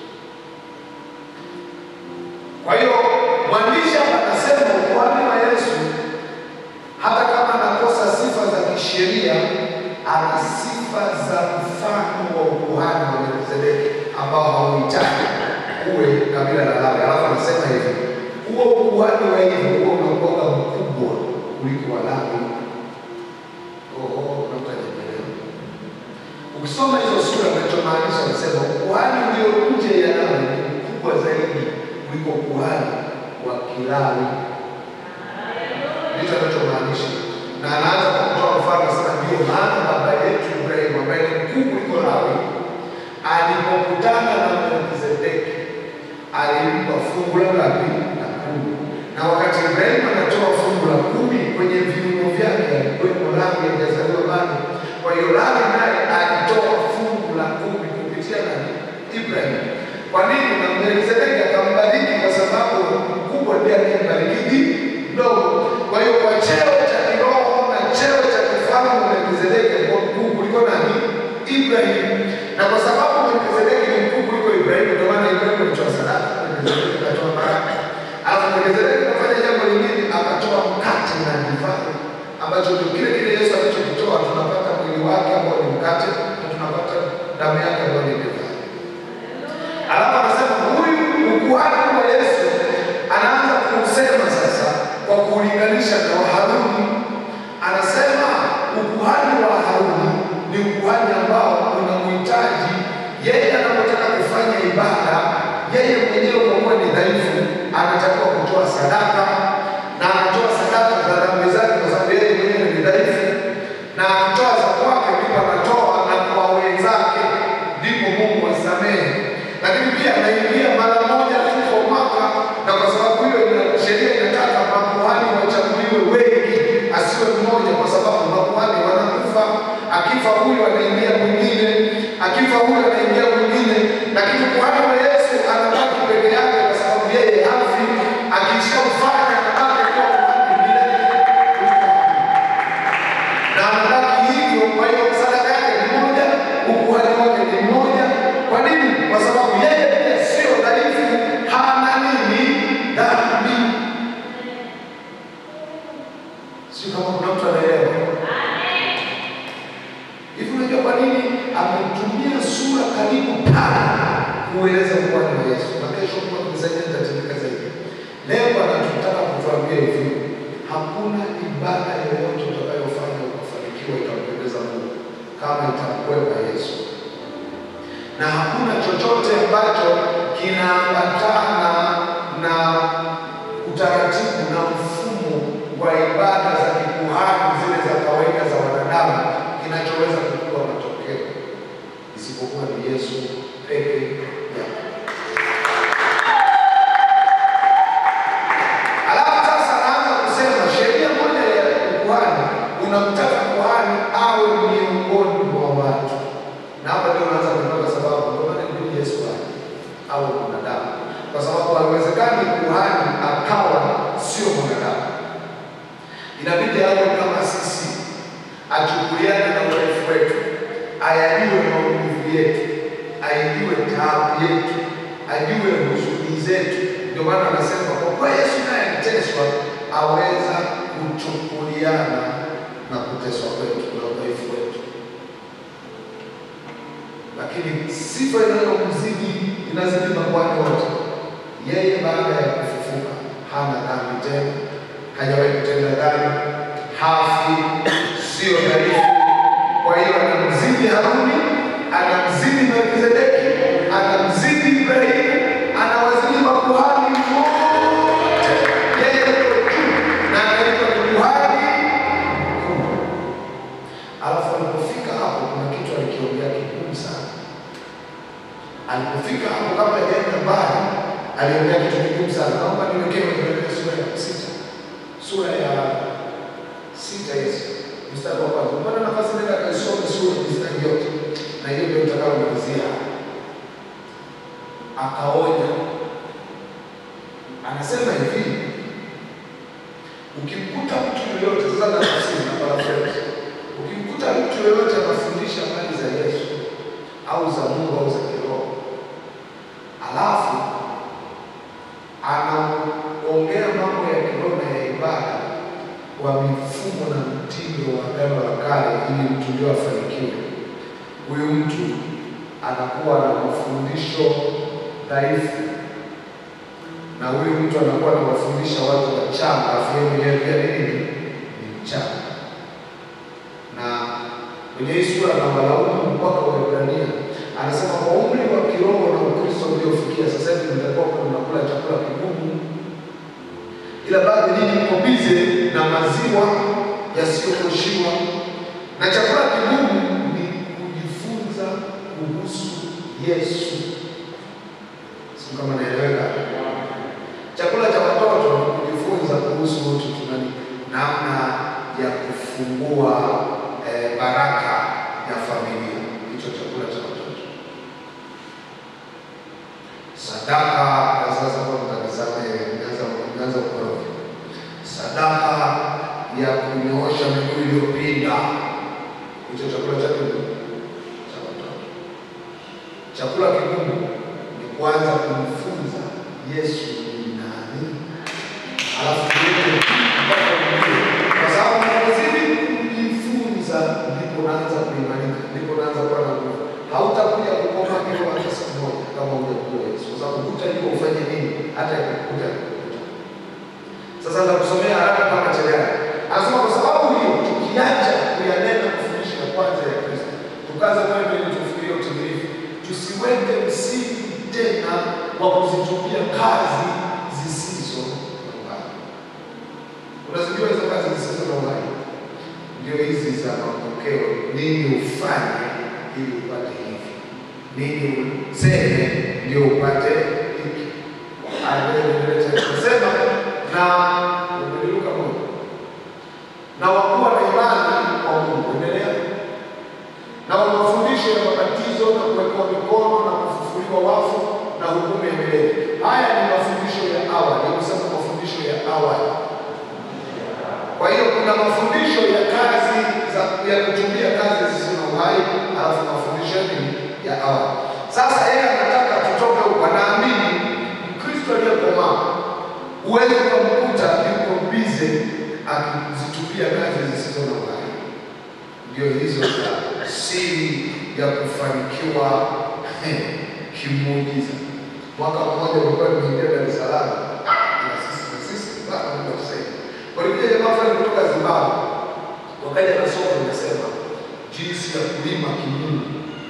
Kwa hiyo mwandishi hapa anasema ukuhani wa Yesu, hata kama anakosa sifa za kisheria, ana sifa za mfano wa ukuhani wa Melkizedeki ambao hauhitaji uwe kabila la Lawi. Alafu anasema hivi, huo ukuhani wa hivi huo unakuwa mkubwa kuliko wa Lawi. Oho, kuna mtu hajaelewa. Ukisoma hizo sura kinachomaanisha anasema ukuhani ulio nje ya Lawi ni mkubwa zaidi kuliko ukuhani wa Kilawi. Ndicho anachomaanisha, na anaanza kwa kutoa mfano, anasema ndio maana baba yetu Ibrahimu ambaye ni mkuu kuliko Lawi alipokutana na Melkizedeki alimpa fungu la ngapi? La kumi. Na wakati Ibrahimu anatoa fungu la kumi kwenye viungo vyake alikuwepo Lawi hajazaliwa bado. Kwa hiyo Lawi naye alitoa fungu la kumi kupitia nani? Ibrahimu. Kwa nini? Na Melkizedeki akambariki kwa sababu mkubwa ndiye anayembariki mdogo. Kwa hiyo kwa cheo cha kiroho na cheo cha kifalme Melkizedeki alikuwa mkuu kuliko nani? Ibrahimu. Na kwa sababu Melkizedeki ni mkuu kuliko Ibrahimu, ndio maana Ibrahimu alitoa sadaka, Melkizedeki akatoa baraka. Alafu Melkizedeki akafanya jambo lingine, akatoa mkate na divai, ambacho ndio kile kile Yesu alichokitoa. Tunapata mwili wake ambao ni mkate na tunapata damu yake ambayo ni divai. Alafu anasema huyu ukuhani wa Yesu anaanza kusema sasa kwa kulinganisha na wa Haruni. Anasema ukuhani wa Haruni ni ukuhani ambao unamhitaji yeye anapotaka kufanya ibada, yeye mwenyewe kwa kuwa ni dhaifu, anatakiwa kutoa sadaka na anatoa sadaka za dhambi zake, kwa sababu yeye mwenyewe ni dhaifu, na akitoa za kwake ndipo anatoa na kwa wenzake, ndipo Mungu asamehe. Lakini pia anaingia mara moja tu kwa mwaka, na kwa sababu hiyo ina- sheria inataka makuhani wachaguliwe wengi, asiwe mmoja, kwa sababu makuhani wanakufa. Akifa huyu anaingia mwingine, akifa huyu anaingia mwingine, lakini kuhani wa Yesu anabaki peke yake, kwa sababu yeye hafi. Akishamfanya anabaki kuwa kuhani milele na anabaki hivyo. Kwa hiyo sadaka yake ni moja, ukuhani wake ni mmoja. Kwa nini? Kwa sababu yeye pia sio dhaifu, hana nini dhambi. Sio kama kuna mtu anaelewa hivi. Unajua kwa nini ametumia sura karibu tano kueleza ukuhani wa Yesu? Na kesho kwa kusaidia nitatumika zaidi. Leo anatutaka kutuambia hivi, hakuna ibada yoyote utakayofanya ukafanikiwa itampendeza Mungu kama itamkwepa Yesu, na hakuna chochote ambacho kinaambatana na utaratibu na mfumo wa ibada za kikuhani zile za kawaida za wanadamu kinachoweza kukupa matokeo isipokuwa ni Yesu peke yake. Alafu sasa anaanza kusema sheria moja ya ukuhani, unamtaka kuhani awe miongoni mwa watu, na hapa ndio unaanza kupata sababu, ndio maana ilibidi Yesu aje awe mwanadamu, kwa kuhani akawa sio mwanadamu, inabidi awe kama sisi, achukuliane na udhaifu wetu, ayajue maumivu yetu, aijue taabu yetu, ajue huzuni zetu. Ndio maana anasema kwa kuwa Yesu naye aliteswa, aweza kuchukuliana na kuteswa kwetu na udhaifu wetu lakini sifa inayomzidi inazidi makwani wote. Yeye baada ya kufufuka hana dhambi tena, hajawahi kutenda dhambi, hafi, sio dhaifu. Kwa hiyo anamzidi Haruni, anamzidi Melkizedeki, anamzidi Ibrahimu, anawazidi makuhani wote. Yeye yuko juu na anaitwa ni kuhani mkuu. Alafu alipofika hapo, kuna kitu alikiongea kigumu sana. Alipofika hapo, kabla hajaenda mbali, aliongea kitu kigumu sana. Naomba niwekee Waebrania sura ya sita, sura ya sita hizi mstari wa kwanza. Mbona nafasi nenda kaisome sura mistari yote, na hiyo ndio utakaomalizia. Akaonya, anasema hivi Ukimkuta mtu yoyote sasa, na tafsiri na paraphrase, ukimkuta mtu yoyote anafundisha habari za Yesu au za Mungu au za kiroho, alafu anaongea mambo ya kiroho na ya ibada kwa mifumo na mtindo wa agano la kale, ili mtu ndio afanikiwe, huyu mtu anakuwa na mafundisho dhaifu na huyu mtu anakuwa anawafundisha watu wachanga, afu yeye mwenyewe pia ni nini? Ni mchanga. Na kwenye hii sura na walaumu mpaka Waebrania anasema kwa umri wa kiroho na Ukristo uliofikia sasa hivi mtakuwa mnakula chakula kigumu, ila bado nyinyi mko bize na maziwa yasiyokoshiwa, na chakula kigumu ni kujifunza kuhusu Yesu. Sio kama naeleweka? Chakula cha watoto ni kujifunza kuhusu utu tunani, namna ya kufungua eh, baraka ya familia. Hicho chakula cha watoto. Sadaka na sasa kwa mtanisamehe, nianza ukorofi. Sadaka ya kunyoosha miguu iliyopinda, hicho chakula cha nini? Cha watoto. Chakula kigumu ni kuanza kumfunza Yesu ni nani, alafu yeye mpaka ujue, kwa sababu unapozidi kujifunza ndipo unaanza kuimarika, ndipo unaanza kuwa na nguvu. Hautakuja kukoma kilo hata siku moja kama hujakujua Yesu, kwa sababu hutajua ufanye nini hata ikikuja kukuta. Sasa nitakusomea haraka kama cheleani. Anasema kwa sababu hiyo tukiacha kuyanena mafundisho ya kwanza ya Kristo, tukaze kwenda ili tufikirie utimilifu, tusiweke msingi tena wa kuzitumia kazi zisizo na uhai. Unazijua hizo kazi zisizo na uhai? Ndio hizi za mapokeo. Nini ufanye ili upate hivi? Nini useme ndio upate hiki? Anasema na umeliruka Mungu na wakuwa na imani kwa Mungu. Endelea na wa mafundisho ya mabatizo na kuwekewa mikono na kufufuliwa wafu na hukumu ya milele. Haya ni mafundisho ya awali, kusema mafundisho ya awali. Kwa hiyo kuna mafundisho ya kazi za ya kutumia kazi zisizo na uhai, alafu mafundisho ya nini? ya awali. Sasa yeye anataka tutoke huko, anaamini Mkristo aliyekomaa huwezi ukamkuta yuko bize akizitumia kazi zisizo na uhai. Ndio hizo za siri ya kufanikiwa kimuujiza. Mwaka mmoja ulikuwa nimeingia Dar es Salaam na sisi na sisi baba Mungu atusaidie. Walikuja jamaa fulani kutoka Zimbabwe, wakaja na somo linasema jinsi ya kulima kimungu,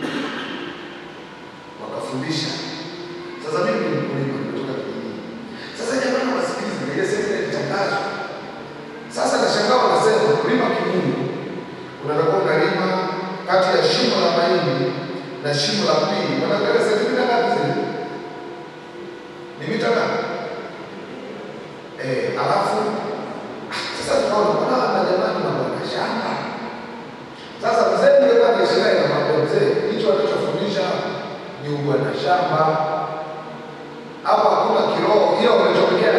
wakafundisha. Sasa mimi ni mkulima, nimetoka kijijini. Sasa jamaa wasikiliza na ile semina ilitangazwa. Sasa nashangaa wanasema kulima kimungu unatakuwa unalima kati ya shimo la mahindi na shimo la pili, wanaangalia sentimita ngapi zile? Ni mita ngapi? Eh, alafu sasa tukaona mbona na jamani mambo ya shamba. Sasa mzee yule kwa biashara na mambo mzee, hicho anachofundisha ni ubwana shamba. Hapo hakuna kiroho, hiyo wamechomekea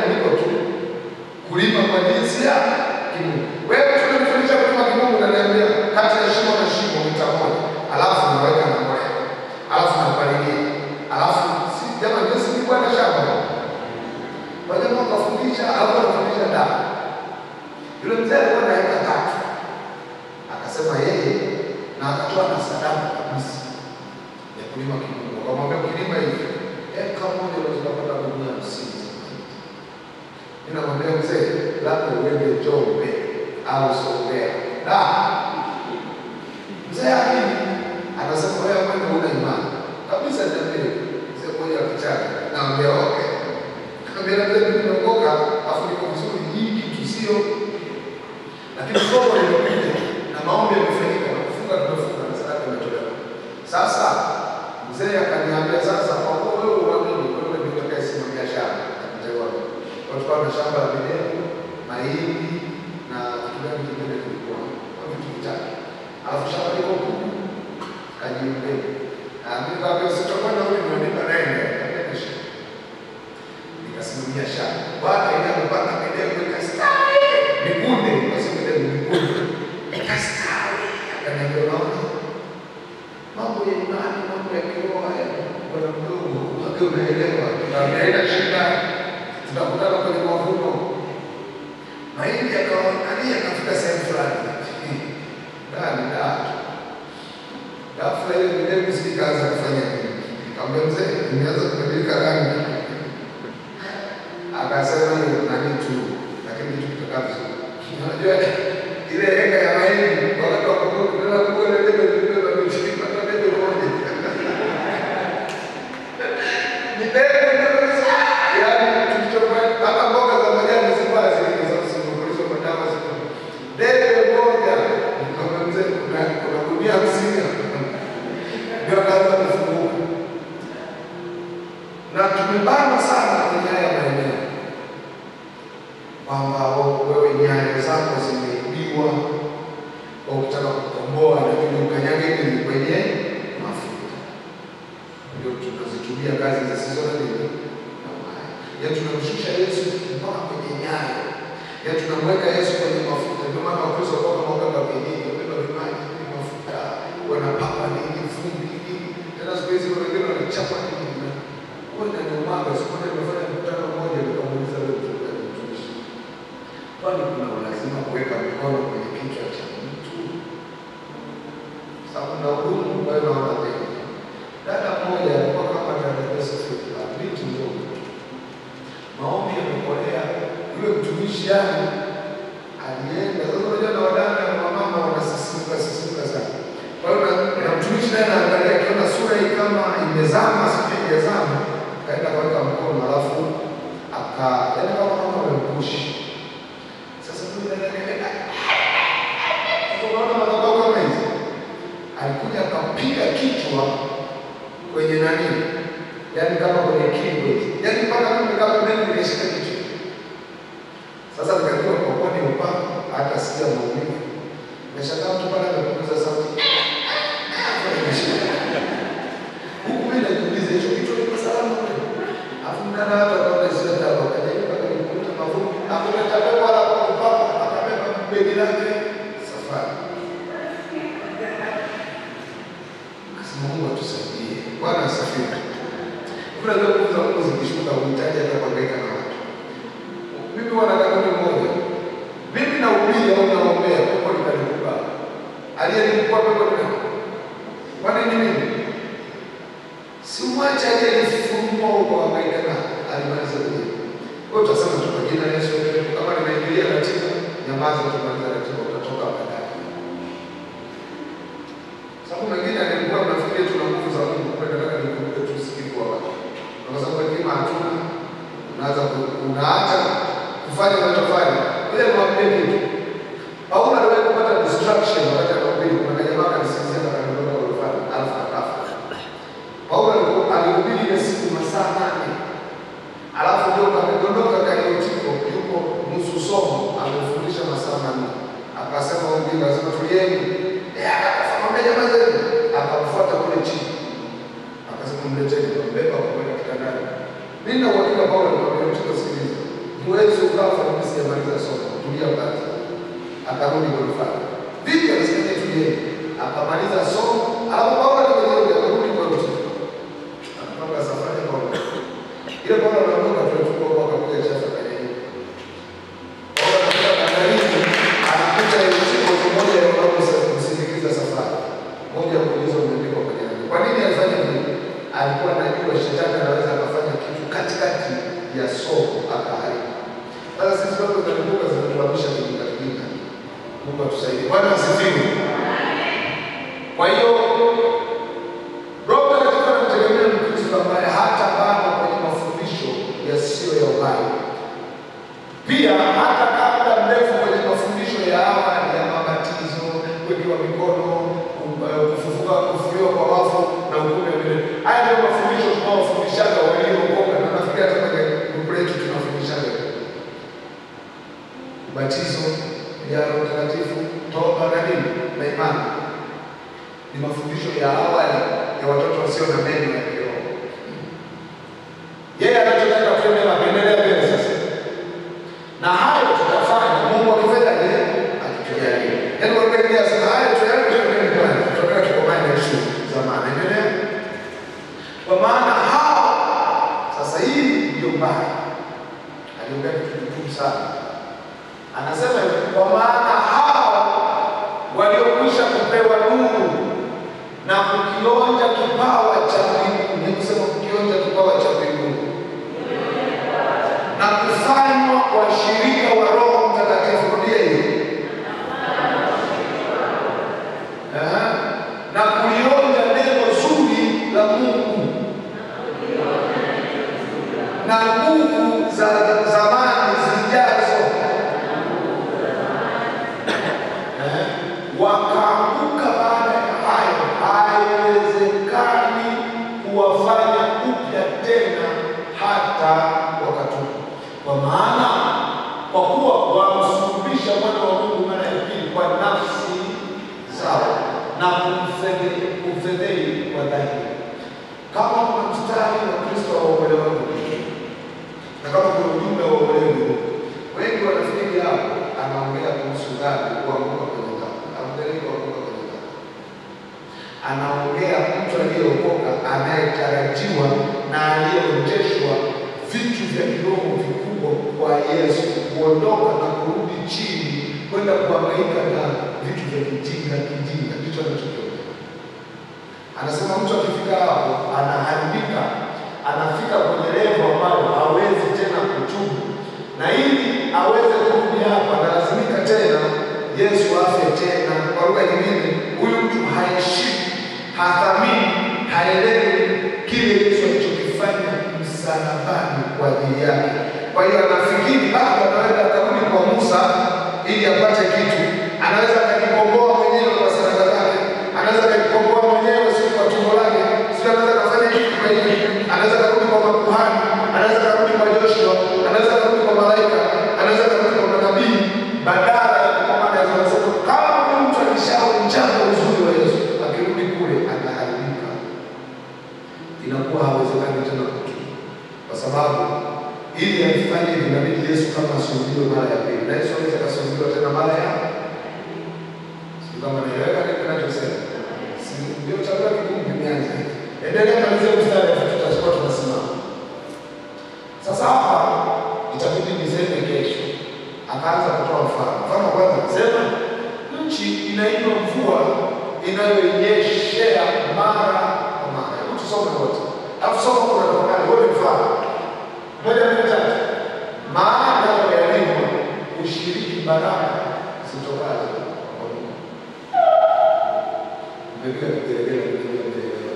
Yule mzee alikuwa na eka tatu, akasema yeye na akatoa na sadaka kabisa ya kulima kilimo. Akamwambia ukilima hivi eka moja unaweza kupata gunia hamsini za mahindi. Mimi namwambia mzee, labda uende Njombe au Songea. Da, mzee akini anasema wewe kwenda una imani kabisa. Niambie mzee mmoja wa kichaka, naambia okay, naambia mzee, mimi nimeokoka afu niko vizuri, hii kitu sio, lakini somo limekuja na maombi yamefanyika na kufunga tumefunga na sadaka imetolewa. Sasa mzee akaniambia, sasa kwa kuwa wewe uamini, wewe ndio utakayesimamia shamba atakuteua watu na shamba la minembe, mahindi na kitu gani kingine kilikuwa kwa vitu vitatu, alafu shamba liko kubwa kajiumbeni. Mimi kaambia sitakwenda wewe ndio nipa nenda kabisa. Nikasimamia shamba. Bwana ile amepanda minembe ikastawi. Mikunde basi minembe mikunde. Ikastawi. Akaniambia unaona mambo ya imani, mambo ya kiroho haya bwana mdogo, wake unaelewa, tunaenda shida, tunakutana kwenye mavuno. Mahindi yakaonekania yakafika sehemu fulani ndani ndani, ghafla ile minembe sikaanza kufanya nini? Nikamwambia mzee, imeanza kubadilika rangi. Akasema hiyo nani tu, lakini kitu kitakaa vizuri. Unajua ile heka ya mahindi wakati wa kuvuna, tunaenda kuvuna ile debe debe la mchini, hata debe moja ni debe kabisa. Yaani tulichofanya hata mboga za majani zilikuwa zile za kusimamisha madawa zilikuwa debe moja. Nikamwambia mzee, kuna kuna gunia hamsini hapa. Ndio akaanza kufunguka na tumebana sana kwenye haya maeneo kwamba wewe nyayo zako zimeibiwa, kwa ukitaka kukomboa lakini ukanyage nini kwenye mafuta, ndio tunazitumia kazi zisizo na nini na uhai. Ya tunamshusha Yesu mpaka kwenye nyayo, ya tunamweka Yesu kwenye mafuta. Ndio maana Wakristo kwa kama waganga wa kienyeji wabeba vimaji kwenye mafuta, wanapaka nini vumbi nini, tena siku hizi kuna wengine wanachapa nini kwenda ni umwaga. Siku moja nimefanya mkutano mmoja, nikamuuliza wewe mchungaji, mtumishi, kwani kuna ulazima kuweka mikono kwenye kichwa cha mtu? Sababu na hudumu kwa hiyo naona mengi. Dada mmoja alikuwa kama dada Joseph, binti mdogo, maombi yamekolea, yule mtumishi yani alienda. Sasa unajua na wadada na wamama wanasisimuka sisimuka sana. Kwa hiyo na- na mtumishi naye anaangalia, akiona sura hii kama imezama, sijui haijazama, kaenda kaweka mkono, alafu aka yaani kama kama amempushi. Sasa huyu dada akaenda sasa unaona madhabahu kama hizi, alikuja akapiga kichwa kwenye nani, yaani kama kwenye kingo hizi, yaani mpaka mimi kama mimi nimeshika kichwa. Sasa nikajua kwa kuwa ni upako, hata sikia maumivu. Nimeshangaa mtu pale amepunguza sauti. Huku mimi najiuliza hicho kichwa kiko salama kweli? Alafu mdada hapa kaona sio dawa, akajaribu akanikuta mavumbi, akuleta pepo wala kwa upako, akabeba begi lake safari. Akasema Mungu atusaidie. Bwana asifiwe. Kuna leo nguvu za Mungu zikishuka uhitaji hata kuhangaika na watu. Mimi wana kanuni moja. Mimi nahubiri au naombea pepo litanikuba. Aliyenikuba pepo ni nani? Kwa nini mimi? Si mwache aliyenifunua huko hangaika na alimaliza kule. Kwa hiyo tutasema tu kwa jina la Yesu kama nimeingilia ratiba, nyamaza tumaliza ratiba utatoka baadaye. Sababu mengine alikuwa mnafikiri tuna nguvu za Mungu, kumbe nataka nikumbuke tu usikivu wa watu. Na kwa sababu hekima hatuna, unaanza ku- unaacha kufanya unachofanya. Ile mwambie kitu. Paulo aliwahi kupata distraction wakati anahubiri. Kuna kajamaa kanisikia na kaniondoka orofani, alafu akafa. Paulo aliku- alihubiri ile siku masaa nane. Alafu ndio kamedondoka kaliotiko yuko nusu somo amefundisha masaa manne. Akasema huyu mjinga, akasema tulieni. Eh, akamwambia jamaa zenu, akamfuata kule chini. Akasema mleteni, kambeba kupeleka kitandani. Mimi na uhakika Paulo alimwambia mtu sikiliza. Huwezi ukafa mimi sijamaliza somo. Tulia kwanza. Akarudi gorofani. Vipi akasema tulieni. Akamaliza somo, alafu Paulo aliporudi akarudi kwa mtu. Akapanga safari kwa ile Paulo anaondoka tunachukua kwa kakuja chafa kwenye hiyo. Paulo anafika bandarini akaharibu. Sasa sisi mambo zinakumbuka zinatuamisha kijinga kijinga. Mungu atusaidie. Bwana asifiwe. Kwa hiyo Roho Mtakatifu anamtegemea Mkristo ambaye hata bado kwenye mafundisho yasiyo ya uhai. Pia hata kabla mrefu kwenye mafundisho ya awali ya mabatizo, kuwekewa mikono, ku- kufufuka, kufufuliwa kwa wafu na hukumu ya milele. Haya ndio mafundisho tunaofundishaga waliookoka, na nafikiri hata kwenye grupu letu tunafundishaga ubatizo, ya Roho Mtakatifu, toba na nini na imani. Ni mafundisho ya awali ya watoto wasio na meno ya kiroho. Yeye anachotaka tuende na kuendelea mbele sasa na hayo tutafanya Mungu akifanyaje? Akitujalia. Yaani kwa lugha nyingine asema hayo tuyale tuende kwani tutaka tukomane na issue za maana. Endelea. Kwa maana hao sasa hii ndio mbaya. Aliongea kitu kigumu sana. Anasema hivi, kwa maana hao waliokwisha kupewa nuru na kukionja kipawa cha mbinguni, ni kusema kukionja kipawa cha mbinguni na kufanywa washirika wa Roho Mtakatifu. Rudia hiyo. Eh, na kulionja neno zuri la Mungu na nguvu za zamani zijazo. Eh, wakaanguka baada ya hayo, haiwezekani kuwafanya upya tena hata wakatubu. Kwa maana kwa kuwa wamsulubisha mwana wa Mungu mara ya pili kwa nafsi zao na kumfedhe- kumfedheli kwa dhahiri. Kama kuna mstari wa Kristo waokolewa na kama kuna ujumbe wa uokolewa, wengi wanafikiri hapo anaongea kuhusu dhambi, kuanguka kwenye dhambi. Haongelei kuanguka kwenye dhambi anaongea mtu aliyeokoka anayetarajiwa na aliyeonyeshwa vitu vya kiroho vikubwa kwa Yesu, kuondoka na kurudi chini kwenda kuhangaika na vitu vya kijinga kijinga, ndicho anachokiongea. Anasema mtu akifika hapo anaharibika, anafika kwenye levo ambayo hawezi tena kutubu, na ili aweze kurudi hapa analazimika tena Yesu afe tena. Kwa lugha nyingine, huyu mtu haheshimu, hathamini, haelewi kile Yesu alichokifanya msalabani kwa ajili yake. Kwa hiyo anafikiri bado anaweza akarudi kwa Musa ili apate kitu, anaweza akajikomboa mwenyewe kwa sadaka zake, anaweza akajikomboa mwenyewe sio kwa tumbo lake, sio anaweza akafanya hivi kwa hivi, anaweza akarudi kwa makuhani, anaweza akarudi kwa Joshua, anaweza akarudi kwa malaika, anaweza akarudi kwa manabii, badala ya kukomana Yesu. Anasema kama huyu mtu akishaonjanga uzuri wa Yesu, akirudi kule anaharibika, inakuwa hawezekani tena kutubu, kwa sababu ili alifanye hivi inabidi Yesu kama asulubiwe mara ya pili, na Yesu anaweza kasulubiwa tena mara ya sijui kama naeleweka nini kinachosema. Si- Ndio chakula kigumu kimeanza. Endelea malizia mstari afu tutakuwa tunasimama. Sasa hapa itabidi niseme kesho. Akaanza kutoa mfano. Mfano wa kwanza akasema nchi inainywa mvua inayoinyeshea mara kwa mara. Hebu tusome wote. Alafu soma kuna tafakari wote mfano. Moja mbili tatu. Maana yalimwa ushiriki baraka zitokazo kwa Mungu. Umepiga kigelegele kupiga mbele.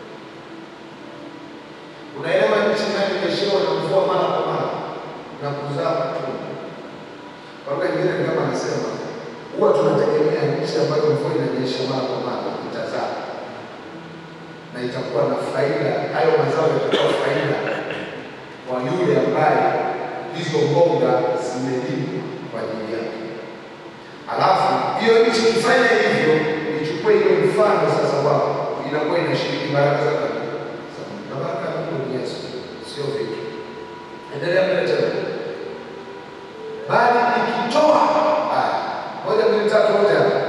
Unaelewa nchi inayonyeshewa na mvua mara kwa mara na kuzaa matunda. Kwa lugha nyingine ni kama anasema huwa tunategemea nchi ambayo mvua inanyesha mara kwa mara itazaa na itakuwa na faida, hayo mazao yatakuwa faida kwa yule ambaye hizo mboga zimelimwa kwa ajili yake. Alafu hiyo nchi ikifanya hivyo, ichukue hiyo mfano sasa wao, inakuwa inashiriki baraka za Mungu. Na baraka ya Mungu ni Yesu, sio vitu. Endelea mbele tena. Bali ikitoa haya, moja mbili tatu, wote hapa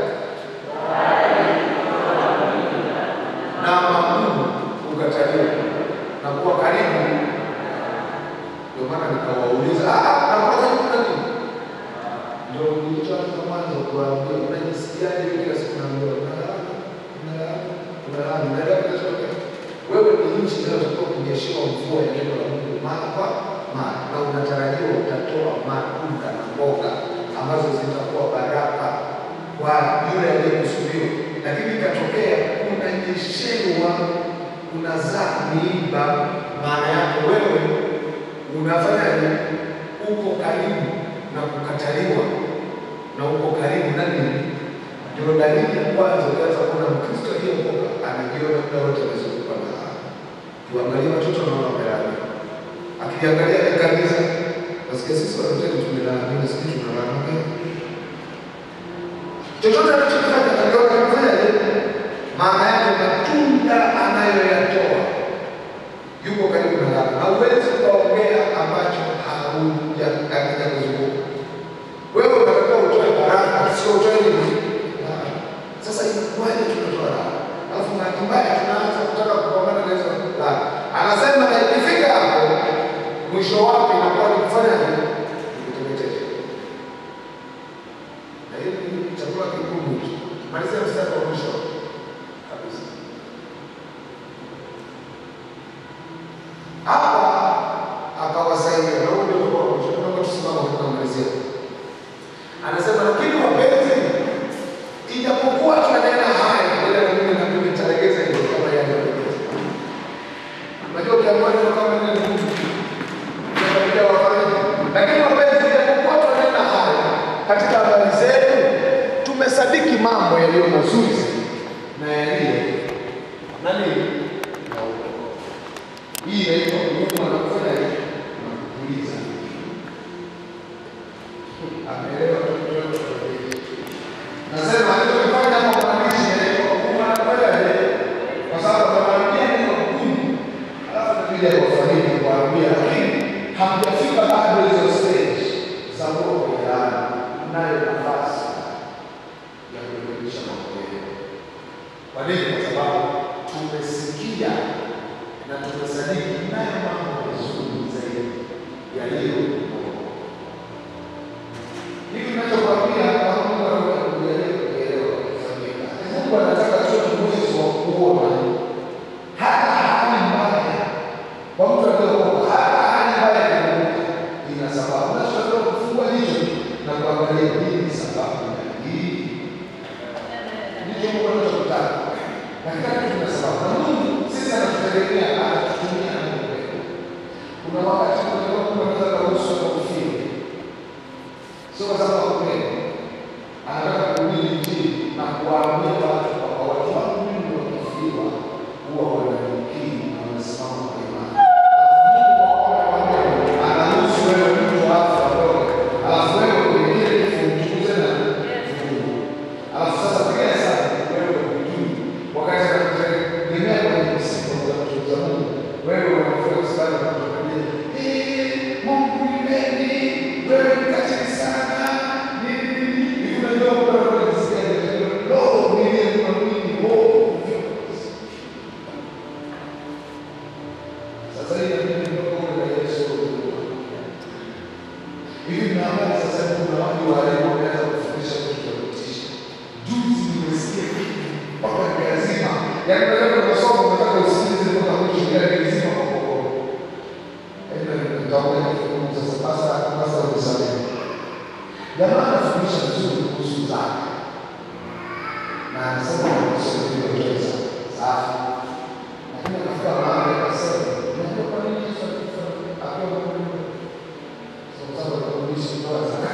na magumu ukataliwa na kuwa karibu. Ndio maana nikawauliza, "Ah, na kuwa karibu na nini?" Ndio nilichoanza mwanzo kuwaambia, unajisikiaje hivi kila siku naambiwa unalala, unalala, unalala, unaelewa kinachotokea? Wewe ni nchi inayotakiwa kunyeshewa mvua ya neno la Mungu mara kwa mara. na unatarajiwa utatoa matunda na mboga ambazo zitakuwa baraka kwa yule aliyekusudiwa, lakini ikatokea unanyeshewa, unazaa miiba, maana yake wewe unafanyaje? Uko karibu na kukataliwa na uko karibu na nini? Ndio dalili ya kwanza. Ukianza kuona Mkristo aliyeokoka anajiona muda wote amezungukwa na haya. Tuangalie watoto wanaona wamelaaniwa, akiangalia ni kanisa, nasikia sisi Walutheri tumelaaniwa, sisi tunalaaniwa. Chochote anachokifanya akiona anafanyaje? Maana yake matunda anayoyatoa yuko karibu na laana, na huwezi ukaongea ambacho haujakamilika kuzunguka. Wewe unatakiwa utoe baraka, sio utoe nini? Laana. Sasa inakuwaje tunatoa laana? Alafu bahati mbaya tunaanza kutaka kupambana na hizo laana. Anasema na ikifika hapo mwisho wake inakuwa ni kufanya nini? Kuteketeza. Na hiyo ni chakula kigumu tu. Malizia mstari wa mwisho kabisa. Hapa akawasaidia na huo ndio ulikuwa mwisho. Naomba tusimame kwa kumalizia. Anasema lakini wapenzi, ijapokuwa tunanena haya, ila na mimi na mimi nitalegeza hilo kama yalivyolegeza. Unajua ukiambiwa neno kama neno ni ngumu. Unakaribia wafanye. Lakini wapenzi, ijapokuwa tunanena haya katika habari zetu, tumesadiki mambo yaliyo mazuri zaidi na yaliyo na nini na uongo. Hii inaitwa kuuma na kufanya nini? Na kupuliza. Ameelewa mtoto Nasema alichofanya kwa mwandishi inaitwa kuuma na kufanya nini? Kwa sababu anawaambia neno gumu, alafu anakuja kuwafariji kuwaambia, lakini hamjafika bado hizo stage za kuwa kwenye laana. Mnayo nafasi ya kurekebisha mambo yenu. Kwa nini? Kwa sababu tumesikia na tumesadiki nayo mambo mazuri zaidi yaliyo hivi ninachokwambia kama Mungu anataka kujalia kuelewa kufanyika. Mungu anataka tuwe na uwezo wa kuona hata hali mbaya kwa mtu aliyeokoka, hata hali mbaya ya Mungu ina sababu. Unachotakiwa kufungua jicho na kuangalia nini sababu ya hii ndicho Mungu anachotaka. Na kila kitu kina sababu. Na Mungu sisi anatutegemea anatutumia na Mungu wetu. Kuna wakati unajua Mungu anaweza kuruhusu kufia. Sio kwa sababu hakupenda. Anataka kuhubiri Injili na kuwaambia watu kwamba watu wangu mimi wakifiwa huwa wananukii na wanasimama kwa imani. Alafu Mungu kwa kuwa amewaambia, anaruhusu wewe mtu afe aondoke. Alafu wewe kwenye kile kifo umchunguze na Mungu. Alafu sasa piga hesabu wewe hujui wakati anakutegemea kwenye msiba za kutunza Mungu. Wewe unafika hospitali na kutuambia, "Eh, Mungu ni nini? Wewe ni katili sana." Nini nini? Hivi unajua Mungu anakuwa anasikia anajua, "Lo, niliyemwamini, oh." Sasa hivi inabidi mdogo na Yesu hivi na habari sasa hivi kuna watu walimu wameanza kufundisha vitu vya kutisha. Juzi nimesikia kitu mpaka nikazima. Yaani unataka unasoma unataka usikilize mpaka mwisho yaani nilizima kwa kokoro. Yaani nitaongea kifungu sasa pasta pasta unisamehe. Jamaa anafundisha vizuri kuhusu zaka. Na anasema sio ndio pesa. Safi. Lakini akafika mahali akasema, unajua kwa nini Yesu alikufa akiwa mdogo? Kwa sababu alifundisha kutoa zaka.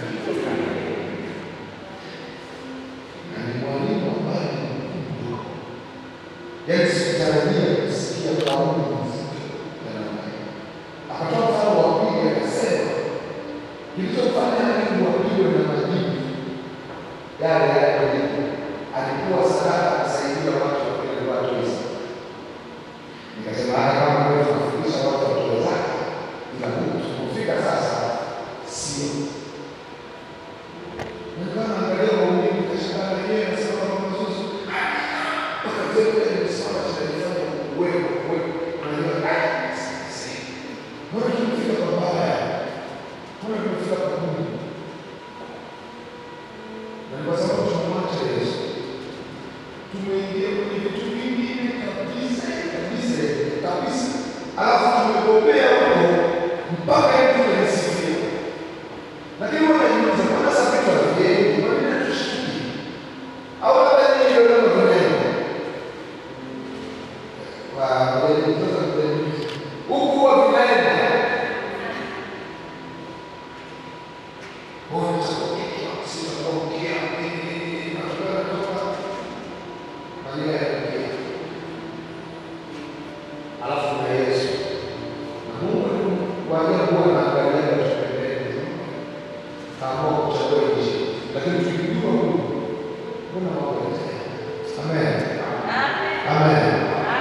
Na ni mwalimu ambaye ni mkubwa. Yaani sikutarajia kusikia kauli nzito ya namna hiyo. Akatoa mfano wa pili akasema, kilichofanya Mungu apigwe na majibu yale yale majibu, alikuwa sadaka akasaidia watu wakile watu hizi. Nikasema hata kama wewe tunafundisha watu watoe zaka, ila Mungu tukufika sasa sio. Nilikuwa naangalia waumini nikashangaa wenyewe nasema kama mzuzu. Mpaka mzee yule nimesoma tunalifanya uwepo uwepo. Unajua ah sasa. Mbona tumefika kwa baya? Mbona tumefika kwa Mungu? Na ni kwa sababu tunamwacha Yesu. Tumeingia kwenye Wewe utakokea, sitakokea, mimi na wewe kutoka majira ya kukia. Alafu na Yesu. Na Mungu kwa ajabu huwa anaangalia watu pembeni. Kaamua kuchagua nchi. Lakini tukijua Mungu, mbona mambo yanaendelea? Amen. Amen.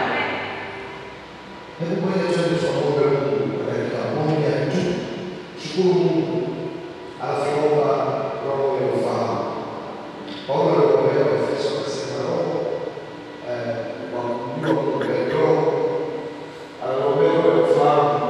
Hebu ngoja tuende tukamwombe Mungu kwa dakika moja tu. Shukuru Mungu. Alafu omba roho ya ufahamu. Paulo aliwaombea Waefeso akasema roho eh, wa Mungu akuombee roho. Aliwaombea roho ya ufahamu.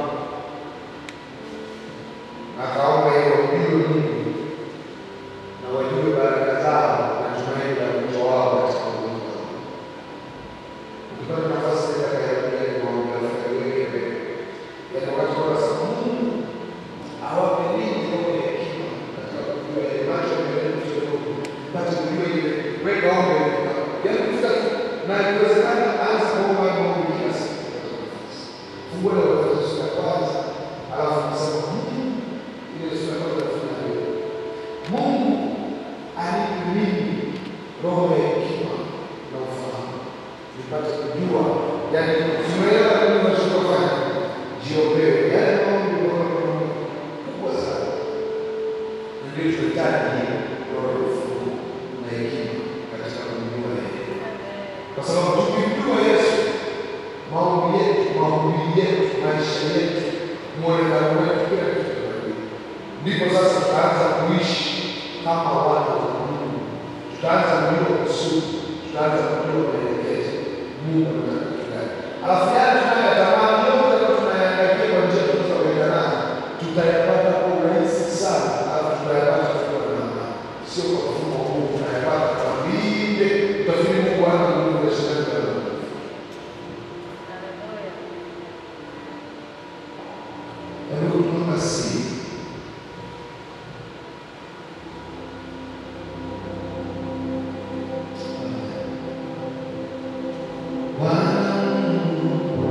Na akaomba hiyo wamjue Mungu na wajue baraka zao na tumaini la wito wao katika ulimwengu wao. Ukipata nafasi ya kuyarudia ni maombi ya wengi yaani wakati wanasema Mungu awape nini roho ya hekima katika kujua ile macho mbele kidogo mpate kujua ile weka ombi yaani kufika tu na ikiwezekana anza kuomba hayo maombi kila siku fungua ile Waefeso sura ya kwanza alafu nasema Mungu ile sura ya kwanza tunafanya hiyo Mungu anipe mimi roho ya hekima na ufahamu nipate kujua yaani tumeelewa nini tunachofanya jiombee yaani maombi roho kubwa sana na ndio tunahitaji roho ya ufunuo na hekima katika kumjua yeye kwa sababu tukimjua Yesu maombi yetu mahubiri yetu maisha yetu mwonekano wetu kila kitu kitabadilika ndipo sasa tutaanza kuishi kama wana wa Mungu tutaanza kujua kusudi tutaanza kujua maelekezo Mungu anataka kitu gani alafu yale tunayotamani yote ambayo tunayaangalia kwa njia tunazoenda nazo tutayapata kwa urahisi sana alafu tutayapata tukiwa na amani sio kwa mfumo huu tunayapata kwa vile utafikiri Mungu ana Mungu wa shindani na Mungu Hebu tunaomba siri Bwana Mungu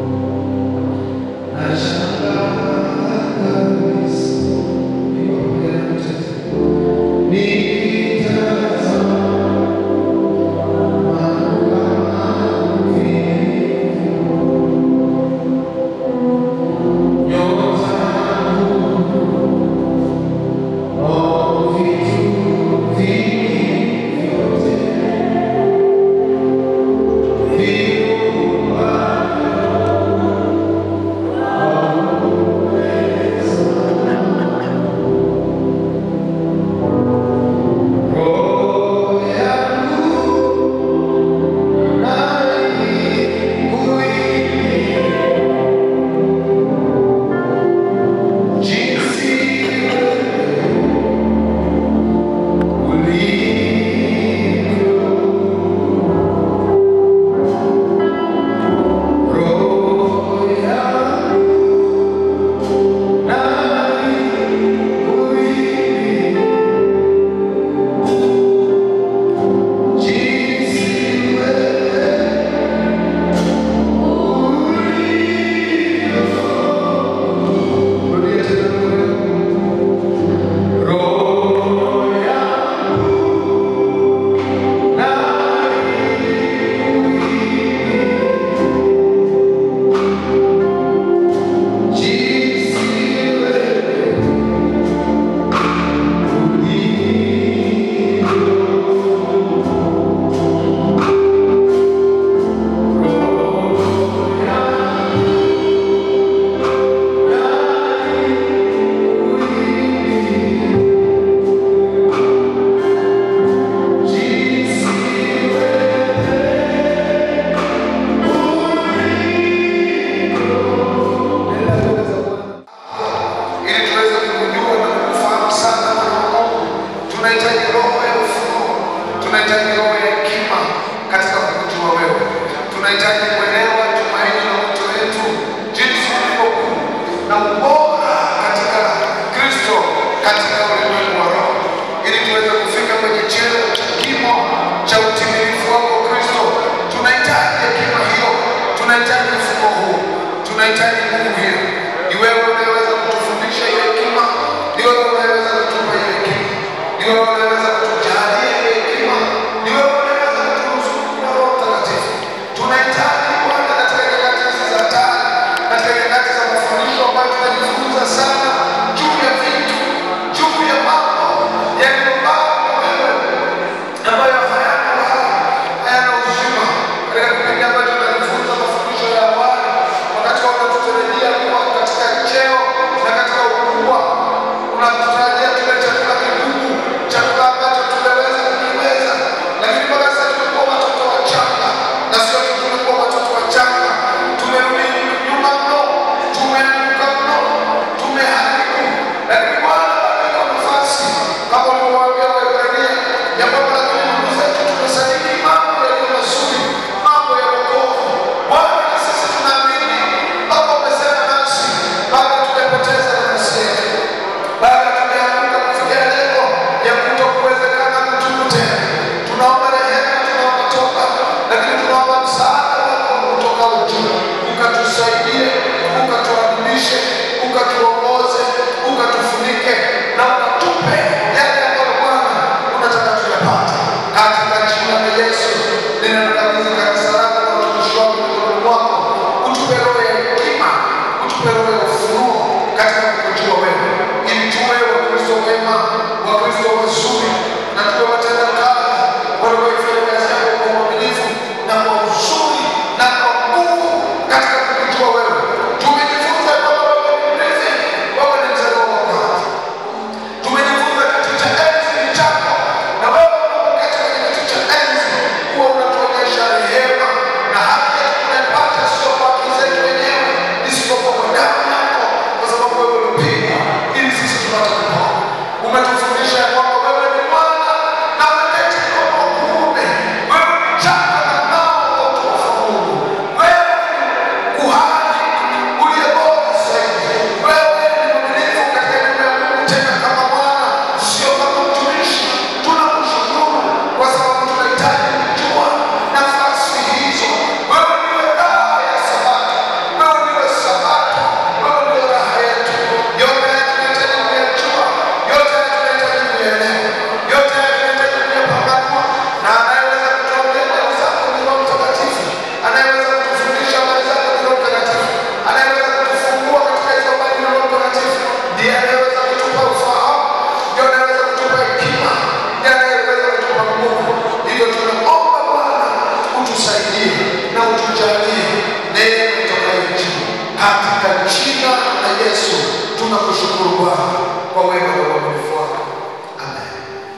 wewe unaweza kutujalia ile hekima, ni wewe unaweza kuturuzuku na Roho Mtakatifu. Tunahitaji Bwana katika nyakati hizi za hatari, katika nyakati za mafundisho ambayo tunajifunza sana juu ya vitu, juu ya mambo yaliyobaki na wewe ambayo hayana wala hayana uzima. Katika kipindi ambacho tunajifunza mafundisho ya awali, wakati wanatutarajia kuwa katika cheo na katika ukubwa, unatutarajia tule chakula kigumu, chakula ambacho tumeweza kukiweza, lakini mpaka sasa tumekuwa watoto wachanga, na sio tu tumekuwa watoto wachanga, tumerudi nyuma mno, tumeanguka mno, tumeharibu, lakini Bwana bado iko nafasi kama ulivyowaambia Waebrania ya kwamba lakini ndugu zetu tumesadiki mambo yaliyo mazuri, mambo ya wokovu. Bwana, na sisi tunaamini Baba umesema nasi, bado tumepoteza nafasi yetu, bado tumeanguka kufikia lengo ya kuto kuwezekana kutubu tena. Tunaomba rehema, tunaomba toba, lakini tunaomba msaada wako kutoka juu, ukatusaidie, ukatuadibishe, ukatuongoze, ukatufunike na ukatupe yale ambayo Bwana unataka tuyapate katika jina la Yesu. Ninakabidhi kanisa lako na utumishi wako mikononi mwako, utupe roho ya hekima, utupe roho ya ufunuo katika kukujua wewe, ili tuwe Wakristo wema, Wakristo wazuri na tuwe watenda kazi wanaoifanya kazi yako kwa uaminifu na kwa uzuri na kwa nguvu katika kukujua wewe. Tumejifunza kwamba wewe ni mrithi, wewe ni mzaliwa wa kwanza tumejifunza kitu cha enzi ni chako, na wewe unapoketi kwenye kitu cha enzi huwa unatuonyesha rehema, na haki yetu tunaipata sio kwa akili zetu wenyewe, isipokuwa kwa damu yako, kwa sababu wewe ulipigwa ili sisi tupate kupona. Umetufundisha ya kwamba wewe ni Bwana na umeketi mkono wa kuume, wewe ni chapa na ngao wa utukufu wa Mungu, wewe ni kuhani uliye bora zaidi, wewe ni mwaminifu katika nyumba ya Mungu, tena kama Bwana, sio kama mtumishi. Tunakushukuru kwa sababu tunahitaji kujua nafasi hizo. Wewe ndiwe raha ya Sabato, wewe ndiwe Sabato, wewe ndiwe raha yetu. Yote haya tunahitaji kuyajua, yote haya tunahitaji kuyaelewa, yote haya tunahitaji kuyapambanua, na anayeweza kutuambia mbele zako ni Roho Mtakatifu, anayeweza kutufundisha habari zako ni Roho Mtakatifu, anayeweza kutufungua katika hizo habari ni Roho Mtakatifu, ndiye anayeweza kutupa ufahamu, ndiye anayeweza kutupa hekima, ndiye anayeweza kutupa nguvu. Hivyo tunaomba Bwana utusaidie na utujalie neema itokayo juu, katika jina la Yesu tunakushukuru Bwana kwa wema na uaminifu wako. Amen.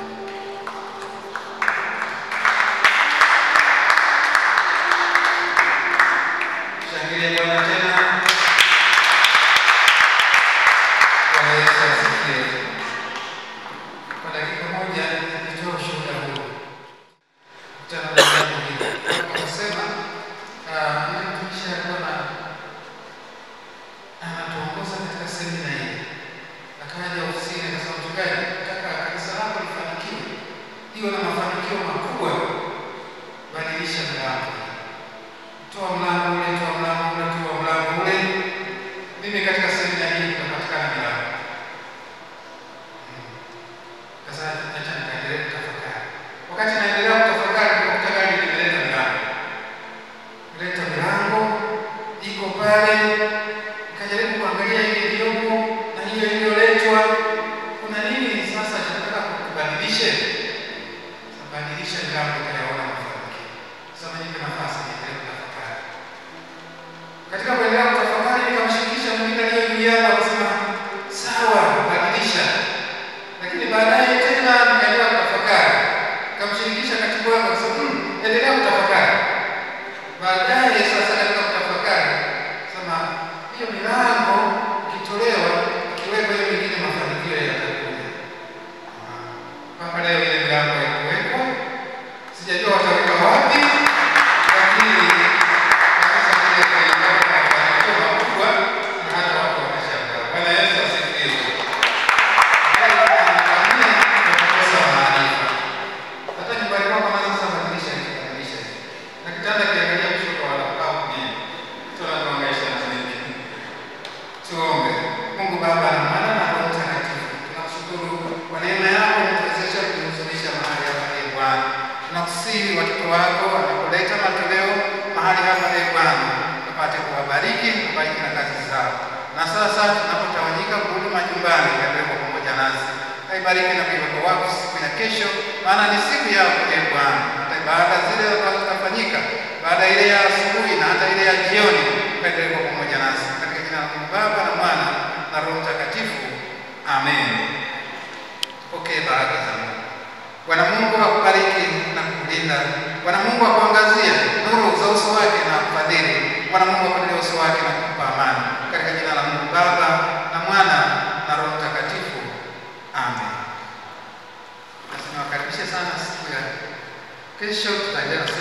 Shangilie Bwana tena. Bwana Yesu asifiwe. Kwa dakika moja nitoa ushuhuda huu. Kutana na jambo hili. Akasema ah, yule mtumishi alikuwa na anatuongoza katika semina hii. Akaja ofisini akasema, mchungaji, nataka kanisa lako lifanikiwe, iwe na mafanikio makubwa, badilisha mlango toa mlango ule, toa mlango ule, toa mlango ule. Mimi katika semina hii nitapatikana milango. Hmm. Sasa acha nikaendelee kutafakari. Wakati naendelea kutafakari, nikakuta gari limeleta milango, leta milango iko pale, nikajaribu kuangalia ile iliyopo na hiyo iliyoletwa, kuna nini sasa tunataka kubadilishe? Badilisha milango utayaona mafanikio. Sasa nipe nafasi niendelee kutafakari. Katika kuendelea kutafakari nikamshirikisha mwingine aliye juu yangu akasema sawa, badilisha. Lakini baadaye tena nikaendelea kutafakari. Nikamshirikisha katibu wangu akasema hmm, endelea kutafakari. Baadaye sasa katika kutafakari sema hiyo milango ikitolewa ikiwekwa hiyo mingine mafanikio yatakuja. Ah, Mpaka leo ile milango haikuwekwa. Sijajua wataweka wapi, lakini kanisa lile lilipata mafanikio makubwa na hata watu wanashangaa. Bwana Yesu asifiwe. Haya yanafanyia kwa kukosa maarifa. Hata nyumbani kwako naweza sasa badilisha hiki, badilisha hiki. Na kitanda kiangalia kushoto wala au kulia. Tunatuhangaisha na nini? Tuombe. Mungu Baba na Mwana na Roho Mtakatifu, tunakushukuru kwa neema yako umetuwezesha kusihi watoto wako wanapoleta matoleo mahali hapa, e Bwana, upate kuwabariki, kubariki na kazi zao. Na sasa tunapotawanyika kurudi majumbani, kaendelee kwa pamoja nasi, kaibariki na kuiweka wakfu siku ya kesho, maana ni siku yako e Bwana. Hata ibada zile ambazo zitafanyika baada ile ya asubuhi na hata ile ya jioni, kaendelee kwa pamoja nasi, katika jina la Mungu Baba na Mwana na Roho Mtakatifu, amen. Pokee baraka za Mungu. Bwana Mungu akubariki na kukulinda. Bwana Mungu akuangazie nuru za uso wake na akufadhili. Bwana Mungu akuinulie uso wake na kukupa amani. Katika jina la Mungu Baba na Mwana na Roho Mtakatifu. Amen. Basi niwakaribishe sana siku ya kesho, tutaendelea na